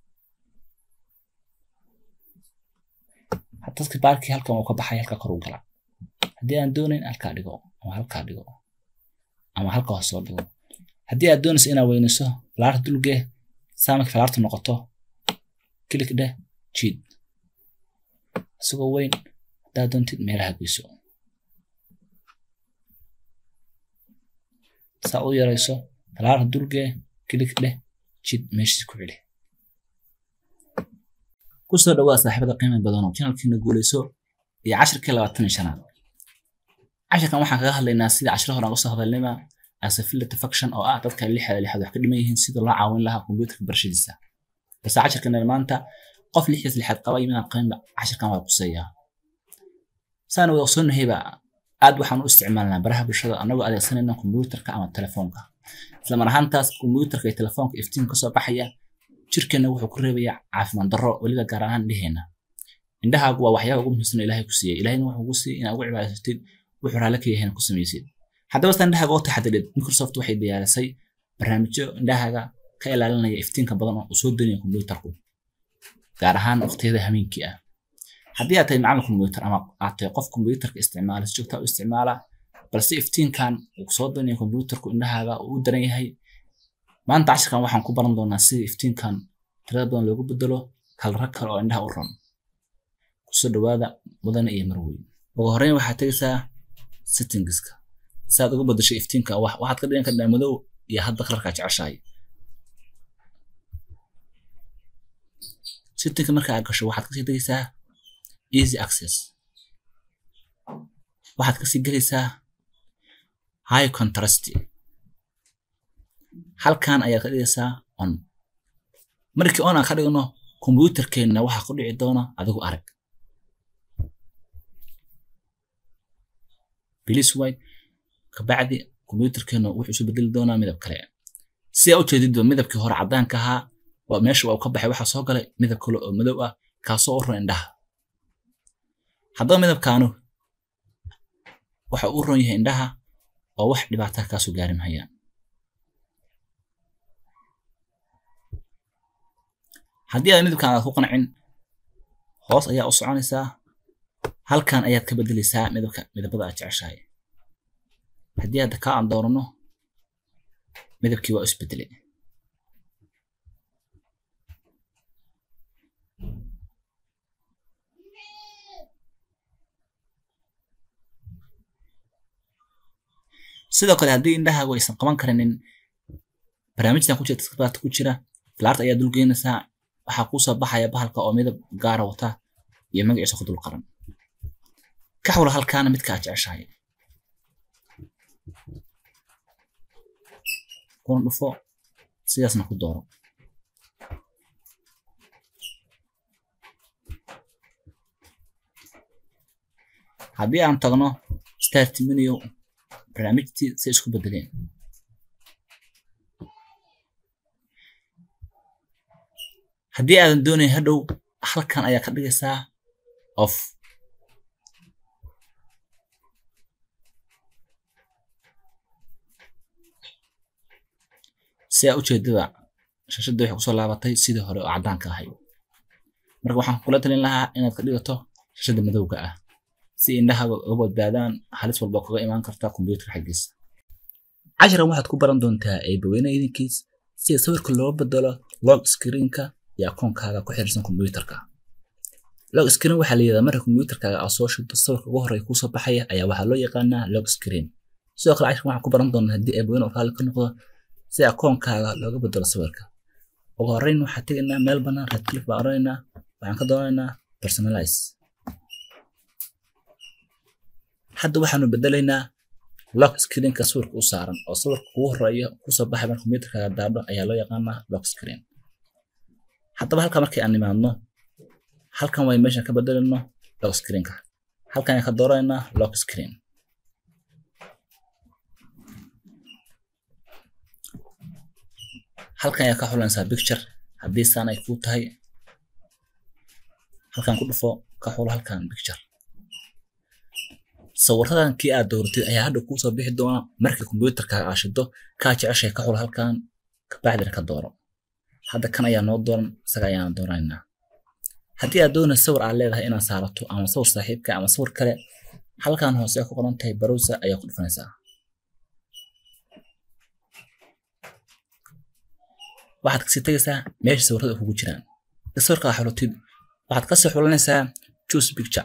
dadka baarkii halkan uu ka baxay halka kor u gala haddii aan doonayn halkaa dhigo ama halkaa dhigo ama halka hoos soo dhigo haddii aad doonayso inaad weynayso falaarta dulgee saa marka falaartu noqoto kilik dheh jiid isagoo weyn haddaad doontid meelaha geyso saa u yarayso falaarta dulgee kilik dheh jid meeshiis ku celi kusoo dhawaa saaxiibada qiimo badan oo channelkiina guuleyso iyo cashirkii labaatan iyo shanaad cashirkan waxaan kaga hadlaynaa sida cashiro hore aan usoo hadalnayba asafility function oo ah dadka lixda lixaad wax ka dhiman yihiin sida loo caawin lahaa kombiyuutarka barashadiisa balse cashirkan maanta qof lixdiis lixaad qaba yimaad qiimo cashirkan waa quseeyaa saan wada ogsoonahyba aad waxaan u isticmaalnaa baraha bulshada anagoo adeegsanayna kombiyuutarka ama telefoonka isla mar ahaantaas kombiyuutarka iyo telefoonka iftiin kasoo baxaya jirkeena wuxuu ku reebayaa caafimaad darro weliba gaar ahaan indheheena indhahaagu waa waxyaaba ugu muhiimsan oo ilaahay ku siiyey ilaahayna wuxuu ku siiyey inaad ugu cibaadaysatid wuxuu raalli ka yahayna ku samaysid haddaba saan indhahaaga oo taxadirid microsoft waxay diyaarisay barnaamijyo indhahaaga ka ilaalinaya iftiinka badan oo soo daynaya kombiyuutarku gaar ahaan waqtiyada hameenkii ah haddii aad tahay macallin kombiyuutar ama aad tahay qof kombiyuutarka isticmaala si joogta u isticmaala balse iftiinkan uu soo daynaya kombiyuutarku indhahaaga uu u daran yahay maanta cashirkan waxaan ku baran doonaa sida iftiinkan tirada badan loogu bedelo kalra kale oo indhaha u ron kusoo dhawaada mudane iyo marweyn ugu horreyn waxaad tegaysaa settingska si aad uga bedesho iftiinka waxaad ka dhigan kartaa madow iyo hadda kalarkaa jeceshahay settingka marka aad gasho waxaad kasii tegaysaa easy access waxaad kasii gelaysaa high contrast halkan ayaad ka dhigaysaa on markii on aan ka dhigno kombiyuutarkeenna waxaa ku dhici doona adigu arag bilis way kabacdi kombiyuutarkeenna wuxuu isu bedeli doonaa midab kale si aa ujeedidba midabkii hore caddaanka ahaa waa meesha waa ka baxay waxaa soo galay midab kale oo madow ah kaasoo u ron indhaha haddaba midabkaanu waxa u ron yahay indhaha oo wax dhibaata kaasoo gaari mahayaan haddii aad midabkan aad ku qancin hoos ayaa u soconaysaa halkan ayaad ka bedelaysaa midabka midabada aad jeceshahay haddii hadda kaa aan doorano midabkii waa isbedelay sidoo kale haddii indhahaagu aysan qaban karinin barnaamijtan ku jira taskbaarta ku jira filaarta ayaa dul geynaysaa waxaa kuu soo baxaya bahalka oo midab gaara wata iyo magaciisa ku dul qaran ka xawla halkaana midka aad jeceshahay kuna dhufo sidaasna ku dooro haddii aan tagno start menu barnaamijtii say isku bedeleen haddii aadan doonayn hadhow halkan ayaa ka dhigaysaa off si aa ujeedada shashadda waxay kusoo laabatay sidii hore oo caddaanka ahayd marka waxaan kula talin lahaa inaad ka dhigato shashadda madowga ah si indhahaga uga badbaadaan halis walba kaga imaan karta kombiyuutarka xaggiisa cashiran waxaad ku baran doontaa eebaweyne idinkiis sida sawirka loo bedelo log screenka iyo akoonkaaga ku xiriirsan kombiyuutarka log screen waxaa la yidhahdaa marka kombiyuutarkaaga aad soo shubto sawirka ugu horreeya kuusoo baxaya ayaa waxaa loo yaqaanaa log screen sidoo kale cashiran waxaan ku baran doonaa haddii eebaweyne oo raalli ka noqdo si akoonkaaga looga bedelo sawirka ugu horreyn waxaan tegaynaa meel bannaan right click baan oranaynaa waxaan ka doonaynaa personalize hadda waxaanu bedelaynaa lock screenka sawirka u saaran oo sawirka kugu horeeya kusoo baxay marka kombiyuutarkaaga daadho ayaa loo yaqaanaa lock screen haddaba halka markii aan nimaadno halkan way meeshan ka bedelayno lock screenka halkan ayaan ka dooraynaa lock screen halkan ayaa ka xulanaysaa picture haddii saan ay kuu tahay halkan ku dhufo ka xulo halkan picture sawiradan kii aad dooratid ayaa hadda kuu soo bixi doona markii kombiyuutarkaaga aad shido kaa jeceshay ka xulo halkan kabacdina ka dooro hadda kan ayaa noo dooran isaga ayaan doonaynaa haddii aad doonaysa sawir aad leedahay inaad saarato ama sawir saaxiibka ama sawir kale halkan hoose ku qoran tahay browser ayaa ku dhufanaysaa waxaad kasii tegaysaa meesha sawirada kugu jiraan sawirka aad xulotid waxaad kasii xulanaysaa choose picture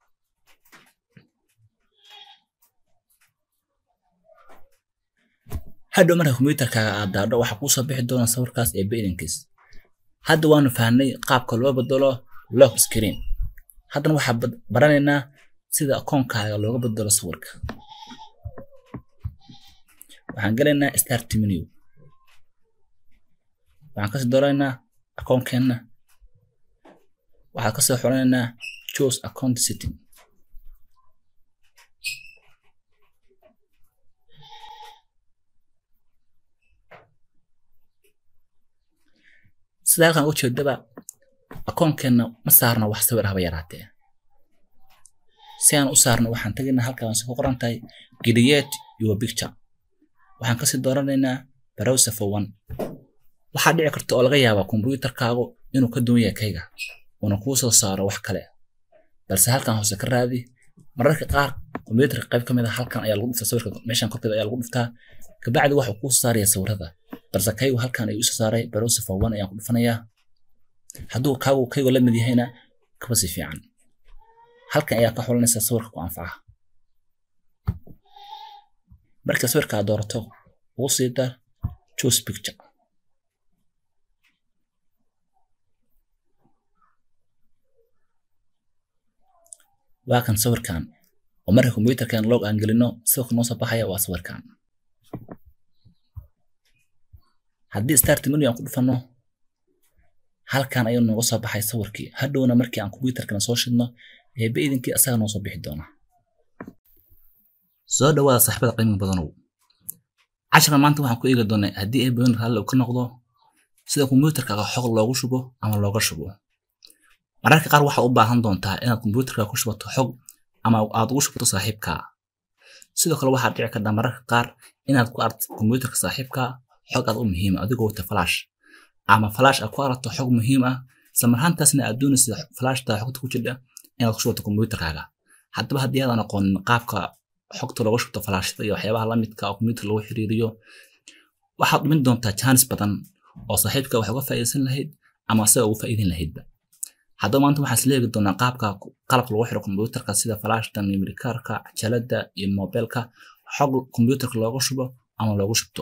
hadhow marka kombiyuutarkaaga aad daadho waxaa kuu soo bixi doona sawirkaas ee baidankiis hadda waanu fahnay qaabka loo bedelo lock screen haddana waxaa baranaynaa sida akoonkaaga looga bedelo sawirka waxaan gelaynaa start menu waxaan kasii dooranaynaa akoonkeenna waxaan kasoo xulanaynaa choose account setting sida halkan ujeedaba akoonkeenna ma saarna wax sawir haba yaraatee si aan u saarno waxaan tegaynaa halkan si ku qoran tahay create your picture waxaan kasii dooranaynaa browser for one waxaa dhici karta oo laga yaabaa kombiyuutarkaagu inuu ka duwan yahay kayga uuna kuu soo saaro wax kale balse halkan hoose ka raadi mararka qaar kombiyuutarka qayb ka mid a halkan ayaa lagu dhuftaa sawirka meeshan korkeeda ayaa lagu dhuftaa kabacdi waxuu kuu saaraya sawirada balse kaygu halkan ayuu isu saaray browser for one ayaan ku dhufanayaa hadduu kaagu kaygu la mid yahayna kaba si fiican halkan ayaa ka xulanaysaa sawirka ku anfaca marka sawirka aad doorato ugu sii dar choose picture waa kan sawirkan oo marka kombiyuutarkan log aan gelino sawirka noo soo baxaya waa sawirkan haddii start menu aan ku dhufano halkan ayuu nooga soo baxay sawirkii hadhowna markii aan kombiyuutarkana soo shidno eebe idinkii asaga noo soo bixi doona soo dhawaada saaxiibada qiimiga badanow casharka maanta waxaan ku eegi doonaa haddii ay badan raalli uu ka noqdo sida kombiyuutarkaaga xog loogu shubo ama looga shubo mararka qaar waxaad u baahan doontaa inaad kombiyuutarkaaga ku shubato xog ama aad ugu shubto saaxiibkaa sidoo kale waxaad dhici kartaa mararka qaar inaad ku aragto kombiyuutarka saaxiibkaa xog aad u muhiima adigoo wata flash ama flash aad ku aragto xog muhiim ah isla marhaantaasna aad doonaysa flashta xogta ku jirta inaad ku shubato kombiyuutarkaaga haddaba haddii aadan aqoonin qaabka xogta looga shubto flashada iyo waxyaabaha lamidka oo kombiyuutar lagu xiriiriyo waxaad dhumin doontaa jaanis badan oo saaxiibka wax uga faa'iidaysan lahayd ama asaga ugu faa'iidayn lahaydba haddaba maanta waxaan isleegi doonaa qaabka qalabka lagu xiro kombiyuutarka sida flashta memory cardka cajalada iyo mobilka xog kombiyuutarka looga shubo ama loogu shubto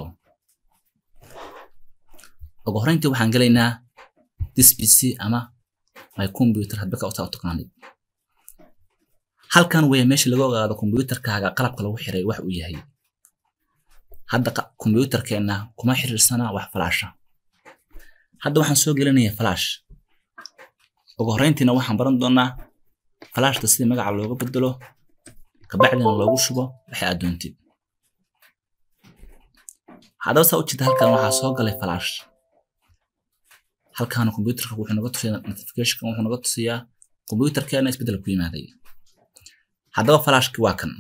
ugu horreyntii waxaan gelaynaa this pc ama my computer hadba ka u taqaanid halkan weya meesha laga ogaado kombiyuutarkaaga qalabka lagu xiray wax uu yahay hadda kombiyuutarkeenna kuma xiriirsana wax falaasha hadda waxaan soo gelinayaa flash ugu horreyntiina waxaan baran doonaa flashta sidii magaca looga bedelo kabacdina loogu shubo waxay aad doontid haddaba saa u jeeda halkan waxaa soo galay flash halkaana kombiyuutarka wuxuu naga tusiyaa notificationka wuxuu naga tusiyaa kombiyuutarkeena isbeddel ku yimaaday haddaba flashki waa kan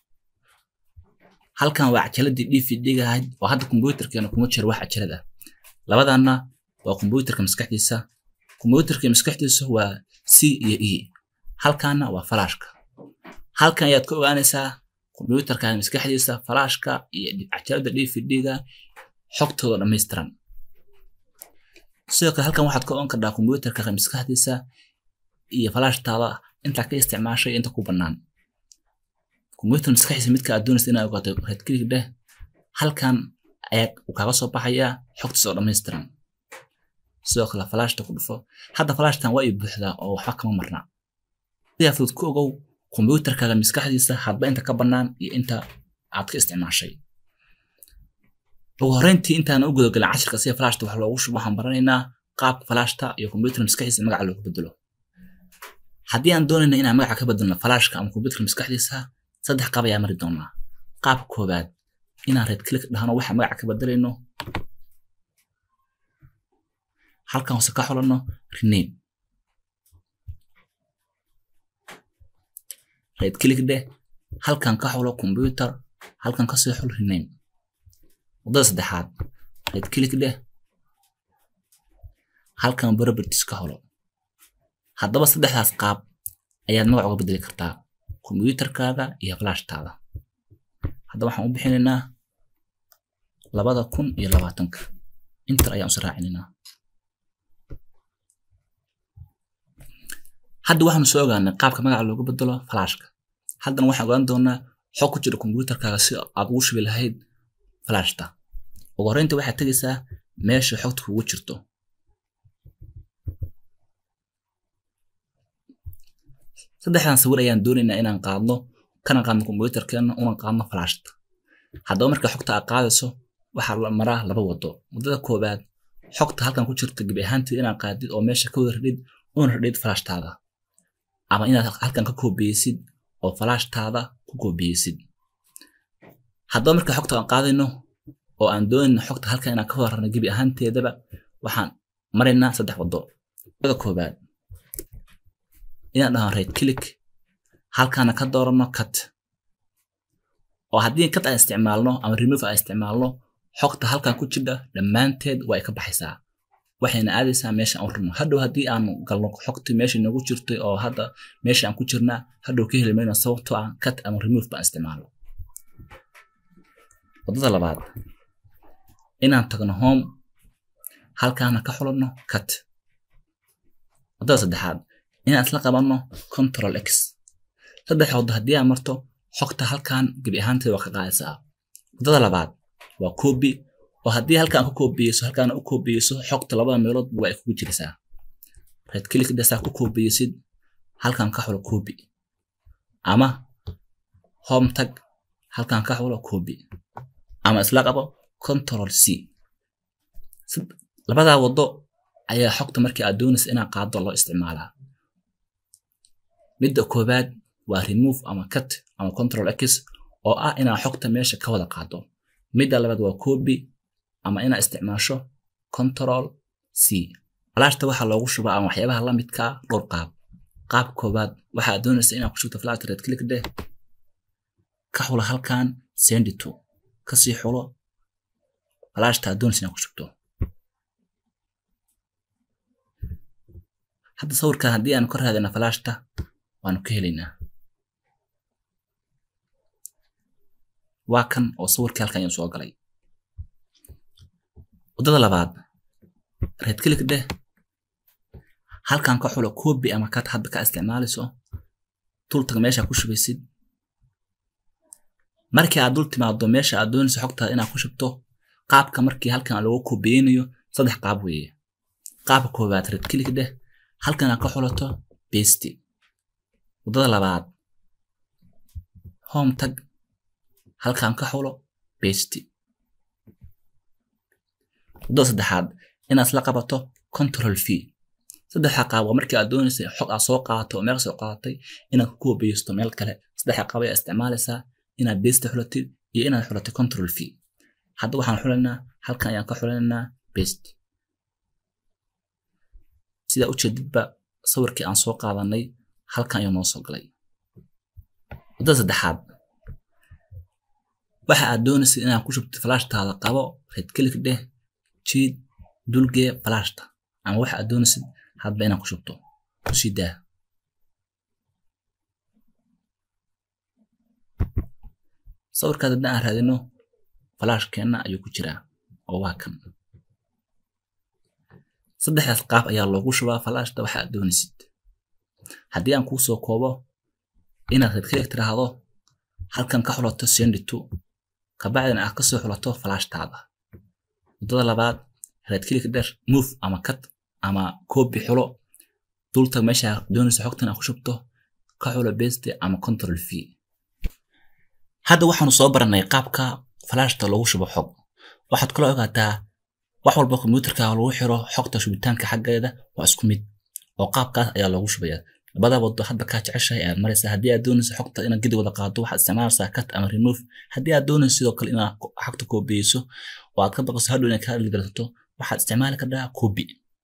halkan waa cajaladii dvd-ga ahayd oo hadda kombiyuutarkeena kuma jiro wax cajalad ah labadanna waa kombiyuutarka maskaxdiisa kombiyuutarka maskaxdiisa waa c iyo e halkaana waa flashka halkan ayaad ka ogaanaysaa kombiyuutarka maskaxdiisa flashka iyo cajalada dvd-ga xogtooda dhammaystiran sidoo kale halkan waxaad ka ogan kartaa kombiyuutarka maskaxdiisa iyo flashtaada intaa ka isticmaashay inta ku bannaan kombiyuutar maskaxiisa midka aad doonaysa inaad ogaato right click dheh halkan ayaa uu kaaga soo baxayaa xogtiisa oo dhammaystiran sidoo kale flashta ku dhufo hadda flashtan waa ii buuxdaa oo waxba kama marna sidaa fudud ku ogow kombiyuutarkaaga maskaxdiisa hadba inta ka bannaan iyo inta aad ka isticmaashay ugu horreyntii intaan u gudagalin cashirka sida flashta wax loogu shubo waxaan baranaynaa qaabka flashta iyo kombiyuutar maskaxdiisa magaca loogu bedelo haddii aan doonayna inaan magaca ka bedelno flashka ama kombiyuutarka maskaxdiisa saddex qaab ayaa mari doonaa qaabka koowaad inaan red click dhahno waxa magaca ka bedelayno halkan hoose ka xulanno rename red click dheh halkan ka xulo computer halkan ka sii xul rename wadada saddexaad red click dheh halkan properties ka xulo haddaba saddexdaas qaab ayaad magac uga bedeli kartaa kombiyuutarkaaga iyo flashtaada hadda waxaan u bixinaynaa labada kun iyo labaatanka inter ayaan usi raacinanaa hadda waxaanu soo ogaanay qaabka magaca loogu bedelo flashka haddana waxaan ogaan doonaa xog ku jira kombiyuutarkaaga si aad ugu shubi lahayd flashta ugu horreynta waxaad tegaysaa meesha xogta kugu jirto saddexdan sawir ayaan doonaynaa inaan qaadno kana qaadno kombiyuutarkeena una qaadno flashta haddaba marka xogta aad qaadayso waxaa la maraa laba wado wadada koowaad xogta halkan ku jirta gebi ahaanteed inaad qaadid oo meesha ka wada radhid una radhid flashtaada ama inaad halkan ka koobiyeysid oo flashtaada ku koobiyeysid haddaba marka xogta aan qaadayno oo aan doonayno xogta halkan inaan ka warrano gebi ahaanteedaba waxaan maraynaa saddex wado wadada koowaad inaan dhaho right click halkaana ka doorano cut oo haddii cut aan isticmaalno ama remove aan isticmaalno xogta halkan ku jidha dhammaanteed waa ay ka baxaysaa waxayna aadaysaa meesha aan rabno hadhow haddii aan galno xogti meesha noogu jirtay oo hadda meesha aan ku jirnaa hadhow ka heli mayno sababtoo ah cut ama remove baan isticmaalo wadada labaad inaan tagno home halkaana ka xulanno cut wadada saddexaad inaan isla qabanno control x saddex waddo haddii aan marto xogta halkan gebi ahaanteed waa ka qaadaysaa wadada labaad waa copy oo haddii halkaan ku koobiyeyso halkaan u koobiyeyso xogta labada meelood waa ay kugu jiraysaa right click dasaa ku koobiyeysid halkaan ka xulo copy ama home tag halkaan ka xulo copy ama isla qabo control c labadaa waddo ayaa xogta markii aad doonaysa inaad qaado loo isticmaalaa midda koowaad waa remove ama cut ama control x oo ah inaad xogta meesha ka wada qaado midda labaad waa copy ama inaad isticmaasho control c flashta waxaa loogu shubaa ama waxyaabaha la midkaa dhowr qaab qaab koowaad waxaad doonaysa inaad ku shubto flash red click deh ka xulo halkan send to kasii xulo flashta aad doonaysa inaad ku shubto hadda sawirkan haddii aan ka raadina flashta waanu ka helaynaa waa kan oo sawirkii halkan ayaan soo galay wadada labaad red click deh halkan ka xulo copy ama cut hadda ka isticmaalayso dultaga meesha ku shubaysid markii aad dul timaado meesha aad doonayso xogtaada inaad ku shubto qaabka markii halkan lagu koobiyeynayo saddex qaab weeye qaabka koowaad red click deh halkan aad ka xulato paste wadada labaad home tag halkan ka xulo paste wadada saddexaad inaad isla qabato control v saddexa qaab waa markii aad doonaysa xog aad soo qaadato oo meel soo qaadatay inaad ku koobiyeysto meel kale saddexa qaab ayaa isticmaalaysaa inaad paste xulatid iyo inaad xulatid control v hadda waxaan xulaynaa halkan ayaan ka xulanaynaa paste sidaa ujeedidba sawirkii aan soo qaadanay halkan ayuu noo soo galay wadada saddexaad waxa aad doonaysid inaad ku shubtid flashtaada qabo red click dheh jiid dulgee flashta ama waxa aad doonaysid hadba inaad ku shubto kusii daa sawirkaas haddii aan raadino flashkeenna ayuu ku jiraa oo waa kan saddexdaas qaab ayaa loogu shubaa flashta waxa aad doonaysid haddii aan kuu soo koobo inaad red click tiraahdo halkan ka xulato send to kabacdina aad kasoo xulato flashtaada wadada labaad red click der move ama cut ama copy xulo dultag meesha doonaysa xogtan aad ku shubto ka xulo paste ama control v hadda waxaanu soo baranay qaabka flashta loogu shubo xog waxaad kula ogaataa wax walba kombiyuutarka lagu xiro xogta shubitaanka xaggeeda waa isku mid oo qaabkaas ayaa loogu shubaya labada wado hadda kaa jeceshahay ayaad maraysaa haddii aad doonayso xogta inaad gedi wada qaado waxaad isticmaalaysaa cut ama remove haddii aad doonayso sidoo kale inaad xogta koobiyeyso oo aad ka baqayso hadhow inaad ka dhaligarsato waxaad isticmaali kartaa copy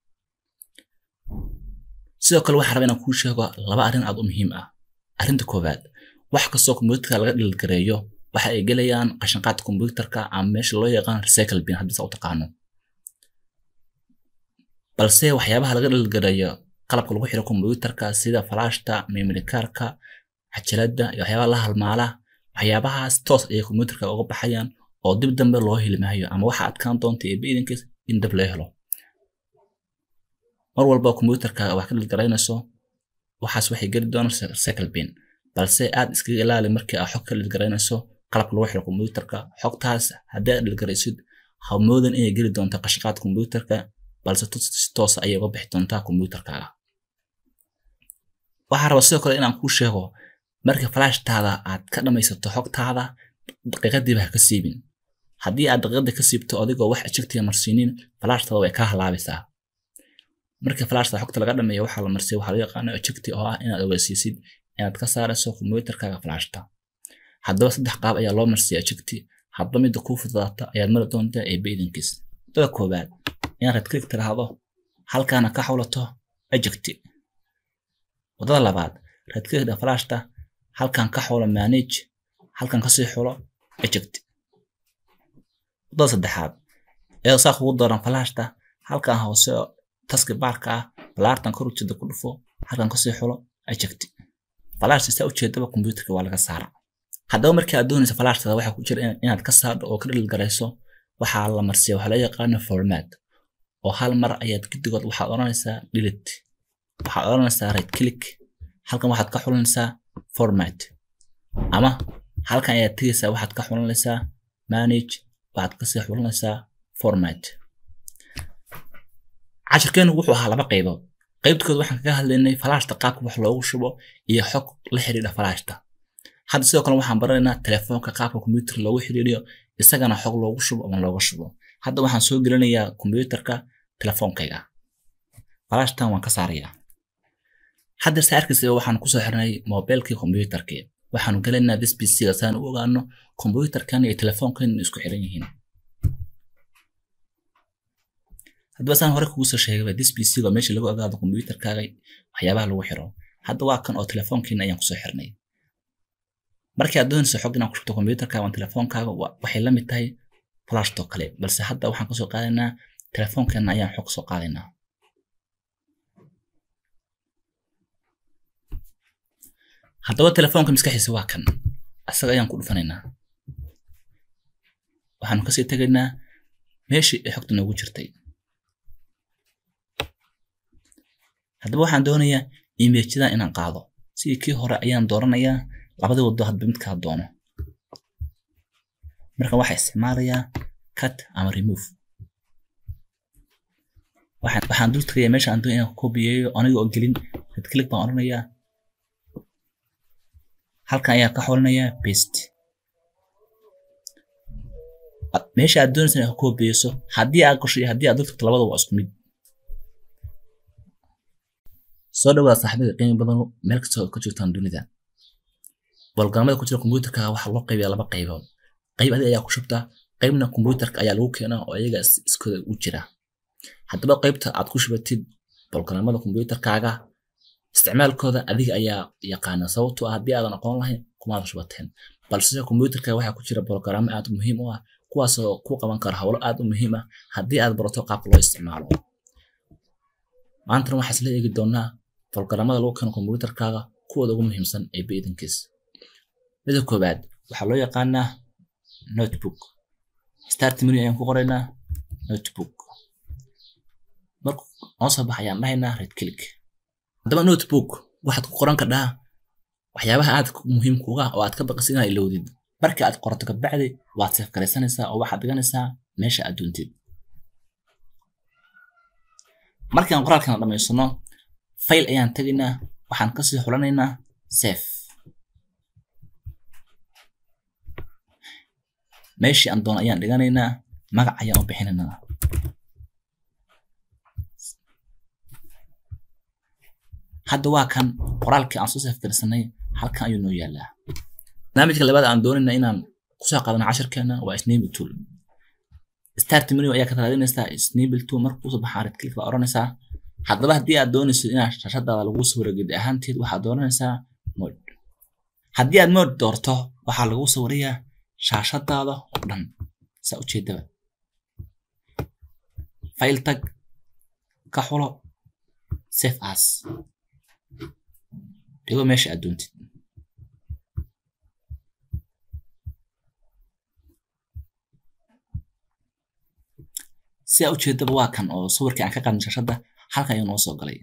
sidoo kale waxaan rabaa inaan kuu sheego laba arrin aad u muhiim ah arrinta koowaad wax kastoo kombiyuutarka laga dhilgareeyo waxa ay gelayaan qashinqaadka kombiyuutarka ama meesha loo yaqaan recycle bin haddii saa u taqaano balse waxyaabaha laga dhilgareeyo qalabka lagu xiro kombiyuutarka sida flashta memory cardka cajalada iyo waxyaabaha la halmaala waxyaabahaas toos ayay kombiyuutarka uga baxayaan oo dib dambe loo heli maayo ama waxa adkaan doonta ee biidankiis in dab laga helo mar walba computerka wax ka dhilgaraynayso waxaas waxay geli doonaan recycle bin balse aad iskaga ilaali markii aad xog ka dhilgaraynayso qalabka lagu xiro computerka xogtaas haddii aad dhilgaraysid ha moodan inay geli doonto qashqaad computerka balse si toos ayay uga bixi doontaa computerkaaga waxaa raba sidoo kale inaan kuu sheego marka flashtaada aad ka dhamaysato xogtaada daqiiqadiiba ha ka siibin haddii aad daqiiqada ka siibto adigoo wax ejectiga marsiinin flashtaada way kaa halaabaysaa marka flashta xogta laga dhameeyo waxaa la marsiya waxaa loo yaqaano ejecti oo ah inaad ogeysiisid inaad ka saarayso computerkaaga flashta haddaba saddex qaab ayaa loo marsiya ejecti hadba midda kuu fududaata ayaad mari doontaa ee baydankiis wadada koowaad inaad red click tiraahdo halkaana ka xulato ejecti wadada labaad red clickda flashta halkan ka xulo manage halkan kasii xulo eject wadada saddexaad iyadoo saa kugu dooran flashta halkan hoose taski baarka ah balaartan kor ujeeda ku dhufo halkan kasii xulo eject flashta saa ujeedaba computerka waa laga saara haddaba markii aad doonaysa flashtada waxaa ku jira inaad ka saardo oo ka dhilgarayso waxaa la marsiya waxaa loo yaqaano format oo hal mar ayaad gidigood waxaad odhanaysaa delete waxaad odhanaysaa right click halkan waxaad ka xulanaysaa format ama halkan ayaad tegaysaa waxaad ka xulanaysaa manage waxaad kasii xulanaysaa format cashirkeenu wuxuu ahaa laba qaybood qaybtkood waxaan kaga hadlaynay flashta qaabka wax loogu shubo iyo xog la xidhiidha flashta hadda sidoo kale waxaan baranaynaa telefoonka qaabka computer loogu xidhiidhiyo isagana xog loogu shubo ama looga shubo hadda waxaan soo gelinayaa computerka telefoonkayga flashtan waan ka saarayaa hadda saa arkaysa waxaan kusoo xirnay mobilkii computerkii waxaanu gelaynaa this pc-ga saan u ogaano computerkan iyo telefoonkan isku xiran yihiin haddaba saan hore kugu soo sheegay this pc-ga meesha lagu ogaado computerkaaga waxyaabaha lagu xiro hadda waa kan oo telefoonkiina ayaan kusoo xirnay markii aad doonayso xog inaad ku shubto computerkaaga ama telefoonkaaga waxay la mid tahay flashtoo kale balse hadda waxaan kasoo qaadaynaa telefoonkeena ayaan xog soo qaadaynaa haddaba telefoonka maskaxiisa waa kan asaga ayaan ku dhufanaynaa waxaanu kasii tegaynaa meeshii ay xogta noogu jirtay haddaba waxaan doonayaa imeejyadan inaan qaado sidii kii hore ayaan dooranayaa labadii wado hadba midkaa doono marka waxaa isticmaalayaa cut ama remove waxaan dul tagayaa meesha aan doonaya inaan kobiyeeyo aniga oo gelin red click baan odhanayaa halkan ayaa ka xolinayaa paste meesha aad doonaysa inaad ka koobiyeyso haddii aad gasho iyo haddii aad dul tagto labada waa isku mid soo dhawaada saaxiibada qiimi badan meel kasta oo ka jirtaan dunida bolgaamada ku jira computerka waxaa loo qaybiyaa laba qaybood qayb adi ayaa ku shubtaa qaybna computerka ayaa lagu keenaa oo iyaga iskooda u jira haddaba qaybta aad ku shubatid bolgaamada computerkaaga isticmaalkooda adiga ayaa yaqaana sababtoo ah haddii aadan aqoon lahayn kumaada shubateen balse computerka waxaa ku jira bolgaraamo aad u muhiim u ah kuwaasoo ku qaban kara howlo aad u muhiim ah haddii aad barato qaabka loo isticmaalo maantana waxaa isla eegi doonaa bolgaramada lagu keeno computerkaaga kuwooda ugu muhiimsan ee baidankiis mida koowaad waxaa loo yaqaanaa notebook start menu ayaan ku qoraynaa notebook marku noo soo bax ayaan dhahaynaa red click haddaba notebook waxaad ku qoran kardhaa waxyaabaha aad muhiim kuga oo aad ka baqasid inaad ilowdid marka aad qorato kabacdi waad seef garaysanaysaa oo waxaad dhiganaysaa meesha aad doontid markaan qoraalkan dhamaysano fayl ayaan tegaynaa waxaan kasii xulanaynaa sef meeshii aan doono ayaan dhiganaynaa magac ayaan u bixinaynaa hadda waa kan qoraalkii aan soo sefgarsanay halkan ayuu noo yaalaa barnaamijka labaad aan doonayna inaan kusoo qaadano cashirkeena waa snable tool start menu ayaa ka raadinaysaa snable tool marka kusoo baxaa red click baa oranaysaa haddaba haddii aad doonayso inaad shashadaada lagu sawiro gedi ahaanteed waxaad dooranaysaa mode haddii aad mode doorto waxaa lagu sawirayaa shaashadaada oo dhan saa ujeedaba file tag ka xulo save as dhigo meesha aad doontid sidaa ujeedaba waa kan oo sawirkii aan ka qaadin shashada halkan ayuu noo soo galay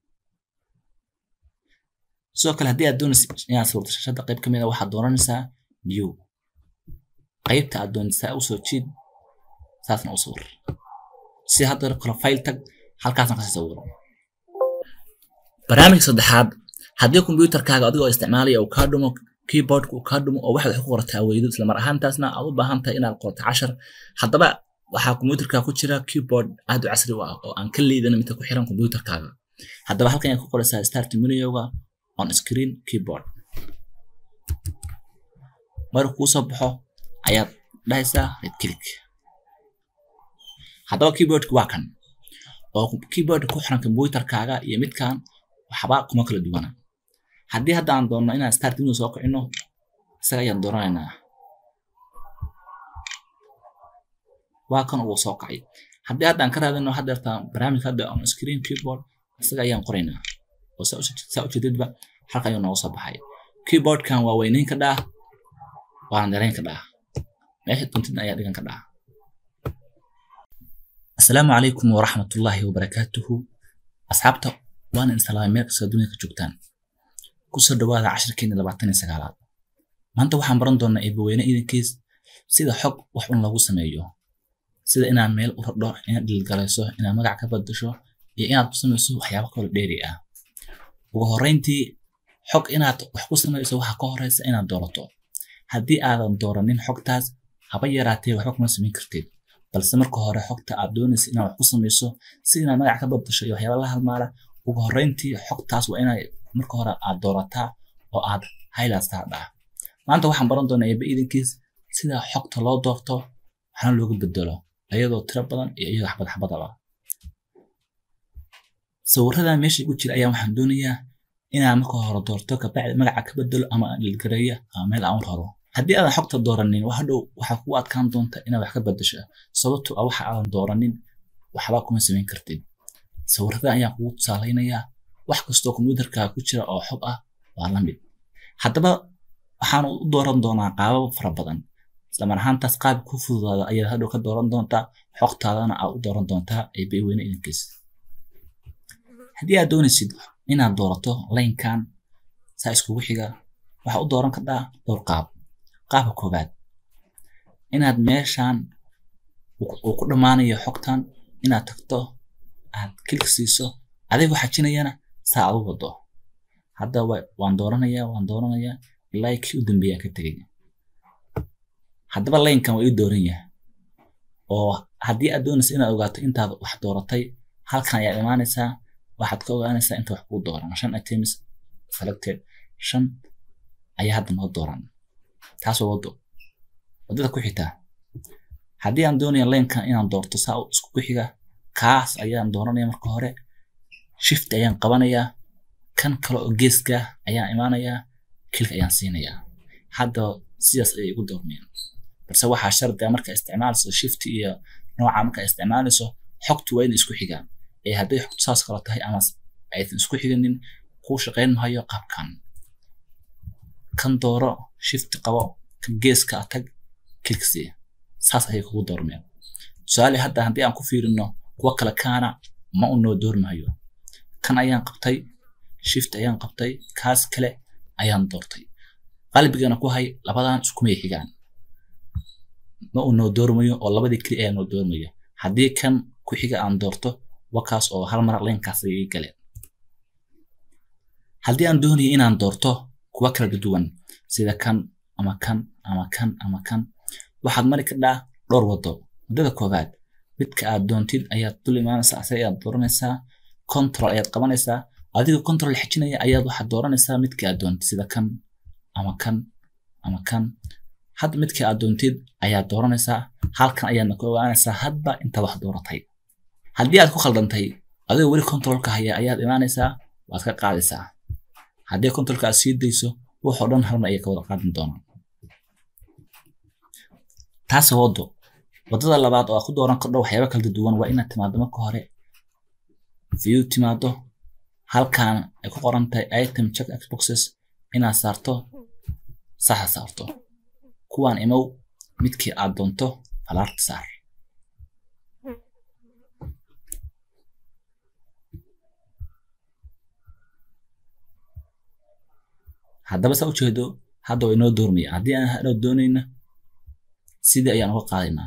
sidoo kale haddii aad doonaysa inaad sawirto shashada qayb kamid a waxaad dooranaysaa new qaybta aad doonaysaa usoo jiid saasna u sawir si hadda kale file tag halkaasna kasii sawiro barnaamijka saddexaad haddii kombiyuutarkaaga adigoo isticmaalaya uu kaa dhumo keyboardka uu kaa dhumo oo waxaad wax ku qorataa weydo isla mar ahaantaasna aad u baahan tahay inaad qorto cashar haddaba waxaa kombiyuutarka ku jira keyboard aad u casri u ah oo aan ka liidan midka ku xiran kombiyuutarkaaga haddaba halkan ayaad ku qoraysaa start menuga on screen keyboard marka kuu soo baxo ayaad dhahaysaa right click haddaba keyboardka waa kan oo keyboardka ku xiran kombiyuutarkaaga iyo midkan waxba kuma kala duwana haddii hadda aan doonno inaan start menu soo kicino isaga ayaan dooranaynaa waa kan uu soo kacay haddii hadda aan ka raadino haddeerta barnaamijka hadda on screen keyboard isaga ayaan qoraynaa oo saa ujeedadba halka ayuu nooga soo baxay keyboardkan waa weynayn ka dhaa waana darayn ka dhaa meesha doontidna ayaa dhigan ka dhaa asalaamu calaykum waraxmatullaahi wabarakaatuhu asxaabta waana insalaamay meel kastoo dunida ka joogtaan kusoo dhawaada cashirkeena labaatan iyo sagaalaad maanta waxaan baran doonaa eebaweyne idankiis sida xog wax un lagu sameeyo sida inaad meel u radho inaad dhilgalayso inaad magac ka badasho iyo inaad ku samayso waxyaabo kalo dheeri ah ugu horreyntii xog inaad wax ku samayso waxaa ka horeysa inaad doorato haddii aadan dooranin xogtaas haba yaraatee waxba kuma samayn kartid balse marka hore xogta aad doonaysa inaad wax ku samayso si inaad magac ka badasho iyo waxyaaba la halmaala ugu horreyntii xogtaas waa inaad marka hore aad doorataa oo aad highlightaa dhaa maanta waxaan baran doonaa eeba idankiis sida xogta loo doorto waxna looga bedelo iyadoo tiro badan iyo iyadoo xabad xabadaba sawiradan meesha igu jira ayaa waxaan doonayaa inaan marka hore doorto kabacdi magaca ka bedelo ama dhilgareeya ama meel aan raro haddii aadan xogta dooranin wax dhow waxaa kugu adkaan doonta inaad wax ka bedesho sababto ah waxa aadan dooranin waxba kuma samayn kartid sawiradan ayaan kugu tusaalaynayaa wax kastoo kombiyuutarka ku jira oo xog ah waa la mid haddaba waxaan u dooran doonaa qaabab fara badan islamar ahaantaas qaab ku fududaada ayaad hadhow ka dooran doontaa xogtaadana aad u dooran doontaa eeba weyne idankiis haddii aad doonaysid inaad doorato laynkan saa iskugu xiga waxaa u dooran kartaa dhowr qaab qaabka koobaad inaad meeshan uu ku dhammaanayo xogtan inaad tagto aad kilik siiso adigoo xajinayana saa aad u wado hadda waan dooranayaa waan dooranayaa ilaa kii u dambeeyaan ka tegay haddaba laynkan waa ii dooran yahay oo haddii aad doonaysa inaad ogaato intaad wax dooratay halkan ayaad imaanaysaa waxaad ka ogaanaysaa inta wax kuu dooran shan items selected shan ayaa hadda noo dooran taas waa wado wadada ku xitaa haddii aan doonaya laynkan inaan doorto saa isku ku xiga kaas ayaan dooranaya marka hore shift ayaan qabanayaa kan kale oo geeska ayaan imaanayaa kilik ayaan siinayaa hadda sidaas ayay igu doormeen balse waxaa shardi ah marka isticmaalayso shift iyo nooca marka isticmaalayso xogtu waa inay isku xigaan ee hadday xogtu saas kale tahay ama aysan isku xiganin kuu shaqayn mahayo qaabkan kan dooro shift qabo kan geeska tag kilik sii saas ayay kugu doormeen tusaale hadda haddii aan ku fiirino kuwa kale kaana ma u noo doormahayo kan ayaan qabtay shift ayaan qabtay kaas kale ayaan doortay qalbigana ku hay labadan iskumay xigaan ma uu noo doormayo oo labadii keli ayaa noo doormaya haddii kan ku xiga aan doorto wakaas oo hal mar laynkaas ayay galeen haddii aan doonayo inaan doorto kuwa kala duwan sida kan ama kan ama kan ama kan waxaad mari kadhaa dhowr wado wadada koowaad midka aad doontid ayaad dul imaanaysaa ase ayaad dooranaysaa control ayaad qabanaysaa adigoo control xijinaya ayaad waxaad dooranaysaa midka aad doontid sida kan ama kan ama kan hadda midka aad doontid ayaad dooranaysaa halkan ayaadna ku ogaanaysaa hadba intaad wax dooratay haddii aad ku khaldantay adigoo weli controlka haya ayaad imaanaysaa waad ka qaadaysaa haddii controlka aad sii dayso waxoo dhan halmar ayay ka wada qaadin doonaan taas wado wadada labaad oo aad ku dooran kardho waxyaaba kala duwan waa inaad timaado marka hore view timaado halkan ay ku qoran tahay item check xboxes inaad saarto saxa saarto kuwaan imow midkii aad doonto falaarta saar haddaba saa ujeedo hadda waa inoo doormaya haddii aan hadhow doonayna sidii ayaan uga qaadaynaa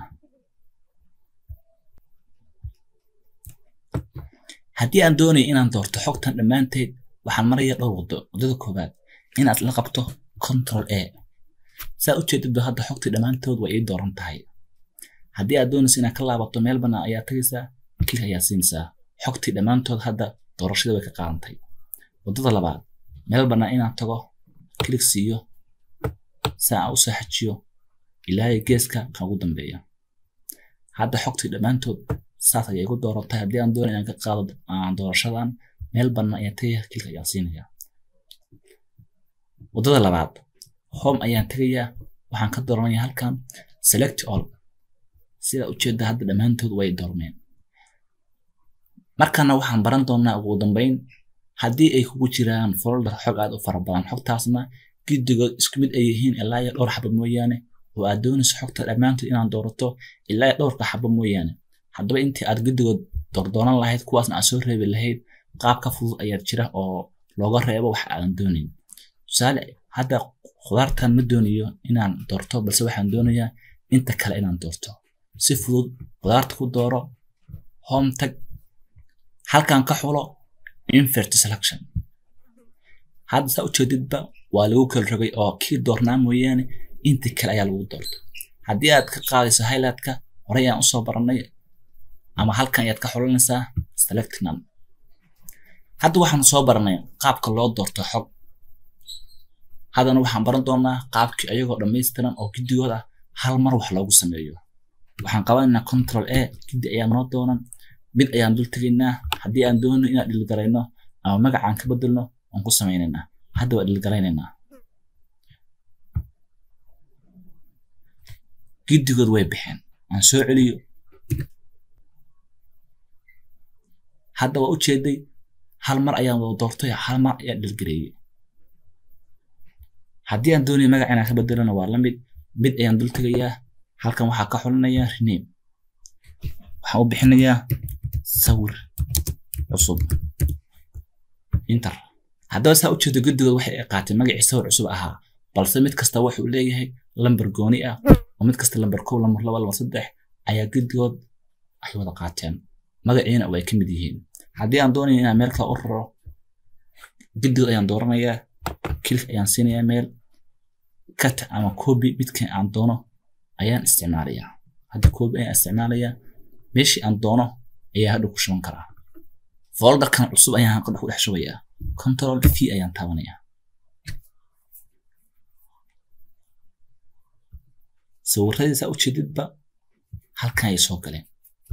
haddii aan doonayo inaan doorto xogtan dhammaanteed waxaan maraya dhowr wado waddada koowaad inaad la qabto control a saa ujeedadba hadda xogtii dhammaantood way ii dooran tahay haddii aad doonaysa inaad ka laabato meel bannaan ayaa tagaysaa klik ayaa siinaysaa xogtii dhammaantood hadda doorashada way ka qaadantay waddada labaad meel bannaan inaan tago klik siiyo si aan u soo xajiyo ilaa geeska kan ugu dambeeya hadda xogtii dhammaantood saas ayay igu doorantay haddii aan doonayo inaan ka qaado doorashadan meel bannaan ayaan tagaya klik ayaan siinaya waddada labaad home ayaan tegayaa waxaan ka dooranaya halkan select all sida ujeedda hadda dhammaantood way doormeen markana waxaan baran doonaa ugu dambeyn haddii ay kugu jiraan folder xog aad u fara badan xogtaasna giddigood isku mid ay yihiin ilaa iyo dhowr xaba mooyaane oo aad doonayso xogta dhammaantood inaad doorato ilaa iyo dhowrka xaba mooyaane haddaba intii aad giddigood doordoonan lahayd kuwaasna aad soo reebi lahayd qaab ka fudud ayaa jira oo looga reebo wax aadan doonayn tusaale hadda khudaartan ma doonayo inaan doorto balse waxaan doonayaa inta kale inaan doorto si fudud khudaarta ku dooro home tag halkan ka xulo invert selection hadda saa ujeedidba waa lagu kala rogay oo kii doornaa mooyaane intii kale ayaa lagu doorto haddii aad ka qaadayso highlightka horey aan usoo baranay ama halkan ayaad ka xulanaysaa select none hadda waxaan soo baranay qaabka loo doorto xog haddana waxaan baran doonaa qaabkii ayagoo dhammaystiran oo giddigood ah hal mar wax loogu sameeyo waxaan qabanaynaa control a giddi ayaa noo doonan mid ayaan dul tegaynaa haddii aan doonno inaan dhilgarayno ama magacaan ka bedelno waan ku samaynaynaa hadda waa dhilgaraynaynaa giddigood way baxeen aan soo celiyo hadda waa ujeeday hal mar ayaan wada doortay hal mar ayaan dhilgareeyey haddii aan doonayo magac inaan ka bedelana waa la mid mid ayaan dul tegayaa halkan waxaa ka xulinayaa rename waxaan u bixinayaa sawir cusub inter haddaba saa ujeedo guddigood waxay ay qaatay magacii sawir cusub ahaa balse mid kasta wuxuu leeyahay lambar gooni ah oo mid kasta lambar kow lambar laba lambar saddex ayaa guddigood ay wada qaateen magaciina way ka mid yihiin haddii aan doonayo inaan meel kale u raro guddigood ayaan dooranayaa kilik ayaan siinayaa meel cut ama copy midkan aan doono ayaan isticmaalayaa hadda copy ayaan isticmaalayaa meeshii aan doono ayaa hadhow ku shuban karaa folderkan cusub ayaan hadhow ku dhex shubayaa control v ayaan taabanayaa sawiradiisa ujeedidba halkan ayay soo galeen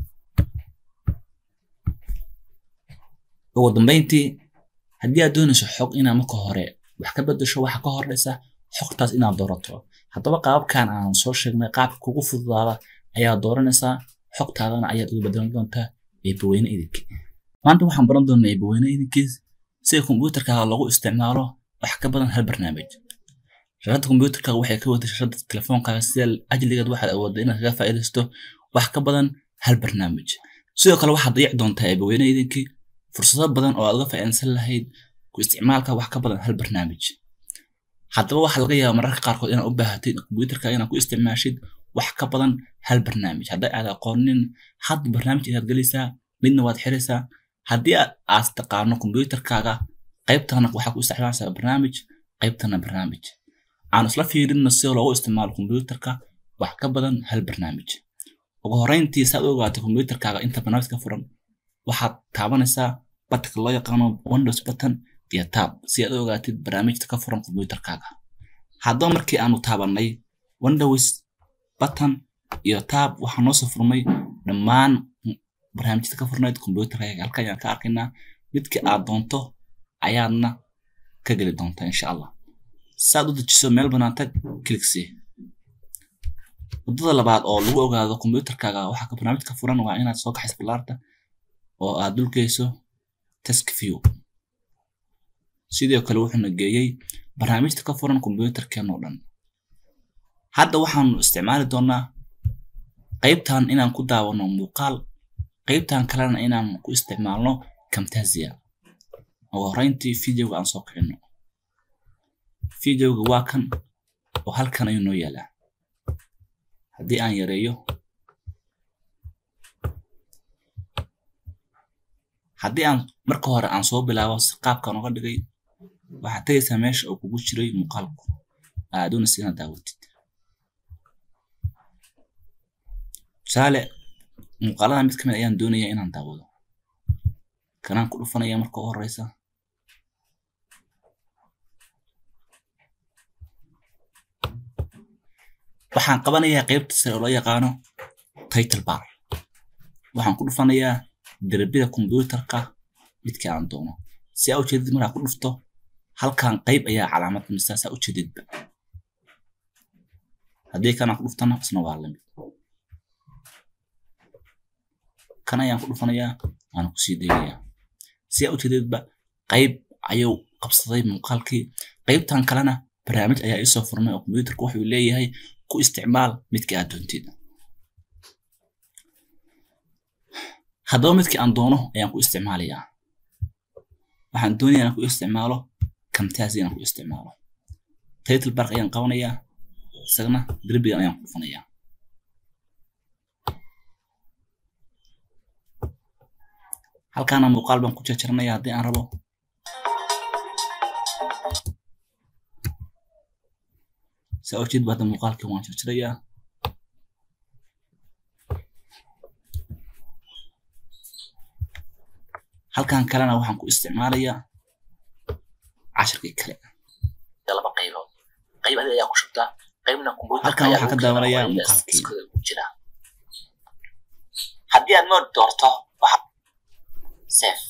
ugu dambeyntii haddii aad doonayso xog inaad marka hore wax ka bedesho waxa ka horeysa xogtaas inaad doorato haddaba qaabkan aan soo sheegnay qaabka kugu fududaada ayaa dooranaysaa xogtaadana ayaad uga bedelan doontaa eebaweyne idinkii maanta waxaan baran doonaa eebaweyne idinkiis sida kombiyuutarkaaga lagu isticmaalo wax ka badan hal barnaamij shashada kombiyuutarkaaga waxay ka wada shashada telefoonkaaga sida ajligeed waxaad awoodda inaad kaga faa'iidaysto wax ka badan hal barnaamij sidoo kale waxaad dayici doontaa eebaweyne idinkii fursado badan oo aad uga faa'iidaysan lahayd ku isticmaalka wax ka badan hal barnaamij haddaba waxaa laga yaabaa mararka qaarkood inaad u baahatid kombiyuutarkaaga inaad ku isticmaashid wax ka badan hal barnaamij hadday aad aqoonin hadda barnaamij ayaad gelaysaa midna waad xiraysaa haddii aad taqaano kombiyuutarkaaga qaybtana waxaa ku isticmaalaysaa barnaamij qaybtana barnaamij aan isla fiirino sida loogu isticmaalo kombiyuutarka wax ka badan hal barnaamij ugu horreyntii saad u ogaatay kombiyuutarkaaga inta barnaamij ka furan waxaad taabanaysaa batanka loo yaqaano windows button iyo tab si aad u ogaatid barnaamijta ka furan kombiyuutarkaaga haddaba markii aanu taabanay windows button iyo tab waxaa noo soo furmay dhammaan barnaamijyada ka furnayd kombiyuutarkaaga halkan ayaan ka arkaynaa midkii aad doonto ayaadna ka geli doontaa insha allah saad u dejiso meel bannaan tag kligsii waddada labaad oo lagu ogaado kombiyuutarkaaga waxaa ka barnaamij ka furan waa inaad soo kaxayso ballaarta oo aad dulgeyso task view sidoo kale wuxuuna geeyey barnaamijta ka furan kombiyuutarkeen oo dhan hadda waxaanu isticmaali doonaa qaybtan inaan ku daawano muuqaal qaybtan kalena inaan ku isticmaalno camtasia ugu horreyntii videoga aan soo kicino videoga waa kan oo halkan ayuu noo yaalaa haddii aan yareeyo haddii aan marka hore aan soo bilaabo si qaabkan uga dhigay waxaad tegaysaa meesha uu kugu jiray muuqaalku aaduna sina daawatid tusaale muuqaalada mid ka mid ayaan doonayaa inaan daawado kanaan ku dhufanaya marka u horeysa waxaan qabanayaa qaybta sare oo loo yaqaano title bar waxaan ku dhufanayaa derbida kombyuutarka midkii aan doono si aa ujeedid markaa ku dhufto halkan qayb ayaa calaamad mise saa ujeedidba haddii kanaan ku dhuftana isna waa lamid kan ayaan ku dhufanayaa waana kusii dayayaa si aa ujeedidba qayb ayuu qabsaday muuqaalkii qaybtan kalena barnaamij ayaa iisoo furmay oo kombyuutarka wuxuu leeyahay ku isticmaal midkii aad doontid haddaba midkii aan doono ayaan ku isticmaalayaa waxaan doonayaa inaan ku isticmaalo camtasia inaan ku isticmaalo title bark ayaan qabanayaa isagana derbigan ayaan ku dhufanayaa halkaana muuqaal baan ku jarjaranayaa haddii aan rabo saa ujeed ba hadda muuqaalkii waan jarjarayaa halkan kalena waxaan ku isticmaalayaa cashirkii kale laba qaybood qayb adi ayaa ku shubtaa qaybna halkan waxaan ka daawanayaa muuqaalkii ku jira haddii aad mood doorto sef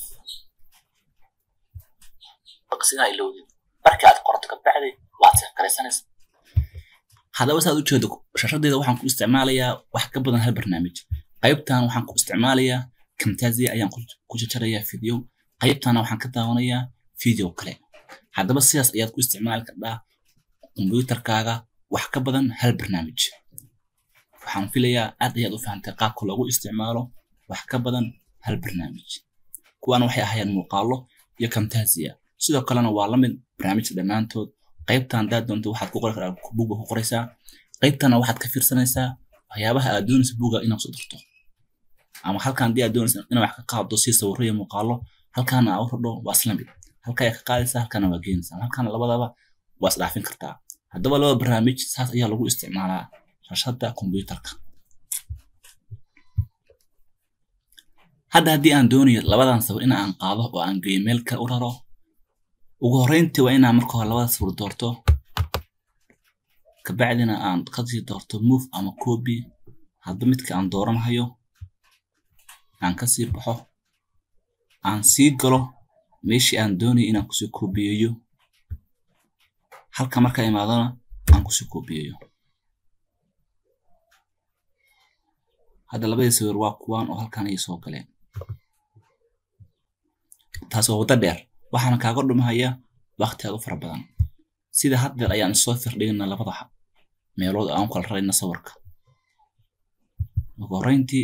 baqsina ilowdid marka aad qorto kabacdi waad sef garaysanaysa haddaba saad ujeedo shashadeeda waxaan ku isticmaalayaa wax ka badan hal barnaamij qaybtan waxaan ku isticmaalayaa camtasia ayaan ku jajarayaa video qaybtana waxaan ka daawanayaa video kale haddaba sidaas ayaad ku isticmaali kardhaa kombyuutarkaaga wax ka badan hal barnaamij waxaan filayaa aad ayaad u fahantay qaabka loogu isticmaalo wax ka badan hal barnaamij kuwan waxay ahaayeen muuqaalo iyo camtasia sidoo kalena waa lamid barnaamijka dhammaantood qaybtan haddaad doonto waxaad ku qori karaa buga ku qoraysaa qaybtana waxaad ka fiirsanaysaa waxyaabaha aad doonaysa buga inaad soo dirto ama halkan haddii aad doonaysa inaad wax ka qaado si sawirro iyo muuqaalo halkaana aa u radho waa isla mid halka ayaa ka qaadaysaa halkana waa geenaysaa halkana labadaba waa isdhaafin kartaa haddaba laba barnaamij saas ayaa lagu isticmaalaa shashada kombyuutarka hadda haddii aan doonayo labadan sawir in aan qaado oo aan geeyo meel kale u raro ugu horreyntii waa inaan marka hore labada sawir doorto kabacdina aan kasii doorto move ama copy hadba midka aan dooranahayo aan kasii baxo aan sii galo meeshii aan doonayo inaan kusii koobiyeeyo halka marka imaadona aan kusii koobiyeeyo hadda labadii sawir waa kuwaan oo halkan ayay soo galeen taas waa waddo dheer waxaana kaaga dhumahaya waqti aad u fara badan sida haddeer ayaan isoo firdhigana labada meelood aan kala rarayna sawirka ugu horreyntii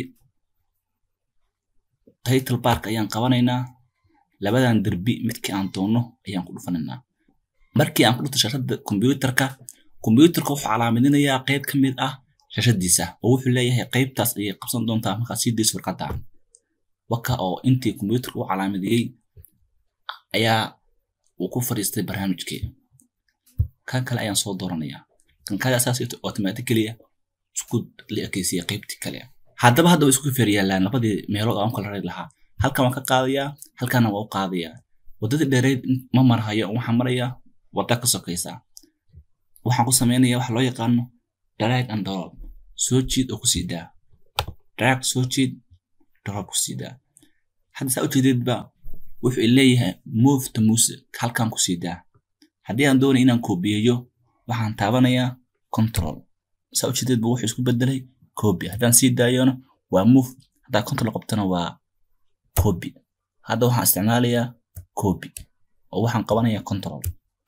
title bark ayaan qabanaynaa labadan derbi midkii aan doonno ayaan ku dhufanaynaa markii aan ku dhufto shashada kombyuutarka kombyuutarka wuxuu calaamadinayaa qayb ka mid ah shashadiisa oo wuxuu leeyahay qaybtaas ayay qabsan doontaa markaad sii dayso warqadan waka oo intii kombyuutarka u calaamadiyey ayaa uu ku fadhiistay barnaamijkii kan kale ayaan soo dooranayaa kan kale asaas automatically isku la ekeysiya qaybtii kale haddaba hadda way isku feer yaallaan labadii meelood aan kala rari lahaa halkan waan ka qaadayaa halkana waa u qaadayaa waddadii dheereed ma marhayo waxaan marayaa wadda ka sokaysa waxaan ku samaynayaa waxa loo yaqaano drag and drop soo jiid oo kusii daa drag soo jiid drop kusii daa hadda saa ujeedeedba wuxuu leeyahay move to music halkan kusii daa haddii aan doonay inaan koobiyeeyo waxaan taabanayaa control saa ujeedeedba wuxuu isku bedelay copy haddaan sii daayona waa move haddaa control qabtana waa copy hadda waxaan isticmaalayaa copy oo waxaan qabanayaa control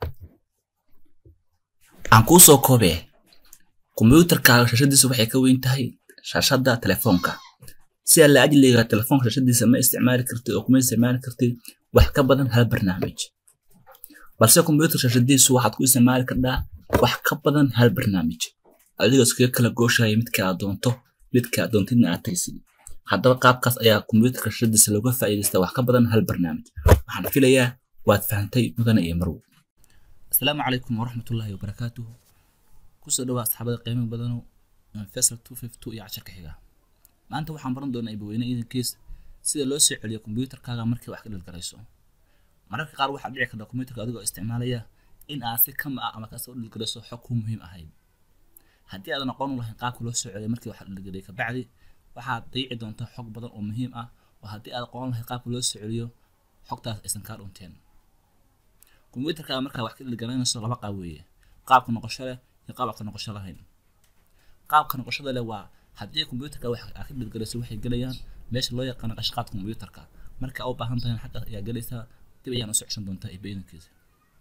aan kuu soo koobee kombiyuutarkaaga shashadiisa waxay ka weyn tahay shashada telefoonka si alla ajliga telefoonka shashadiisa ma isticmaali kartid oo kuma isticmaali kartid wax ka badan hal barnaamij balse computer shashadiisu waxaad ku isticmaali kartaa wax ka badan hal barnaamij adigoo iskaga kala gooshaya midka aad doonto midka aad doontidna aad tagsid haddaba qaabkaas ayaa computerka shashadiisa looga faa'iidaystaa wax ka badan hal barnaamij waxaan filayaa waad fahantay mudane iyo marwo asalaamu calaykum waraxmatullaahi wabarakaatuhu kusoo dhawaa asxaabada qiimo badanow faisal two fifty two iyo casharka xiga maanta waxaan baran doonaa ibaweyne iidankiis sida loo soo celiyo kombiyuutarkaaga markii wax ka dhilgarayso mararka qaar waxaa dhici karta kombiyuutarka adigoo isticmaalaya in aad si kama ah ama kasoo dhilgarayso xog ku muhiim ahayd haddii aadan aqoon u lahayn qaabka loo soo celiyo markii wax dhilgarayay kabacdi waxaad dayici doontaa xog badan oo muhiim ah oo haddii aad aqoon lahayd qaabka loo soo celiyo xogtaas aysan kaa dhunteen kombiyuutarkaaga markaa wax ka dhilgaraynayso laba qaab weeye qaabka noqosho leh iyo qaabka noqosho lahayn qaabka noqoshada leh waa haddii kombiyuutarka wax aad ka dhilgarayso waxay gelayaan meesha loo yaqaano qashqaadka kombiyuutarka marka u baahan tahay xaggaas ayaa gelaysaa dib ayaan usoo ceshan doontaa ibaydankiisa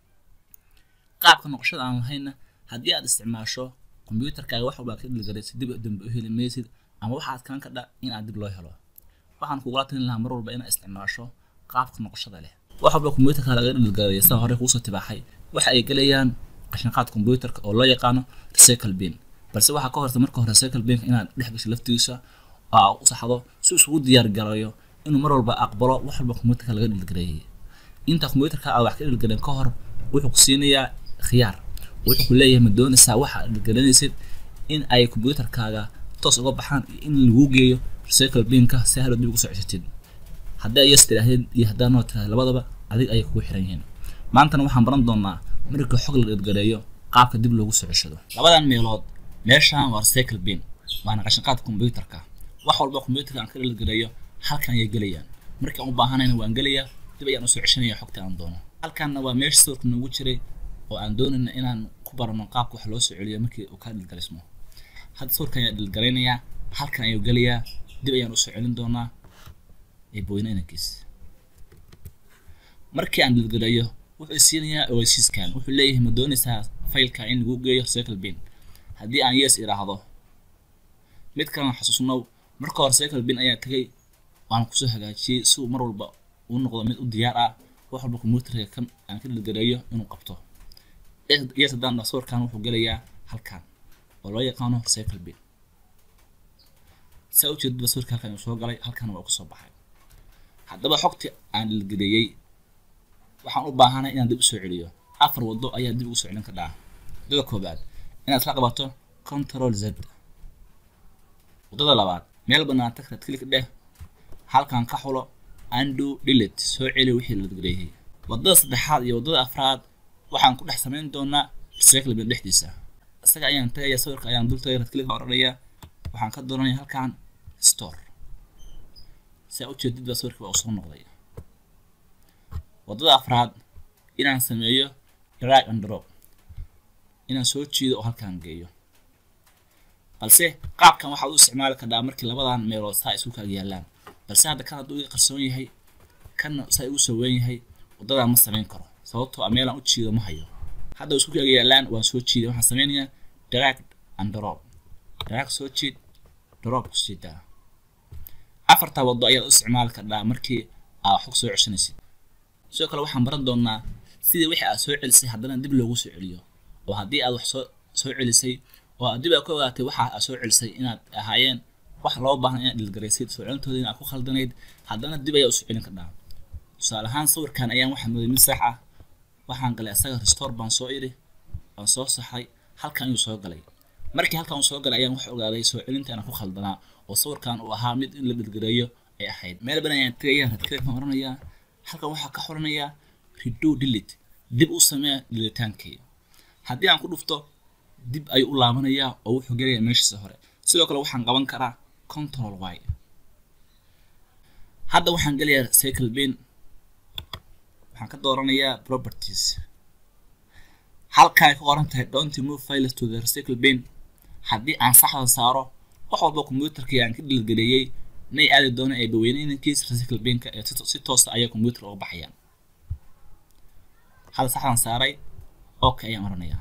qaabka noqoshada aan lahayna haddii aad isticmaasho kombiyuutarkaaga wax walba aad ka dhilgarayso dib dambe u heli maysid ama waxaad kaan ka dha in aad dib loo helo waxaan kugula talin lahaa mar walba inaad isticmaasho qaabka noqoshada leh wax walba kombiyuutarka laga dhilgaraya sida hore kuusoo tibaaxay waxa ay gelayaan qashinqaad kombiyuutarka oo loo yaqaano recycle bin balse waxaa ka horta marka hore recycle binka inaad dhex gasho laftigiisa oo aa u saxdo si isugu diyaar garayo inuu mar walba aqbalo wax walba kombiyuutarka laga dhilgareeyay inta kombiyuutarka aad wax ka dhilgareen ka hor wuxuu ku siinayaa khiyaar wuxuu ku leeyahay ma doonaysaa waxa aad dhilgaranaysid in ay kombiyuutarkaaga toos uga baxaan iyo in lagu geeyo recycle binka si hadhow dib ugu soo ceshatid haddii ay yes tidhaahdeen iyo haddaa noo tiraahda labadaba adig ayay kugu xiran yihiin maantana waxaan baran doonaa marka xog la dhilgareeyo qaabka dib loogu soo ceshado labadan meelood meeshaan waa recycle bin waana qashinqaadka kombiyuutarka wax walba kombiyuutarka aan ka dhilgareeyo halkan ayay gelayaan markii aan u baahanayna waan gelayaa dib ayaan usoo ceshanaya xogta aan doono halkanna waa meesha sawirka noogu jiray oo aan doonayna inaan ku barano qaabka wax loo soo celiyo markii uu ka dhilgarismo hadda sawirkan ayaa dhilgaraynayaa halkan ayuu gelayaa dib ayaan usoo celin doonaa ee booyne inankiis markii aan dhilgarayo wuxuu siinayaa oasiskan wuxuu leeyahay ma doonaysaa faylka in lagu geeyo recycle bin haddii aan yes idhaahdo mid kalena xasuusnow marka hore recycle bin ayaa tagay waan kusoo hagaajiyey si uu mar walba uu noqdo mid u diyaar ah wax walba kombiyuutarka kan aan ka dhilgareeyo inuu qabto yes haddaan dha sawirkan wuxuu gelayaa halkan oo loo yaqaano recycle bin saa ujeedadba sawirka halkan uu soo galay halkan waa kusoo baxay haddaba xogtii aan dhilgareeyey waxaan u baahanay inaan dib usoo celiyo afar waddo ayaa dib ugu soo celin kardhaa waddada koobaad inaad la qabato control z waddada labaad meel bannaan tag red click dheh halkan ka xulo undo delete soo celi wixii la dhilgareeyay waddada saddexaad iyo waddada afraad waxaan ku dhex samayn doonaa recycle bin dhexdiisa isaga ayaan tagaya sawirka ayaan dul tagay red click odhanaya waxaan ka dooranaya halkan store saa ujeedid baa sawirka baa usoo noqday waddada afraad inaan sameeyo drag and drop inaan soo jiido oo halkaan geeyo balse qaabkan waxaad u isticmaali kardhaa markii labadan meelood saa isku kaaga yaallaan balse hadda kan hadduu iga qarsoon yahay kanna saa igu soo weyn yahay waddadaan ma samayn karo sababtoo a meelaan u jiido ma hayo hadda isku kaaga yaallaan waan soo jiiday waxaan sameynayaa drag and drop drag soo jiid drop ku jiidaa afartaa waddo ayaad u isticmaali kardhaa markii aad xog soo ceshanaysid sidoo kale waxaan baran doonaa sidii wixii aad soo celisay haddana dib loogu soo celiyo oo haddii aad wax soo soo celisay oo aad dib aad ka ogaatay waxa aad soo celisay inaad ahaayeen wax loo baahan inaad dhilgaraysid soo celintooda inaad ku khaldanayd haddana dib ayaa usoo celin kardhaa tusaale ahaan sawirkan ayaan waxaa mooday mid sax ah waxaan galay asaga restore baan soo idhi waan soo saxay halkan ayuu soo galay markii halkan uu soo galay ayaan wax ogaaday soo celinta inaan ku khaldanaa oo sawirkan uu ahaa mid in la dhilgareeyo ay ahayd meel badan ayaan tegaya radkaleed baan oranayaa halkan waxaa ka xoranayaa redo delete dib u samee dhilitaankii haddii aan ku dhufto dib ayuu u laabanayaa oo wuxuu gelayaa meeshiisa hore sidoo kale waxaan qaban karaa control y hadda waxaan gelayaa cycle bin waxaan ka dooranayaa properties halkan ay ka qoran tahay don't move files to the recycle bin haddii aan saxda saaro wax walba kombiyuutarkii aan ka dhilgeleeyey may aadi doona ee baweyne inankiis recycle binka ee si toosa ayay kombiyuutar uga baxayaan hadda saxdan saaray okay ayaan oranayaa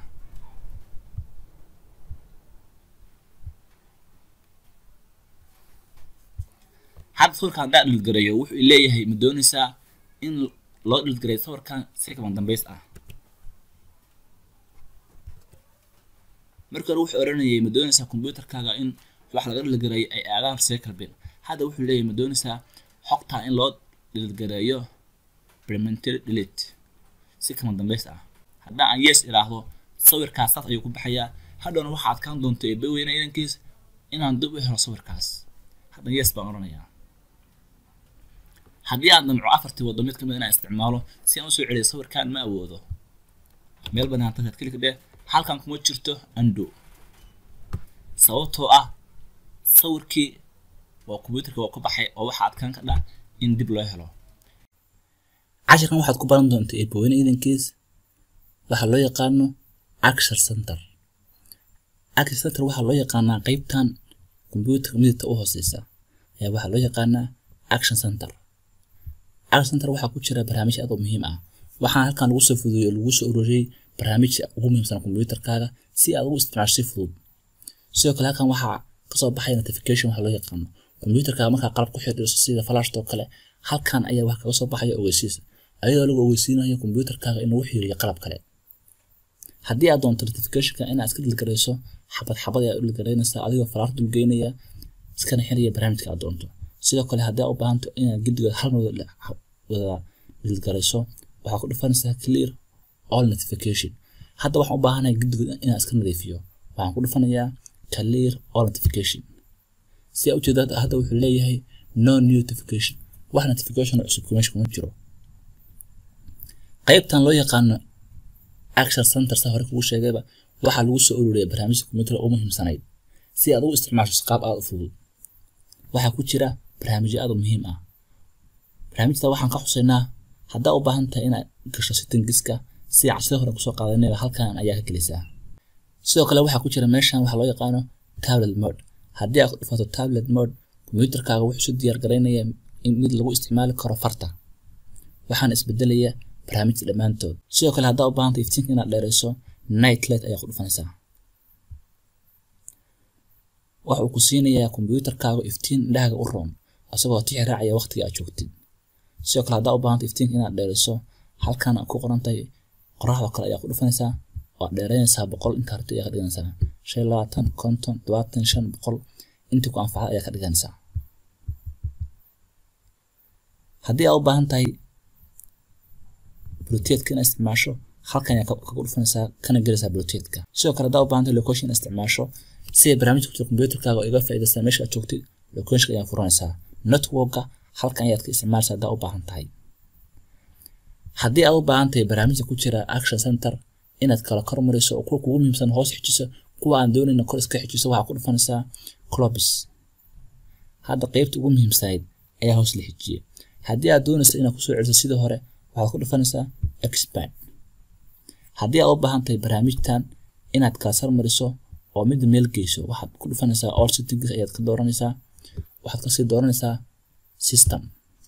hadda sawirkan haddaan dhilgareeyo wuxuu leeyahay ma doonaysaa in loo dhilgareeyo sawirkan si kaban dambays ah marka hore wuxuu oranayay ma doonaysaa computerkaaga in wax laga dhilgareeyo ay aadaan recycle bin hadda wuxuu leeyahay ma doonaysaa xogtaa in loo dhilgareeyo permanently delete si kama dambays ah haddii aan yes idhaahdo sawirkaas saas ayuu ku baxayaa hadhowna waxaa adkaan doonta eebbe weyna idankiis inaan dib u helo sawirkaas haddan yes baan oranayaa haddii aan damco afartii waddo mid kamid inaan isticmaalo si aan usoo celiyo sawirkaan ma awoodo meel banaan tagad klika dheh halkan kuma jirto undo sababtoo ah sawirkii waa computerka waa ku baxay oo waxaa adkaan ka dhah in dib loo helo cashirkan waxaad ku baran doontaa eebaweyne idankiis waxaa loo yaqaano action center action center waxaa loo yaqaanaa qeybtan computerka midabta u hooseysa ayaa waxaa loo yaqaanaa action center action center waxaa ku jira barnaamij aad u muhiim ah waxaan halkan lagu soo fududeeyey oo lagu soo ururiyey barnaamijka ugu muhiimsan computerkaaga si aad ugu isticmaasho si fudud sidoo kale halkan waxaa kasoo baxay notification waxa loo yaqaano computerkaaga markaa qalab ku xidhiirso sida flashto kale halkan ayaa wax kaga soo baxaya ogeysiis ayadoo lagu ogeysiinayo computerkaaga inuu xiriiriyo qalab kale haddii aad doonto notificationka inaad iska dhilgarayso xabad xabad ayaa u dhilgaraynaysaa adigoo falaar dulgeynaya iskana xiraya barnaamijka aad doonto sidoo kale haddii aad u baahanto inaad gedigood hal wada wada dhilgarayso waxaa ku dhufanaysaa clear all notification hadda waxaan u baahanahay gedigood inaan iska nadiifiyo waxaan ku dhufanayaa clear all notification si aad ujeeda hadda wuxuu leeyahay no new notification wax notification oo cusub meesha kuma jiro qaybtan loo yaqaano action center sa hore kugu sheegayba waxaa lagu soo ururiyay barnaamijka computerka ugu muhiimsanayd si aad ugu isticmaasho qaab aad u fudud waxaa ku jira barnaamijyo aad u muhiim ah barnaamijta waxaan ka xusaynaa haddaa u baahan tahay inaad gasho settingiska si casida hore kusoo qaadanayba halkan ayaa ka gelisaa sidoo kale waxaa ku jira meeshan waxaa loo yaqaano tablet mode haddii aad ku dhufato tablet mode computerkaaga wuxuu si diyaar garaynaya in mid lagu isticmaali karo farta waxaana isbedelaya barnaamijta dhammaantood sidoo kale haddaa u baahanta iftiinka inaad dheerayso night light ayaa ku dhufanaysaa waxa uu ku siinayaa computerkaaga iftiin indhahaaga u roon asagoo tixi raacaya waqtiga aad joogtid sidoo kale haddaa u baahanta iftiinka inaad dheerayso halkan ku qoran tahay qoraxda kale ayaa ku dhufanaysaa waad dheeraynaysaa boqol intaa rabtid ayaa ka dhiganaysaa shan iyo labaatan konton todobaatan shan boqol intii ku anfacda ayaa ka dhiganaysaa haddii aad u baahan tahay bluteedka inaad isticmaasho halkan ayaa kaga dhufanaysaa kana gelaysaa bluteedka sidoo kale haddaa u baahan tahay location inaad isticmaasho si ay barnaamijka kujira computerkaaga iga faa'iidaystaan meesha aad joogtid locationka ayaa furanaysaa networka halkan ayaad ka isticmaalaysaa haddaa u baahan tahay haddii aad u baahan tahay barnaamijka ku jira action center inaad kala kormariso oo kuwa kugu muhiimsan hoos xijiso kuwa aan doonayna kor iska xijiso waxaa ku dhufanaysaa clobis hadda qeybta ugu muhiimsanayd ayaa hoos la xijiyey haddii aad doonayso inaad kusoo celiso sidii hore waxaad ku dhufanaysaa expand haddii aad u baahan tahay barnaamijtan inaad kala sarmariso oo midda meel geyso waxaad ku dhufanaysaa all settings ayaad ka dooranaysaa waxaad kasii dooranaysaa system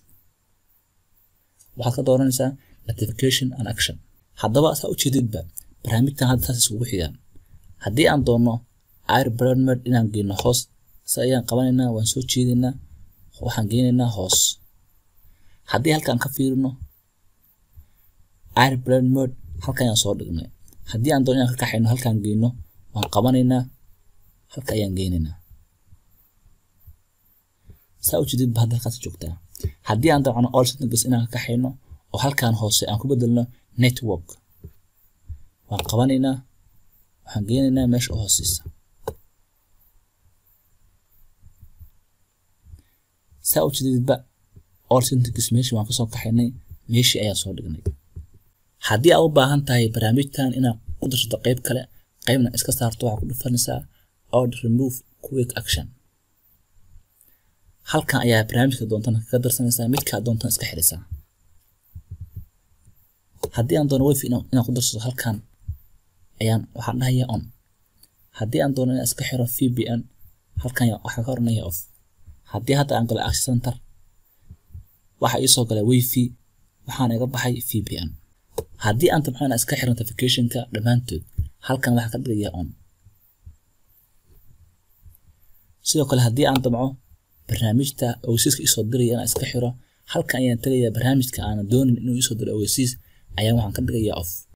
waxaad ka dooranaysaa notification and action haddaba saa ujeedidba barnaamijtan hadda saas isugu xigaan haddii aan doono airburnmed inaan geyno hoos se ayaan qabanaynaa waan soo jeedaynaa waxaan geynaynaa hoos haddii halkaan ka fiirino airburnmed halkan ayaan soo dhignay haddii aan doono inaan ka kaxayno halkaan geyno waan qabanaynaa halka ayaan geynaynaa saa ujeedidba hadda halkaas joogtaa haddii aan dabcno all settings inaan ka kaxayno oo halkaan hoose aan ku bedelno network waan qabanaynaa waxaan geynaynaa meesha u hooseysa saa u jeedidba all settings meeshii waan kasoo kaxaynay meeshii ayaan soo dhignay haddii aad u baahan tahay barnaamijtan inaad ku darsato qeyb kale qeybna iska saarto waxaa ku dhufanaysaa od remove quick action halkan ayaa barnaamijka doontana kaga darsanaysaa midkaa doontan iska xidhisaa haddii aan doono wifi inaan ku darsato halkan ayaan waxaan dhahaya on haddii aan doono inaan iska xiro vpn halkan waxaan ka oranaya off haddii hadda aan galo access center waxaa iisoo galay wifi waxaana iga baxay vpn haddii aan dabco inaan iska xiro notificationka dhammaantood halkan waxaa ka dhigaya on sidoo kale haddii aan damco barnaamijta ogeysiiska isoo diraya inaan iska xiro halkan ayaan tegayaa barnaamijka aanan doonin inuu isoo diro ogeysiis ayaan waxaan ka dhigayaa off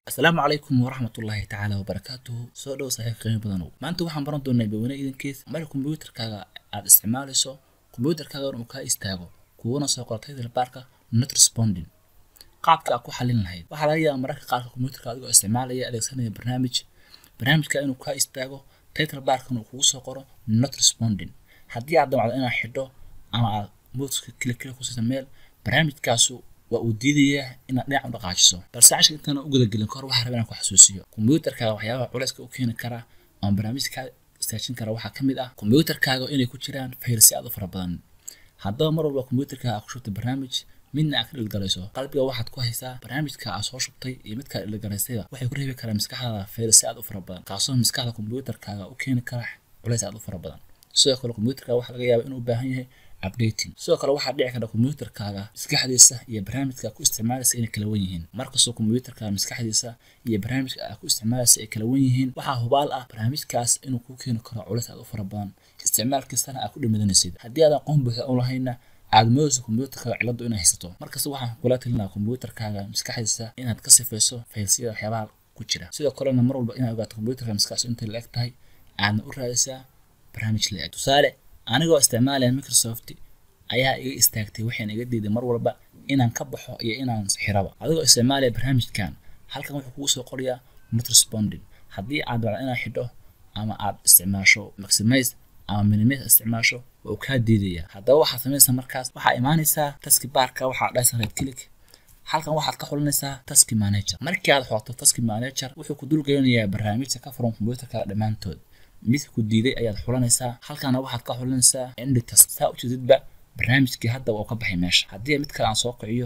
asalaamu calaykum waraxmatullaahi tacaala wabarakaatuhu soo dhow saaxiib qiimo badanow maanta waxaan baran doonaa baweyne idankiis marka kombiyuutarkaaga aad isticmaalayso kombiyuutarkaaga uu kaa istaago kuwana soo qoro title barka not responding qaabka aad ku xalin lahayd waxaa laga yaabaa mararka qaarka kombiyuutarka adigoo isticmaalaya adeegsanaya barnaamij barnaamijka inuu kaa istaago title barkan uu kugu soo qoro not responding haddii aad damacdo inaad xidho ama aad muuska kili kili ku siisa meel barnaamijkaasu waa uu diidayaa inaad dhinac u dhaqaajiso balse cashka intaan u gudagelin kahor waxaa rabaa inaan ku xasuusiyo kombiyuutarkaaga waxyaabaha culayska u keeni kara ama barnaamijka istaajin kara waxaa ka mid ah kombiyuutarkaaga inay ku jiraan faylsi aad u fara badan haddaba mar walba kombiyuutarkaaga aad ku shubtay barnaamij midna aad ka dhilgalayso qalbiga waxaad ku haysaa barnaamijka aad soo shubtay iyo midka aad dhilgalaysayba waxay ku reebi karaan maskaxdaada faylsi aad u fara badan kaasoo maskaxda kombiyuutarkaaga u keeni kara culays aad u fara badan sidoo kale kombiyuutarkaaga waxaa laga yaabaa inuu u baahan yahay updating sidoo kale waxaa dhici karta kombiyuutarkaaga maskaxdiisa iyo barnaamijka ku isticmaalaysa inay kala wan yihiin markastoo kombiyuutarkaaga maskaxdiisa iyo barnaamijka aad ku isticmaalaysa ay kala wan yihiin waxaa hubaal ah barnaamijkaas inuu kuu keeni karo culays aad u fara badan isticmaalkiisana aad ku dhimidanaysid haddii aadan qoon buuxa u lahayna aad moodayso kombiyuutarkaaga ciladu inay haysato markasta waxaan kula talinaa kombiyuutarkaaga maskaxdiisa inaad ka sifayso faylsiyada waxyaabaha ku jira sidoo kalena mar walba inaad ogaato kombiyuutarka maskaxdiisa intay la eg tahay aadna u raadisaa barnaamij la eg tusaale anigoo isticmaalaya microsoft ayaa iga istaagtay waxayna iga diiday mar walba inaan ka baxo iyo inaan xiraba adigoo isticmaalaya barnaamijkan halkan wuxuu kugu soo qorayaa not responding haddii aad wacdo inaad xidho ama aad isticmaasho maximize ama minimize isticmaasho waa uu kaa diidaya haddaba waxaad samaynaysaa markaas waxaa imaanaysaa taski baarka waxaa dhaysa right click halkan waxaad ka xulinaysaa taski manager markii aad xoogto taski manager wuxuu ku dulgelinayaa barnaamijka ka furan kombiyuutarka dhammaantood midka ku diiday ayaad xulanaysaa halkana waxaad ka xulinaysaa enditors saa u jeedidba barnaamijkii hadda waa ka baxay meesha haddii mid kale aan soo kiciyo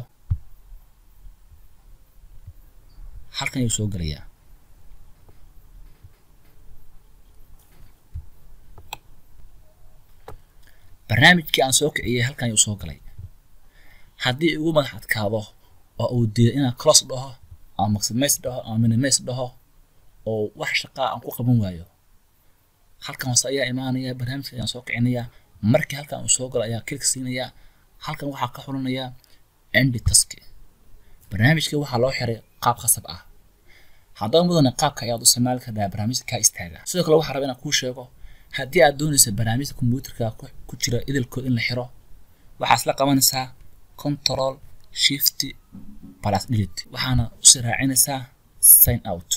halkan ayuu soo gelayaa barnaamijkii aan soo kiciyey halkan ayuu soo galay haddii igu madax adkaado oo uu diido inaan close dhaho ama maximize dhaho ama minimize dhaho oo wax shaqaa aan ku qaban waayo halkan hoose ayaa imaanaya barnaamijka ayaan soo kicinayaa markii halkan uu soo galo ayaa kilik siinayaa halkan waxaa ka xulinayaa endi taski barnaamijkii waxaa loo xiray qaab khasab ah haddaba mudane qaabka ayaad u isticmaali kartaa barnaamijka kaa istaaga sidoo kale waxaa raba inaan kuu sheego haddii aad doonaysa barnaamijka kombiyuutarka ku jira idilkood in la xiro waxaad isla qabanaysaa control shift plus delete waxaana usii raacinaysaa sign out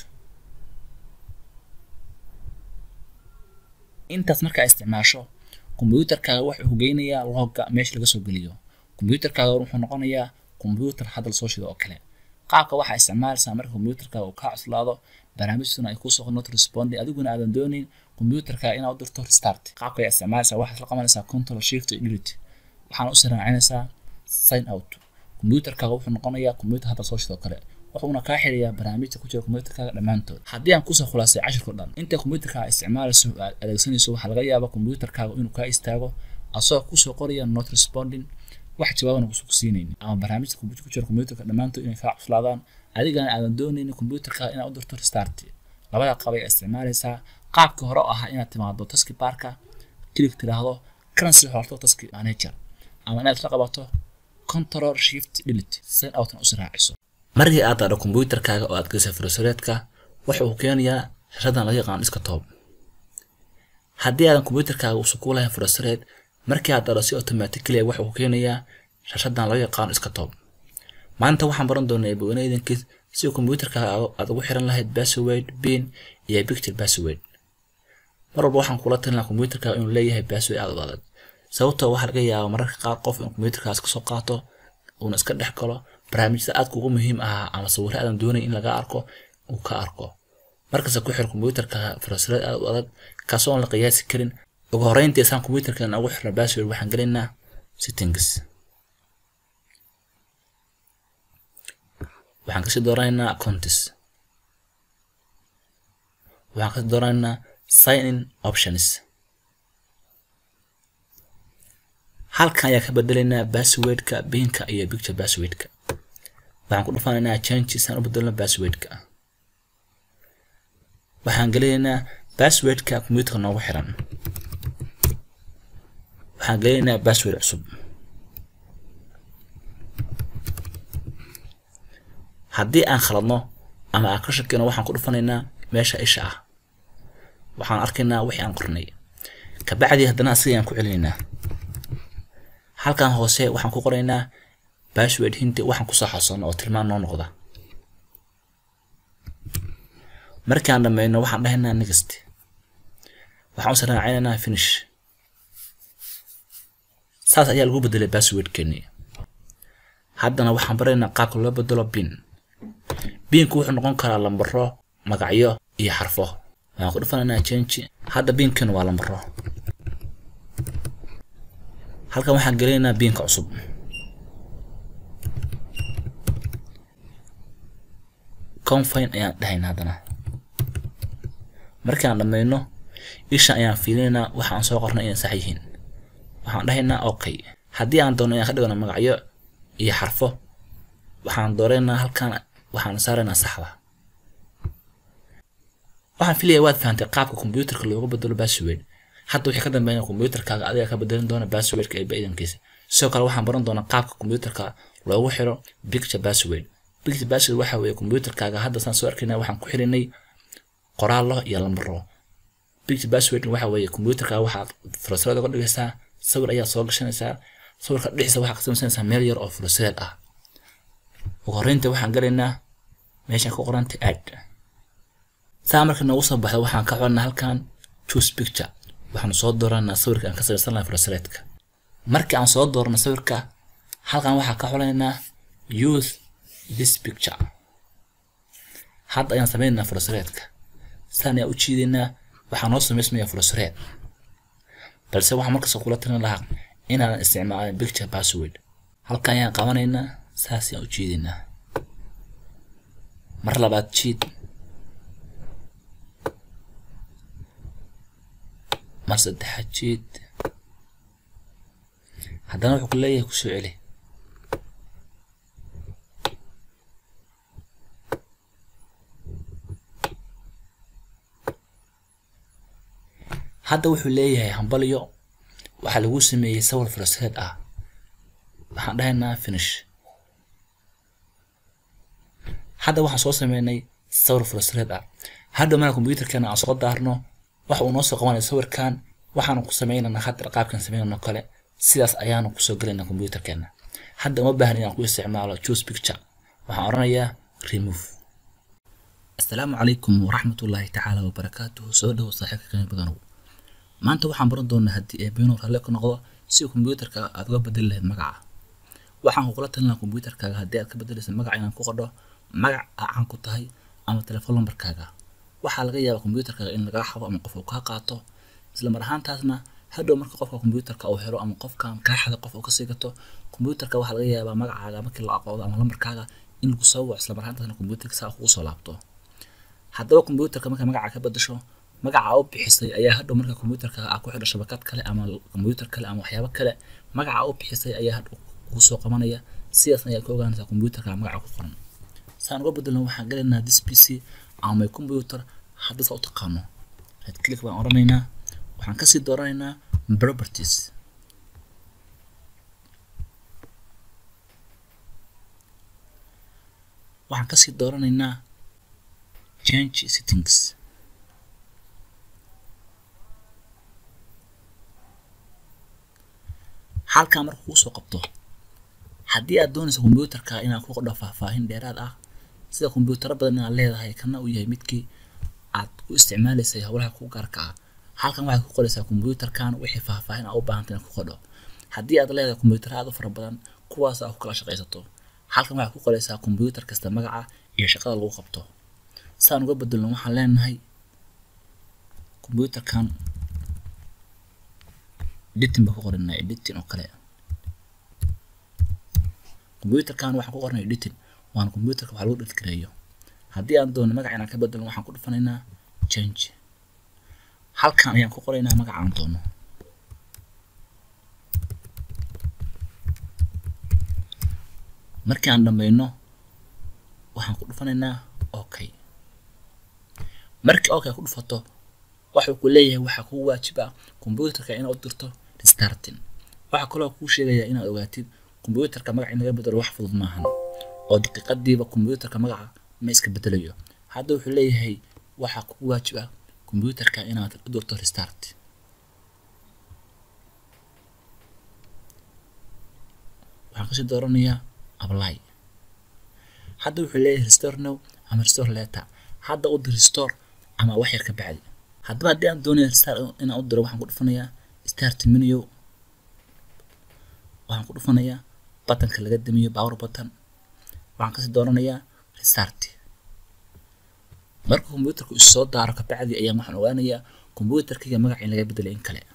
intaas markaa isticmaasho kombiyuutarkaaga wuxuu hogeynayaa logga meesha laga soo geliyo kombiyuutarkaaga wuxuu noqonayaa kombiyuutar hadal soo shida oo kale qaabka waxaa isticmaalaysaa marka kombiyuutarkaaga uu kaa cuslaado barnaamijtuna ay kusoo not responding adiguna aadan doonayn kombiyuutarkaaga inaad u dirto restart qaabka ayaa isticmaalaysaa waxaad la qabanaysaa control shift delete waxaana usii raacinaysaa sign out kombiyuutarkaaga wuxuu noqonayaa kombiyuutar hadal soo shida oo kale wuxuuna kaa xirayaa barnaamijta ku jira kombiyuutarkaaga dhammaantood haddii aan kusoo khulaasay cashirkao dhan inta kombiyuutarkaaga isticmaalayso aad adeegsanayso waxaa laga yaabaa kombiyuutarkaaga inuu kaa istaago asagoo kusoo qoraya not responding wax jawaabana kusu ku siinaynin ama barnaamijta ku jira kombiyuutarka dhammaantood inay kaa cuslaadaan adigana aadan doonaynin kombiyuutarkaaga inaad u dirto restart labada qaab ayaa isticmaalaysaa qaabkii hore oo ahaa inaad timaado taski baarka kilig tiraahdo kana sii xorto taski manager ama inaad la qabato control shift delete sign outna usi raaciso markii aad daadho kombiyuutarkaaga oo aad gelisay furasureedka waxa uu keenayaa shashadan laga yaqaan desktop haddii aadan kombiyuutarkaaga uusan ku lahayn furasureed markii aad daadho si automatically waxa uu keenayaa shashadan laga yaqaan desktop maanta waxaan baran doonaa baweyne idankiis si kombiyuutarkaaga aad ugu xiran lahayd password pin iyo picture password mar walba waxaan kula talinaa kombiyuutarkaaga inuu leeyahay password aad u adag sababtoo waxaa laga yaabaa mararka qaar qof in kombiyuutarkaas kasoo qaato uuna iska dhex galo barnaamijyada aadka ugu muhiim ahaa ama sawirro aadan doonayn in laga arko uu ka arko markasta ku xir kombiyuutarka furasureed aad u adag kaasoo aan la qiyaasi karin ugu horreyntii isaan kombiyuutarkan ugu xirna password waxaan gelaynaa settings waxaan kasii dooranaynaa accounts waxaan kasii dooranaynaa sign in options halkan ayaa ka bedelaynaa passwordka binka iyo picture passwordka waxaan ku dhufanaynaa change isaan u bedelno passwordka waxaan gelinaynaa passwordka kombiyuutarka noogu xiran waxaan gelinaynaa password cusub haddii aan khaladno ama aan ka shakino waxaan ku dhufanaynaa meesha isha ah waxaan arkaynaa wixii aan qornay kabacdi haddana asiga ayaan ku celinaynaa halkan hoose waxaan ku qoraynaa password hinti waxaan kusoo xasuuno oo tilmaan noo noqda markaan dhammayno waxaan dhahaynaa next waxaan usi raacinaynaa finish saas ayaa lagu bedelay passwordkeeni haddana waxaan baraynaa qaabka loo bedelo bin binku wuxuu noqon karaa lambaro magacyo iyo xarfo waxaan ku dhufanaynaa change hadda binkeenu waa lambaro halkan waxaan gelinaynaa binka cusub confine ayaan dhahaynaa haddana markaan dhammayno isha ayaan fiilinaynaa waxa aan soo qornay inay sax yihiin waxaan dhahaynaa okay haddii aan doono inaan ka dhigno magacyo iyo xarfo waxaan dooraynaa halkan waxaan saaraynaa saxda waxaan filaya waad fahantay qaabka kombiyuutarka looga bedelo password hadda wixii ka dambeeya kombiyuutarkaaga adiga ka bedelin doona passwordka ee baidankiisa sidoo kale waxaan baran doonaa qaabka kombiyuutarka loogu xiro picture password picture password waxa weeye kombiyuutarkaaga hadda saan soo arkaynaa waxaan ku xirinay qoraallo iyo lambaro picture password waxa weeye kombiyuutarkaaga waxaad furasirad uga dhigaysaa sawir ayaad soo gashanaysaa sawirka dhexdiisa waxaad ka samaysanaysaa meel yar oo furasireed ah ugu horreynta waxaan galaynaa meeshaan ku qoranta add saa marka noogu soo baxda waxaan ka xodnaa halkan choose picture waxaanu soo dooranaa sawirka aan ka samaysan lahay furasireedka markii aan soo doorno sawirka halkan waxaan ka xolaynaa use this picture hadda ayaan sameynaynaa furasireedka saan ayaan u jiidaynaa waxaa noo samaysmaya furasireed balse waxaan markasta kula talin lahaa inaadan isticmaalin picture password halkan ayaan qabanaynaa saas ayaan u jiidaynaa mar labaad jiid mar saddexaad jiid haddana wuxuu ku leeyahay ku soo celi hadda wuxuu leeyahay hambalyo waxaa lagu sameeyey sawir furasireed ah waxaan dhahaynaa finish hadda waxaan soo sameynay sawir furasireed ah hadda marka kombiyuutarkeena aan soo daarno waxa uu noo soo qabanaya sawirkan waxaanu ku sameynaynaa hadda qaabkan sameynayno kale sidaas ayaanu kusoo gelaynaa kombiyuutarkeena hadda uma baahan inaan ku isticmaalo choose picture waxaan odhanayaa remove assalaamu calaykum waraxmatullaahi tacaala wabarakaatuhu soo dhowo saaxiibka qiimo badanow maanta waxaan baran doonaa haddii eebino ralle ka noqdo si kombiyuutarka aad uga bedeli lahayd magaca waxaan kugula talinaa kombiyuutarkaaga haddii aad ka bedelaysa magaca inaan ku qadho magac aa caan ku tahay ama telefoon lambarkaaga waxaa laga yaabaa kombiyuutarkaaga in lagaa xado ama qof uu kaa qaato isla mar ahaantaasna hadhow marka qofka kombiyuutarka uu helo ama qofkan kaa xada qof uu kasii gato kombiyuutarka waxaa laga yaabaa magacaaga markii la aqoodo ama lambarkaaga in lagu soo waco isla mar ahaantaasna kombiyuutarka saa kugu soo laabto haddaba kombiyuutarka marka magaca ka bedasho magaca u bixisay ayaa hadhow marka kombiyuutarka aa ku xidho shabakad kale ama kombiyuutar kale ama waxyaabo kale magaca u bixisay ayaa hadhow kugu soo qabanaya sidaas ayaa ka ogaanaysaa kombiyuutarka magaca ku qoran saan uga bedelno waxaan galaynaa this pc ama my computer hadda saa u taqaano right click baan odhanaynaa waxaan kasii dooranaynaa properties waxaan kasii dooranaynaa change settings halkaa marka kuu soo qabto haddii aad doonayso kombiyuutarka inaad ku qodho faahfaahin dheeraad ah sida kombiyuutaro badan inaad leedahay kana uu yahay midkii aad ku isticmaalaysay howlaha ku gaarka ah halkan waxaad ku qoraysaa kombiyuutarkan wixii faahfaahin aa u baahantay inaad ku qodho haddii aad leedahay kombiyuutaro aad u fara badan kuwaas aad ku kala shaqaysato halkan waxaad ku qoraysaa kombiyuutar kasta magaca iyo shaqada lagu qabto saan uga bedelno waxaan leenahay kombiyuutarkan editing baan ku qoranaa editing oo kale kombiyuutarkan waxaan ku qornay editing waana kombiyuutarka wax lagu dhadgareeyo haddii aan doono magaca inaan ka bedelno waxaan ku dhufanaynaa change halkan ayaan ku qoraynaa magaca aan doono markii aan dhammayno waxaan ku dhufanaynaa okay markii okay ku dhufato waxuu ku leeyahay waxaa kugu waajiba kombiyuutarka inaad u dirto restarting waxaa kaloo kuu sheegayaa inaad ogaatid kombiyuutarka magaca in laga bedelo wax fudud maahan oo daqiiqadiiba kombiyuutarka magaca ma iska bedelayo hadda wuxuu leeyahay waxaa kugu waajib ah computerka inaad u durto restart waxaan kasii dooranayaa apply hadda wuxuu leeyahay restore now ama restore later hadda u dir restore ama wax yar ka bacdi haddaba haddii aan doonayo restart inaan u diro waxaan ku dhufanayaa start menu waxaan ku dhufanayaa buttonka laga damiyo power button waxaan kasii dooranayaa restart marka computerku is soo daaro kabacdi ayaan waxaan ogaanayaa computerkayga magaca in laga bedelay in kale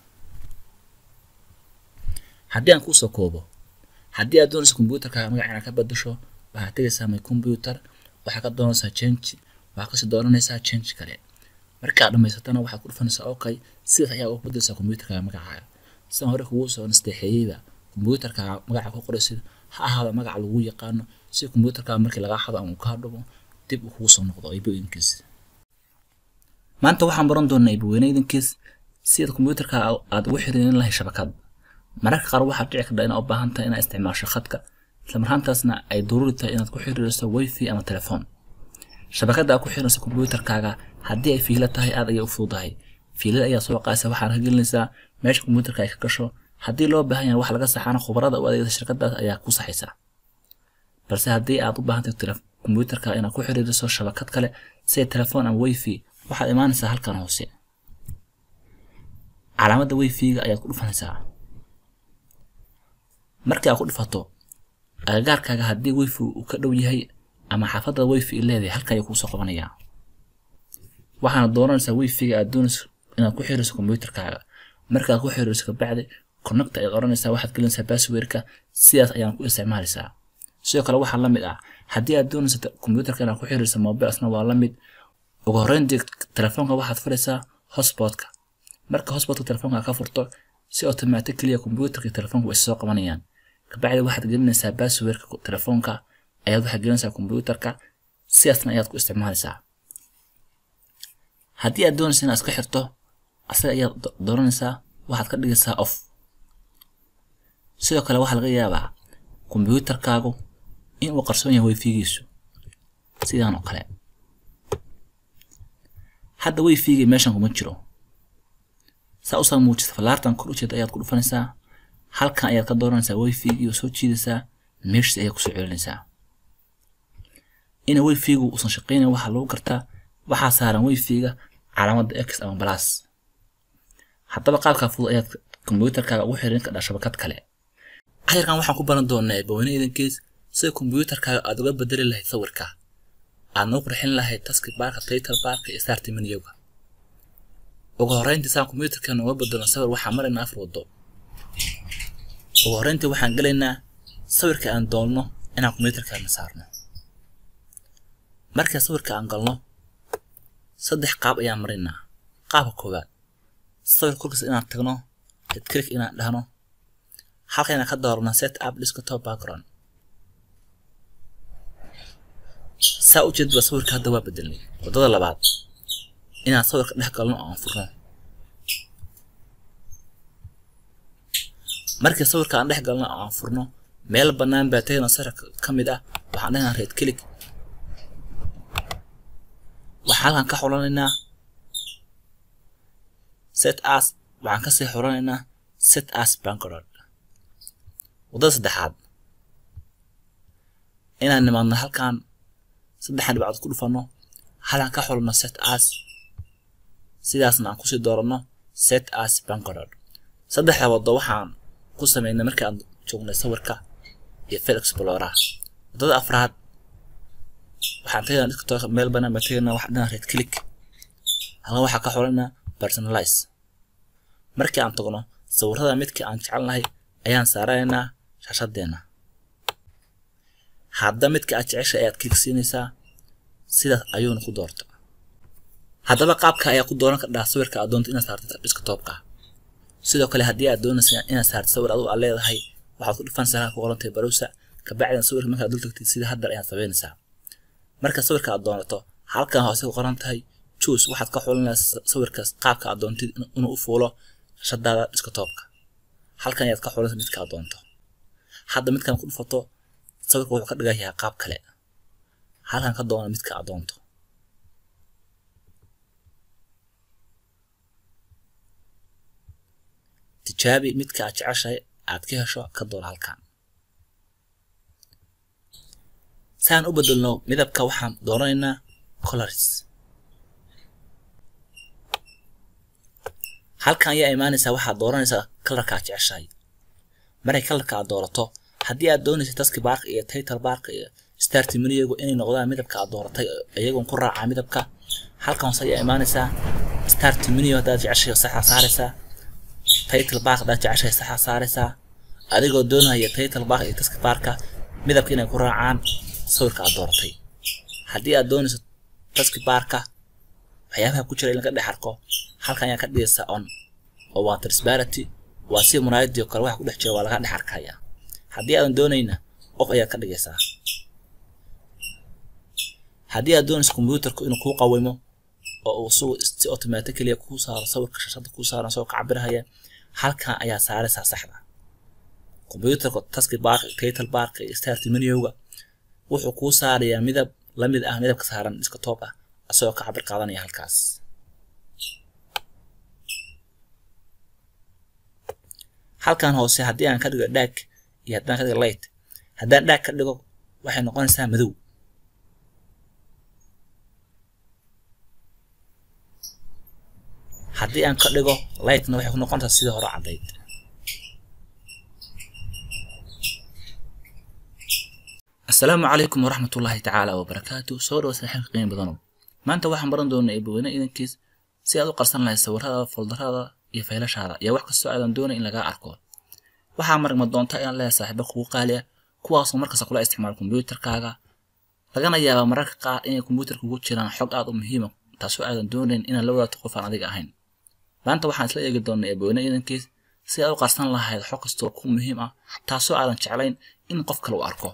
haddii aan kusoo koobo haddii aad doonayso computerkaaga magaca inaad ka bedesho waxaad tegaysaa my computer waxaad ka doonaysaa change waxaad kasii dooranaysaa change kale markaad dhamaysatana waxaad ku dhufanaysaa okay sidaas ayaa ugu bedeleysaa computerkaaga magacaaga sidaan hore kugu soo nasteexeeyeyba computerkaaga magaca ku qoraysid ha ahaado magaca lagu yaqaano si computerkaaga markii lagaa xado ama uu kaa dhumo dib uu kugu soo noqdo ibooyinkiis maanta waxaan baran doonaa ibaweyneydinkiis sida computerka aad ugu xiriirin lahay shabakad mararka qaar waxaad dhici karta inaad u baahan tahay inaad isticmaasho khadka isla marhaantaasna ay daruuri tahay inaad ku xiriiriso wifi ama telefoon shabakadda aad ku xirinayso computerkaaga haddii ay fiilo tahay aad ayay u fududahay fiilada ayaa soo qaasa waxaad ka gelinaysaa meesha computerka ay ka gasho haddii loo baahan yahay wax laga saxaana khubarada u adeegta shirkadaas ayaa ku saxaysa balse haddii aad u baahan tahay computerka inaad ku xiriiriso shabakad kale sida telefoon ama wifi waxaad imaanaysaa halkan hoose calaamadda wifi-ga ayaad ku dhufanaysaa markii aad ku dhufato agagaarkaaga haddii wifi uu ka dhow yahay ama xaafadda wifi leedahay halka ayuu kuusoo qabanayaa waxaana dooranaysaa wifi-ga aad doonayso inaad ku xiriirso computerkaaga markaad ku xiriirso kabacdi connect ayaad oranaysaa waxaad gelinaysaa passwordka sidaas ayaan ku isticmaalaysaa sidoo kale waxaa la mid ah haddii aad doonayso computerka inaad ku xiriirso mobilesna waa la mid ugu horreyntii telefoonka waxaad furaysaa hotspotka marka hotspotka telefoonka ka furto si automatically computerka iyo telefoonka way soo qabanayaan kabacdi waxaad gelinaysaa passwordka telefoonka ayaad waxaad gelinaysaa computerka sidaasna ayaad ku isticmaalaysaa haddii aad doonaysa inaad iska xirto asaga ayaad dooranaysaa waxaad ka dhigaysaa off sidoo kale waxaa laga yaabaa computerkaagu in uu qarsoon yahay wifigiisu sidaan oo kale hadda wifi-gii meeshan kuma jiro saa usoo muujisa falaartan kor ujeeda ayaad ku dhufanaysaa halkan ayaad ka dooranaysaa wifi-gii oo soo jiidaysaa meeshii ayaad kusoo celinaysaa ina wifi-gu uusan shaqeynayn waxaa lagu gartaa waxaa saaran wifi-ga calaamadda x ama plus haddaba qaabkaa fudud ayaad computerkaaga ugu xirin kadhaa shabakad kale casharkan waxaan ku baran doonaa baweyne idankiis sida computerkaaga aad uga bedeli lahayd sawirka aad noo qurxin lahayd taski baarka title baarka iyo starti menyoga ugu horreyntii saan computerkeena uga bedelno sawir waxaan maraynaa afar waddo ugu horreyntii waxaan gelaynaa sawirka aan doonno inaan computerkeena saarno marka sawirka aan galno saddex qaab ayaan maraynaa qaabka koowaad sawir korkiisa inaan tagno click inaan dhahno halka inaan ka doorno set up desktop background saa u jeedba sawirka hadda waa bedelnay waddada labaad inaan sawirka dhex galno oo aan furno markii sawirka aan dhex galno oo aan furno meel bannaan baa tegna sawirka ka mid ah waxaan dhahnaa red click waxaan halkan ka xulanaynaa set as waxaan kasii xulanaynaa set as background waddada saddexaad inaan nimaadno halkan saddexan dhibcood ku dhufano halaan ka xulno set as sidaasna aan kusii dooranno set as bankroad saddexda waddo waxaan ku sameynay markii aan joognay sawirka iyo fil explorer waddada afraad waxaan tegaynaa desktop meel banaan baan tegaynaa waxaan dhanaa red click halkan waxaa ka xulanaa personalize markii aan tagno sawirrada midkii aan jecelnahay ayaan saaranaynaa shaashadeena hadda midka aad jeceshay ayaad klik siinaysaa sidaas ayuuna ku doorta haddaba qaabka ayaa ku dooran kardhaa sawirka aad doonto inaad saarto desktopka sidoo kale haddii aad doonaysa inaad saarto sawir adigu aad leedahay waxaad ku dhufanaysaa halka ku qorantay barowsa kabacdina sawirka markaad dul tagtid sida haddar ayaad sameynaysaa marka sawirka aad doonato halkan hoose ku qoran tahay choose waxaad ka xulinaysaa sawirkaas qaabka aad doontid inuu u fuulo shadaada desktopka halkan ayaad ka xulinaysaa midka aad doonto hadda midkan ku dhufato sawirka wuxuu ka dhigayaa qaab kale halkan ka doona midka aad doonto tijaabi midka aad jeceshahay aad ka hesho ka doona halkan saan u bedelno midabka waxaan dooranaynaa colors halkan ayaa imaanaysaa waxaad dooranaysaa kalarka aad jeceshahay markay kalarka aad doorato haddii aad doonaysa taski bark iyo title bark iyo start menu inay noqdaan midabka aad dooratay iyagoon ku raacaa midabka halkan hoose ayaa imaanaysaa start menu haddaad jeceshahay saxa saaraysaa title bark haddaad jeceshahay saxa saaraysaa adigoo doonaya title bark iyo taski barka midabka inay ku raacaan sawirka aad dooratay haddii aad doonayso taski barka waxyaabaha ku jira in laga dhex arko halkan ayaa ka dhigaysaa on oo waa transparency waa si muraayadii oo kale waxa ku dhex jira waa laga dhex arkaya haddii aadan doonayna qof ayaad ka dhigaysaa haddii aad doonayso kombiyuutarku inuu kuu qawimo oo uu su si automatically kuu saaro sawirka shashada kuu saaran soo kacabirahaya halkan ayaa saaraysaa saxda kombiyuutarka taski bark title bark iyo start menuga wuxuu kuu saarayaa midab la mid ah midabka saaran desktop ah asagoo ka cabir qaadanaya halkaas halkan hoose haddii aan ka dhigo dhaag iyo haddaan ka dhigo light haddaan dhaag ka dhigo waxay noqonaysaa madow haddii aan ka dhigo lightna waxay ku noqonaysaa sidii hore caddayd asalaamu calaykum waraxmat ullaahi tacaala wabarakaatu soo dhawa saaxiibka qiimo badanow maanta waxaan baran doonaa eebaweyne idankiis si aad u qarsan lahayd sawiradaada foldarada iyo faylashaada iyo wax kastoo aadan doonay in lagaa arko waxaa margma doonta inaad leedahay saaxiibo kugu qaali ah kuwaasoo markasta kula isticmaala kombiyuutarkaaga lagana yaabaa mararka qaar inay kombiyuutarka ugu jiraan xog aad u muhiima taasoo aadan doonayn inaad la wadaagto qof aan adiga ahayn maanta waxaan isla eegi doonaa eebaweyne idankiis si aad u qarsan lahayd xog kastoo ku muhiim ah taasoo aadan jeclayn in qof kale u arko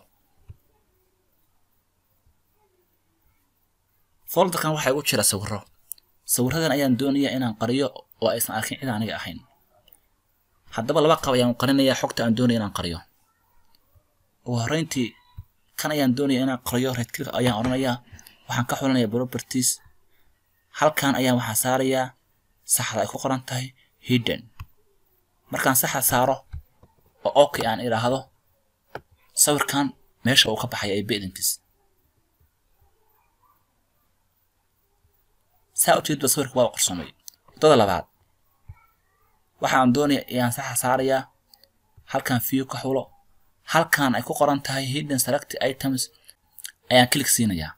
folderkan waxaa igu jira sawiro sawiradan ayaan doonayaa inaan qariyo oo aysan arkin cid aniga ahayn haddaba laba qab ayaan qarinayaa xogta aan doonaya inaan qariyo ugu horreyntii kan ayaan doonaya inaan qariyo redclick ayaan odhanayaa waxaan ka xulanayaa properties halkan ayaan waxaa saarayaa saxda ay ku qoran tahay hidden markaan saxa saaro oo okay aan idhaahdo sawirkan meesha uu ka baxaya ay bedankiis saa ujeedba sawirka waa qarsoomay wadada labaad waxaan doonaya ayaan saxa saarayaa halkan view ka xulo halkan ay ku qoran tahay hidden select items ayaan click siinayaa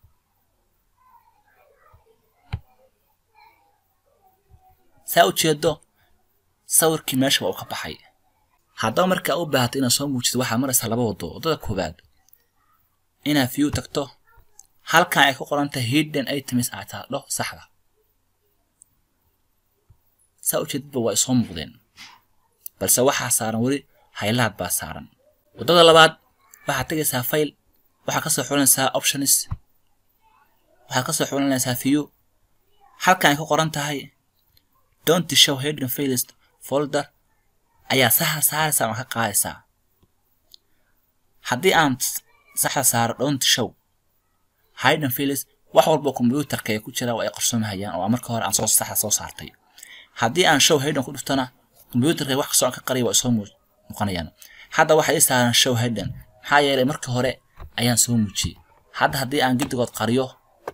saa ujeedo sawirkii meeshaba uu ka baxay haddaba markaa u baahato inaad soo muujiso waxaad maraysaa laba wado waddada koowaad inaad view tagto halkan ay ku qoran tahay hidden items aad taadho saxda saa ujeedadba waa isoo muuqdeen balse waxaa saaran weli haylaad baa saaran waddada labaad waxaad tegaysaa file waxaad kasoo xulinaysaa options waxaad kasoo xulinaysaa view halkan ay ku qoran tahay don't show hidden files folder ayaa saxa saaraysa ama ka qaadaysaa haddii aan saxa saaro don't show hidden files wax walba kombiyuutarka ee ku jira waa ay qarsoomahayaan oo marka hore aan soo saxa soo saartay haddii aan show hidden ku dhuftana kombiyuutarka wax kastoo aan ka qariya waa soo muuqanayaan hadda waxaa ii saaran show hidden maxaa yeelay marka hore ayaan soo muujiyey hadda haddii aan giddigood qariyo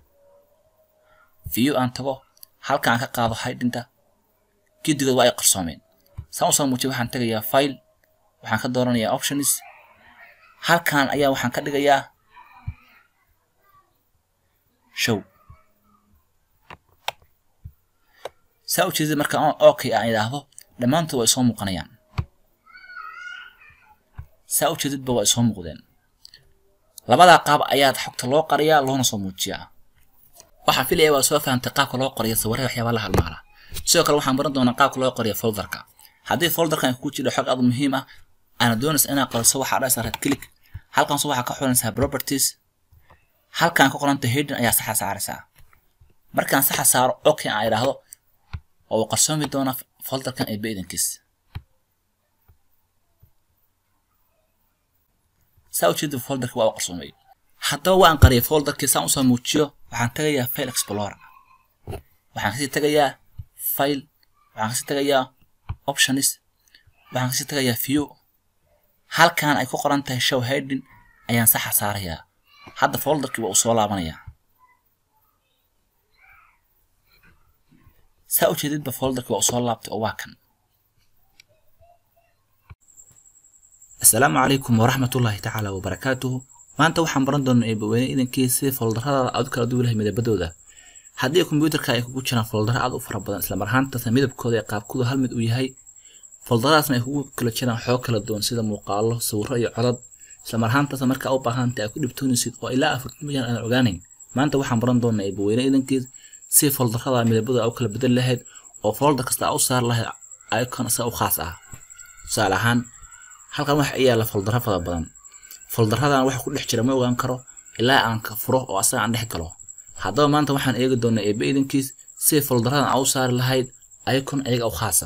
view aan tago halka aan ka qaado hidinta giddigood waa ay qarsoomeen saan usoo muujiyay waxaan tegayaa file waxaan ka dooranayaa options halkan ayaa waxaan ka dhigayaa show saa ujeedada marka okay aan idhaahdo dhammaantood way soo muuqanayaan saa ujeedadba waa soo muuqdeen labadaa qaab ayaad xogta loo qariyaa loona soo muujiyaa waxaan filaya waa soo fahamtay qaabka loo qoriyo sawirada waxyaabaa la halmaala sidoo kale waxaan baran doonaa qaabka loo qoriyo folderka haddii folderkan ku jiro xog aad muhiim ah aana doonaysa inaad qariso waxaa dhahaysaa red click halkaas waxaa ka xulanaysaa properties halkan ka qoranta hidden ayaa saxa saaraysaa markaan saxa saaro okay aan idhaahdo oo uu qarsoomi doona folderkan ee beedankiis saa ujeeda folderka waa u qarsoomay haddaba waan qariyay folderkii saan usoo muujiyo waxaan tagayaa file explorer waxaan kasii tagayaa file waxaan kasii tagayaa options waxaan kasii tagayaa view halkan ay ku qoran tahay show heading ayaan saxa saarayaa hadda folderkii waa uu soo laabanayaa saa ujeedidba folderkii waa uu soo laabtay oo waa kan asalaamu calaykum waraxmatullaahi tacaala wabarakaatuhu maanta waxaan baran doonaa eebaweyne idankiisa sidii foldarrada aad u kala duwan lahay midabadooda haddii kombiyuutarka ay kugu jiraan foldaro aad u fara badan isla mar ahaantaasna midabkooda ee qaabkooda hal mid uu yahay foldaradaasna ay kugu kala jiraan xoog kala duwan sida muuqaalo sawirro iyo codad isla mar ahaantaasna markaa u baahantay aad ku dhibtoonaysid oo ilaa afartan milyan aan ogaanayn maanta waxaan baran doonaa eebaweyne idankiisa sidii foldarrada midabadooda u kala bedel lahayd oo folder kasta aa u saar lahayd icon isaga u khaas ah tusaale ahaan halkan waxa i yaalla foldarro fara badan foldaradan waxa ku dhex jira ma ogaan karo ilaa aan ka furo oo asaga aan dhex galo haddaba maanta waxaan eegi doonaa eebe idankiis siday foldaradan aa u saari lahayd icon ayaga u khaasa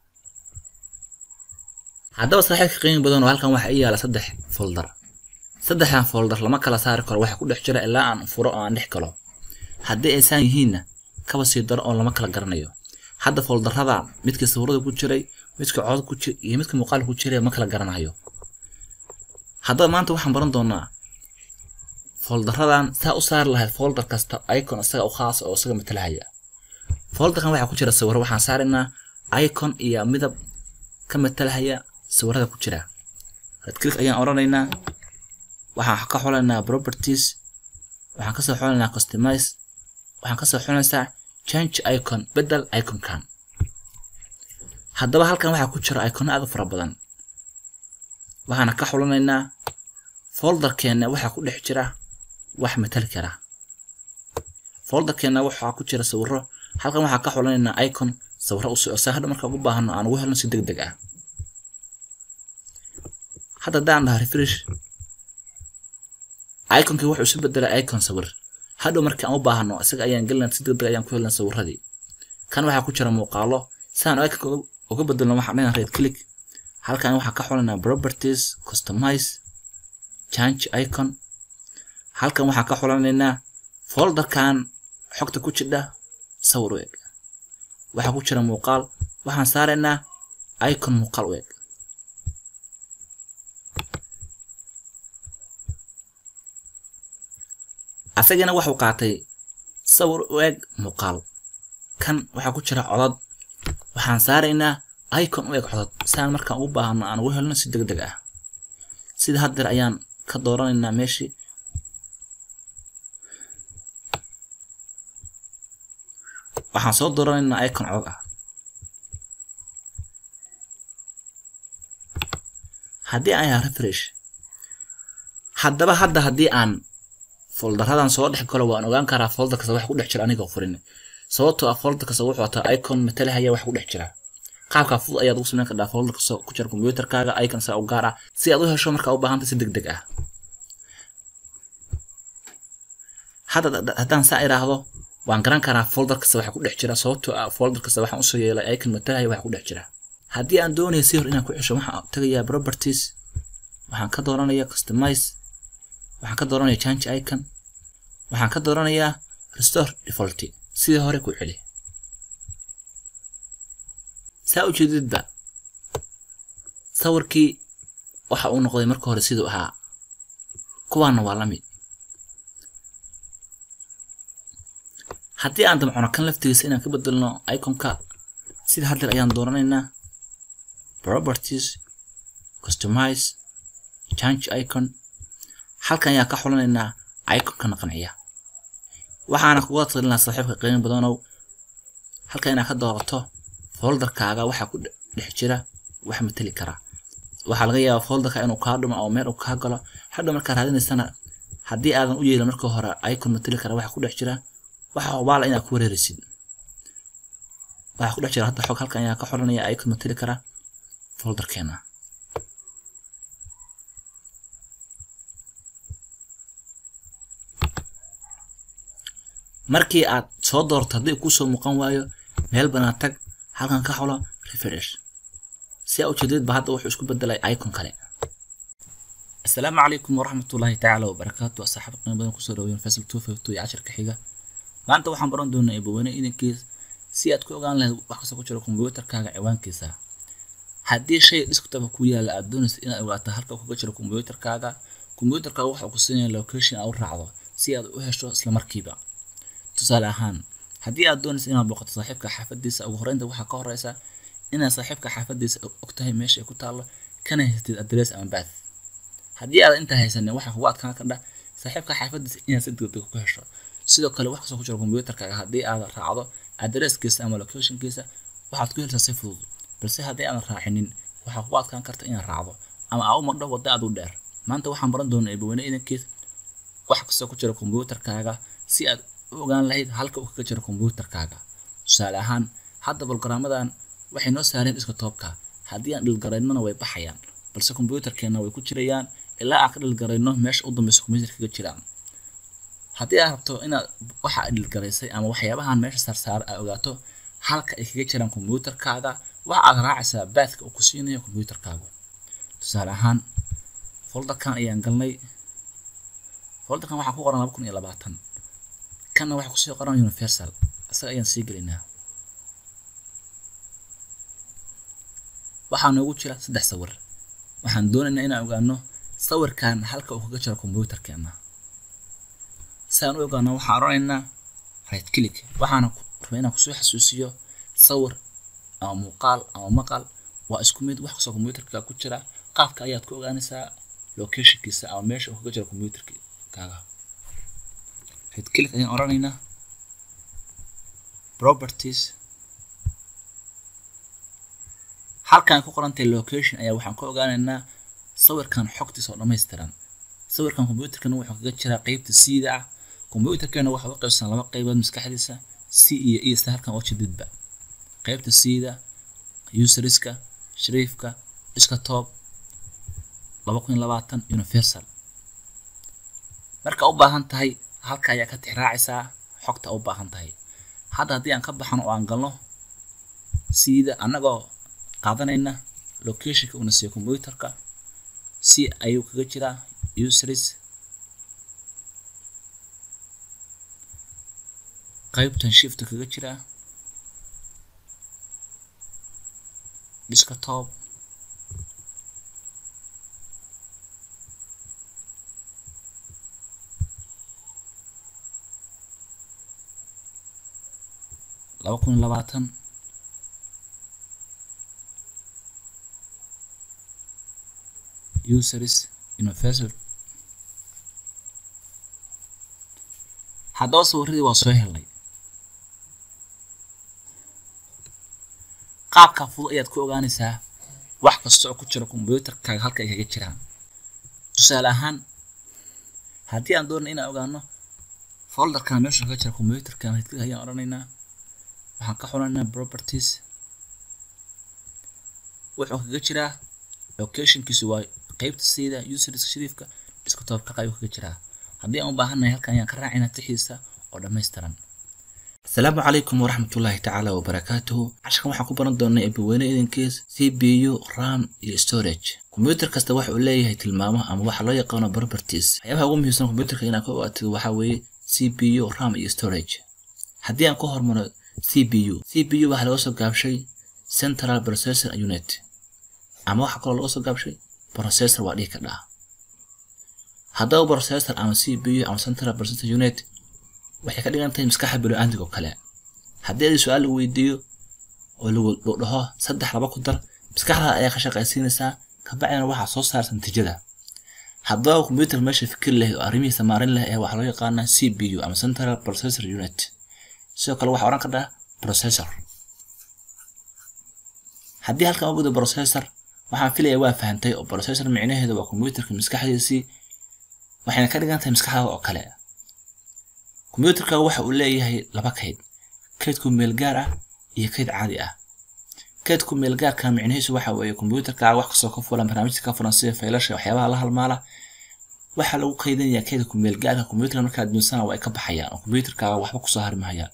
haddaba saaxiibka qiimi badan oo halkan waxa i yaalla saddex foldar saddexdan foldar lama kala saari karo waxa ku dhex jira ilaa aan furo oo aan dhex galo haddii ay saan yihiinna kaba sii daro oo lama kala garanayo hadda foldarrada midka sawirada ku jiray midka cod ku jir iyo midka muuqaal ku jiray ma kala garanayo haddaba maanta waxaan baran doonaa foldaradan saa u saari lahayd folder kasta icon isaga u khaas oo isaga matalahaya folderkan waxaa ku jira sawirro waxaan saaraynaa icon iyo midab ka matalahaya sawirada ku jira red click ayaan odhanaynaa waxaan ka xulaynaa properties waxaan kasoo xulaynaa customize waxaan kasoo xulanaysaa change icon bedel iconkan haddaba halkan waxaa ku jira icono aad u fara badan waxaana ka xulanaynaa folderkeenna waxaa ku dhex jira wax matali kara folderkeenna waxaa ku jira sawirro halkan waxaa ka xulanaynaa icon sawirro u socsa hadha marka ugu baahano aan ugu helno si deg deg ah hadda haddaan dhaha refresh iconkii wuxuu isu bedelay icon sawir hadhow markii aan u baahano isaga ayaan gelina si deg deg ayaan ku helna sawirradii kan waxaa ku jira muuqaalo saan iconka uga bedelno waxaan dhahnaa red click halkan waxaan ka xulaynaa properties customize change icon halkan waxaan ka xulanaynaa folderkan xogta ku jidha sawir u eg waxaa ku jira muuqaal waxaan saaraynaa icon muuqaal u eg asagana wuxuu qaatay sawir u eg muuqaal kan waxaa ku jira codad waxaan saaraynaa icon u eg codod saan markaan ugu baahano aan ugu helno si deg deg ah sida haddeer ayaan ka dooranaynaa meeshii waxaan soo dooranaynaa icon codod ah haddii aan yaha refresh haddaba hadda haddii aan foldaradan soo dhex galo waan ogaan karaa folder kasta wax ku dhex jira anigoo furin sababtoo ah folder kasta wuxuu wataa icon matalahaya wax ku dhex jira qaabka fudud ayaad ugu samayn kartaa folder kasta ku jira kombiyuutarkaaga icon saa u gaar ah si aad u hesho markaa u baahanta si deg deg ah hadda haddaan saa iraahdo waan garan karaa folder kasta waxa ku dhex jira sababtoo ah folder kasta waxaan usoo yeelay icon matalahaya wax ku dhex jira haddii aan doonayo si hor inaan ku cesho waxaan tagayaa properties waxaan ka dooranayaa customize waxaan ka dooranayaa change icon waxaan ka dooranayaa restore default sidii hore ku celi saa u jeedidba sawirkii waxa uu noqday marka hore siduu ahaa kuwaana waa la mid haddii aan damcono kan laftigiisa inaan ka bedelno iconka sida haddeer ayaan dooranaynaa properties customize change icon halkan ayaan ka xulanaynaa iconkana qanciya waxaana kuga talinaa saaxiibka qiimo badanow halkan inaad ka doorato folderkaaga waxaa ku dhex jira wax mateli kara waxaa laga yaabaa folderka inuu kaa dhumo oo meel uu kaa galo hadha markaa raadinaysana haddii aadan u yeelin marka hore icon mateli kara waxa ku dhex jira waxa hubaala inaad ku wareerisid waxaa ku dhex jira hadda xog halkan ayaa ka xoranaya icon mateli kara folderkeena markii aad soo doorto haddii kusoo muuqan waayo meel banaan tag halkan ka xulo refresh si aa ujeedadba hadda wuxuu isku bedelay icon kale asalaamu calaykum waraxmatullaahi tacaala wabarakaatu asxaab qiimo badan kusoo dhaweyn fasal two five two iyo casharka xiga maanta waxaan baran doonaa eebaweyne idankiis si aad ku ogaan lahayd wax kasta ku jira kombiyuutarkaaga ciwaankiisa haddii shay desktop ku yaala aad doonaysa inaad ogaato halka uu kaga jiro kombiyuutarkaaga kombiyuutarkaaga waxa uu ku siinaya location aad u raacdo si aad u hesho isla markiiba tusaale ahaan haddii aad doonaysa inaad booqato saaxiibka xaafadiisa ugu horreynta waxaa ka horeysa inaad saaxiibka xaafadiisa og tahay meesha ay ku taallo kana haystid adres ama bath haddii aad intaa haysanin waxaa kugu adkaan kardha saaxiibka xaafadiisa inaad si degdeg ku hesho sidoo kale wax kastoo ku jira kombiyuutarkaaga haddii aad raacdo adresskiisa ama locationkiisa waxaad ku helsaa si fudud balse haddii aadan raacinin waxaa kugu adkaan karta inaad raacdo ama aa u mardho wadda aad u dheer maanta waxaan baran doonaa eebaweyne idankiis wax kastoo ku jira kombiyuutarkaaga si aad u ogaan lahayd halka uu kaga jiro kombiyuutarkaaga tusaale ahaan hadda bolgaraamadan waxay noo saareen iska toobka haddii aan dhilgaraynona way baxayaan balse kombiyuutarkeenna way ku jirayaan ilaa aan ka dhilgarayno meesha u dambeysa kombiyuutar kaga jiraan haddii aad rabto inaad waxa aad dhilgaraysay ama waxyaabahan meesha saarsaara aad ogaato halka ay kaga jiraan kombiyuutarkaaga waxa aad raacaysaa baathka uu ku siinayo kombiyuutarkaagu tusaale ahaan folderkan ayaan galnay folderkan waxaa ku qoran laba kun iyo labaatan kanna waxaa kusii qoran universal isaga ayaan sii gelinaa waxaa noogu jira saddex sawir waxaan doonaynaa inaan ogaano sawirkan halka uu kaga jiro kombiyuutarkeena si aan u ogaano waxaan odhanaynaa right click waxaana rabaa inaan kusoo xasuusiyo sawir ama muuqaal ama maqal waa isku mid wax kastoo kombiyuutarka ku jira qaabka ayaad ku ogaanaysaa locationkiisa ama meesha uu kaga jiro kombiyuutarkaaga right click ayaan odhanaynaa properties halkan ku qorantahay location ayaa waxaan ka ogaanaynaa sawirkan xogtiisa oo dhammaystiran sawirkan kombiyuutarkana wuxuu kaga jiraa qeybta siida ah kombiyuutarkeena waxaa u qaybsan laba qaybood maskaxdiisa c iyo e sida halkan oo jididba qaybta siida useriska shariifka iska toob laba kun iyo labaatan universal marka u baahan tahay halka ayaa ka tixraacaysaa xogta u baahan tahay hadda haddii aan ka baxano oo aan galno siida annagoo qaadanayna locationka uuna siiyo kombiyuutarka si ayuu kaga jiraa useries qaybtan shift kaga jiraa desktop laba kun iyo labaatan useries universal haddaba sawiradii waa soo helnay qaabka fudud ayaad ku ogaanaysaa wax kasta oo ku jira kombiyuutarkaaga halka ay kaga jiraan tusaale ahaan haddii aan doonay inaan ogaano folderkan meesha kaga jira kombiyuutarkan hidkada ayaan odhanaynaa waxaan ka xulanaynaa properties wuxuu kaga jiraa locationkiisu waa qaybta sida useriska shariifka desktopka qayb kaga jiraa haddii aan u baahannahay halkan ayaan ka raacaynaa tixiisa oo dhammaystiran asalaamu calaykum waraxmatullaahi tacaala wabarakaatuhu casharkan waxaan ku baran doonaa eebaweyne idankiis c b u ram iyo storage kombiyuutar kasta waxa uu leeyahay tilmaamo ama waxa loo yaqaano properties waxyaabaha ugu muhiimsan kombiyuutarka inaad ka ogaatid waxaa weeye c b u ram iyo storage haddii aan ku hormaro c b u c b u waxaa laga soo gaabshay central processor unit ama waxaa kaloo laga soo gaabshay processor waa dhihi kardhaa haddaba processor ama c b u ama central processor unit waxay ka dhigan tahay maskaxa bini'aadamka oo kale haddii adi su-aal lagu weydiiyo oo lagu dhaho saddex laba ku dar maskaxdaada ayaa ka shaqaysiinaysaa kabacdina waxaa soo saarsa natiijada haddaba kombiyuutar meesha fikir leh oo arrimihiisa maarin leh ee waxaa loo yaqaanaa c b u ama central processor unit sidoo kale waxaa odhan kardhaa processor haddii halkan uguda processor waxaan filaya waa fahantay oo processor micnaheedu waa kombiyuutarka maskaxdiisii waxayna ka dhigan tahay maskaxdaada oo kale kombiyuutarkaaga waxa uu leeyahay laba kayd kaydku meel gaar ah iyo kayd caadi ah kaydku meel gaarka micnihiisu waxa weeye kombiyuutarkaaga wax kastoo ka fulan barnaamijka ka fulan sida faylasha waxyaabaha la halmaala waxaa lagu kaydinayaa kaydka meel gaarka kombiyuutarka markaad duunsana waa ay ka baxayaan oo kombiyuutarkaaga waxba kusoo hari mahayaan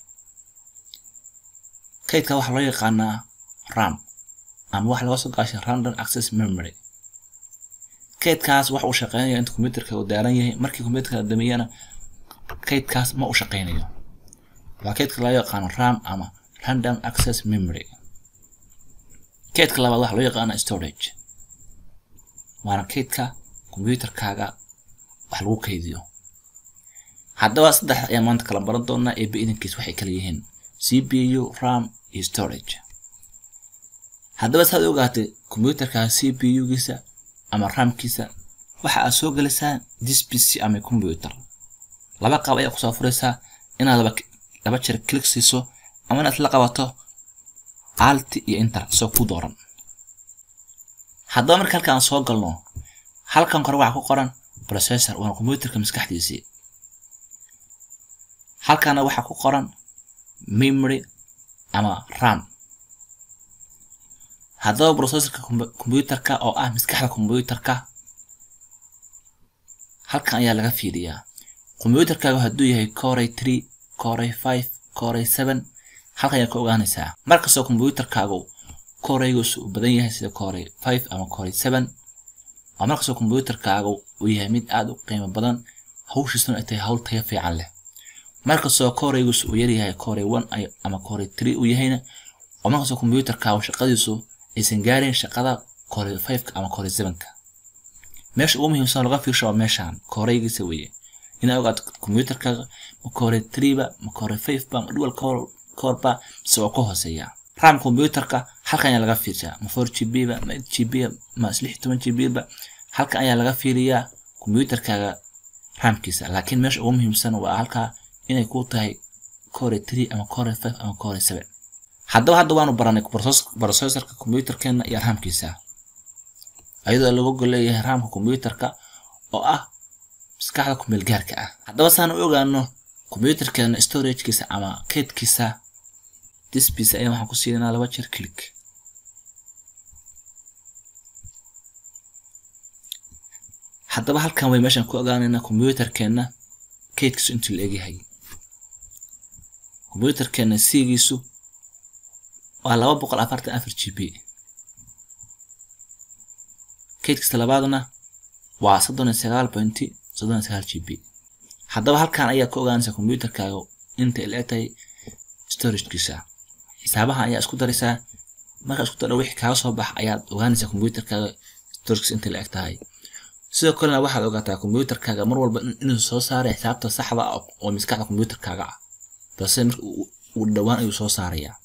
kaydka waxaa loo yaqaanaa ram ama waxa laga soo gaashay random access memory kaydkaas wax uu shaqeynaya inta computerka uu daaran yahay markii computerka la damiyana kaydkaas ma u shaqeynayo waa kaydka loo yaqaano ram ama random access memory kaydka labaad waxaa loo yaqaana storage waana kaydka computerkaaga wax lagu kaydiyo haddaba saddex ayaan maanta kala baran doonaa ee bi-idankiis waxay kala yihiin cpu ram iyo storage haddaba saad ogaatay computerkaaga cpu-giisa ama ramkiisa waxa aad soo gelaysaa this pc ama computer laba qaab ayaa kusoo furaysaa inaad laba laba jeer click siiso ama inaad la qabato alt iyo enter soo ku dooran haddaba marka halkaan soo galno halkan kore waxaa ku qoran processor waana computerka maskaxdiisii halkana waxaa ku qoran memory ama ram haddaba processorka computerka oo ah maskaxda computerka halkan ayaa laga fiiriyaa computerkaagu hadduu yahay core three core five core seven halkan ayaa ka ogaanaysaa markastoo computerkaagu koreygiisu uu badan yahay sida core five ama core seven waa markastoo computerkaagu uu yahay mid aada u qiimo badan hawshiisuna ay tahay hawl tayo fiican leh markastoo koreygiisu uu yaryahay core one ama core three uu yahayna waa markastoo computerkaagu shaqadiisu aysan gaarin shaqada core fiveka ama core sevenka meesha ugu muhiimsan laga fiirsho waa meeshaan koreygiisa weeye inaad ogaato computerkaaga ma core threeba ma core fiveba ma dual coreba mise waa ka hooseeya ram computerka halkan ayaa laga fiirsaa ma four g b ba ma eight g b ma lix toban g b ba halkan ayaa laga fiiriyaa computerkaaga ramkiisa laakiin meesha ugu muhiimsan waa halkaa inay ku tahay core three ama core five ama core seven haddaba hadda waanu baranay processorka computerkeena iyo ramkiisa ayadoo lagu goleeyahay ramka computerka oo ah maskaxda kumeel gaarka ah haddaba saan u ogaano computerkeena storagekiisa ama kaydkiisa dispiisa ayaa waxaan ku siinaa laba jeer click haddaba halkan way meeshaan ku ogaanaynaa computerkeena kaydkiisu intuu la egyahay computerkeena c-giisu waa laba boqol afartan afar g b kaydkiisa labaadna waa soddon iyo sagaal pointy soddon iyo sagaal g b haddaba halkan ayaa ka ogaanaysaa computerkaaga inta la eg tahay storagekiisa xisaabahan ayaa isku daraysaa markaa isku daro wixii kaaga soo bax ayaad ogaanaysaa computerkaaga storagekiisa inta la eg tahay sidoo kalena waxaad ogaataa computerkaaga mar walba inuu soo saaray xisaabta saxda ah oo maskaxda computerkaaga ah balse marka uu dhowaan ayuu soo saarayaa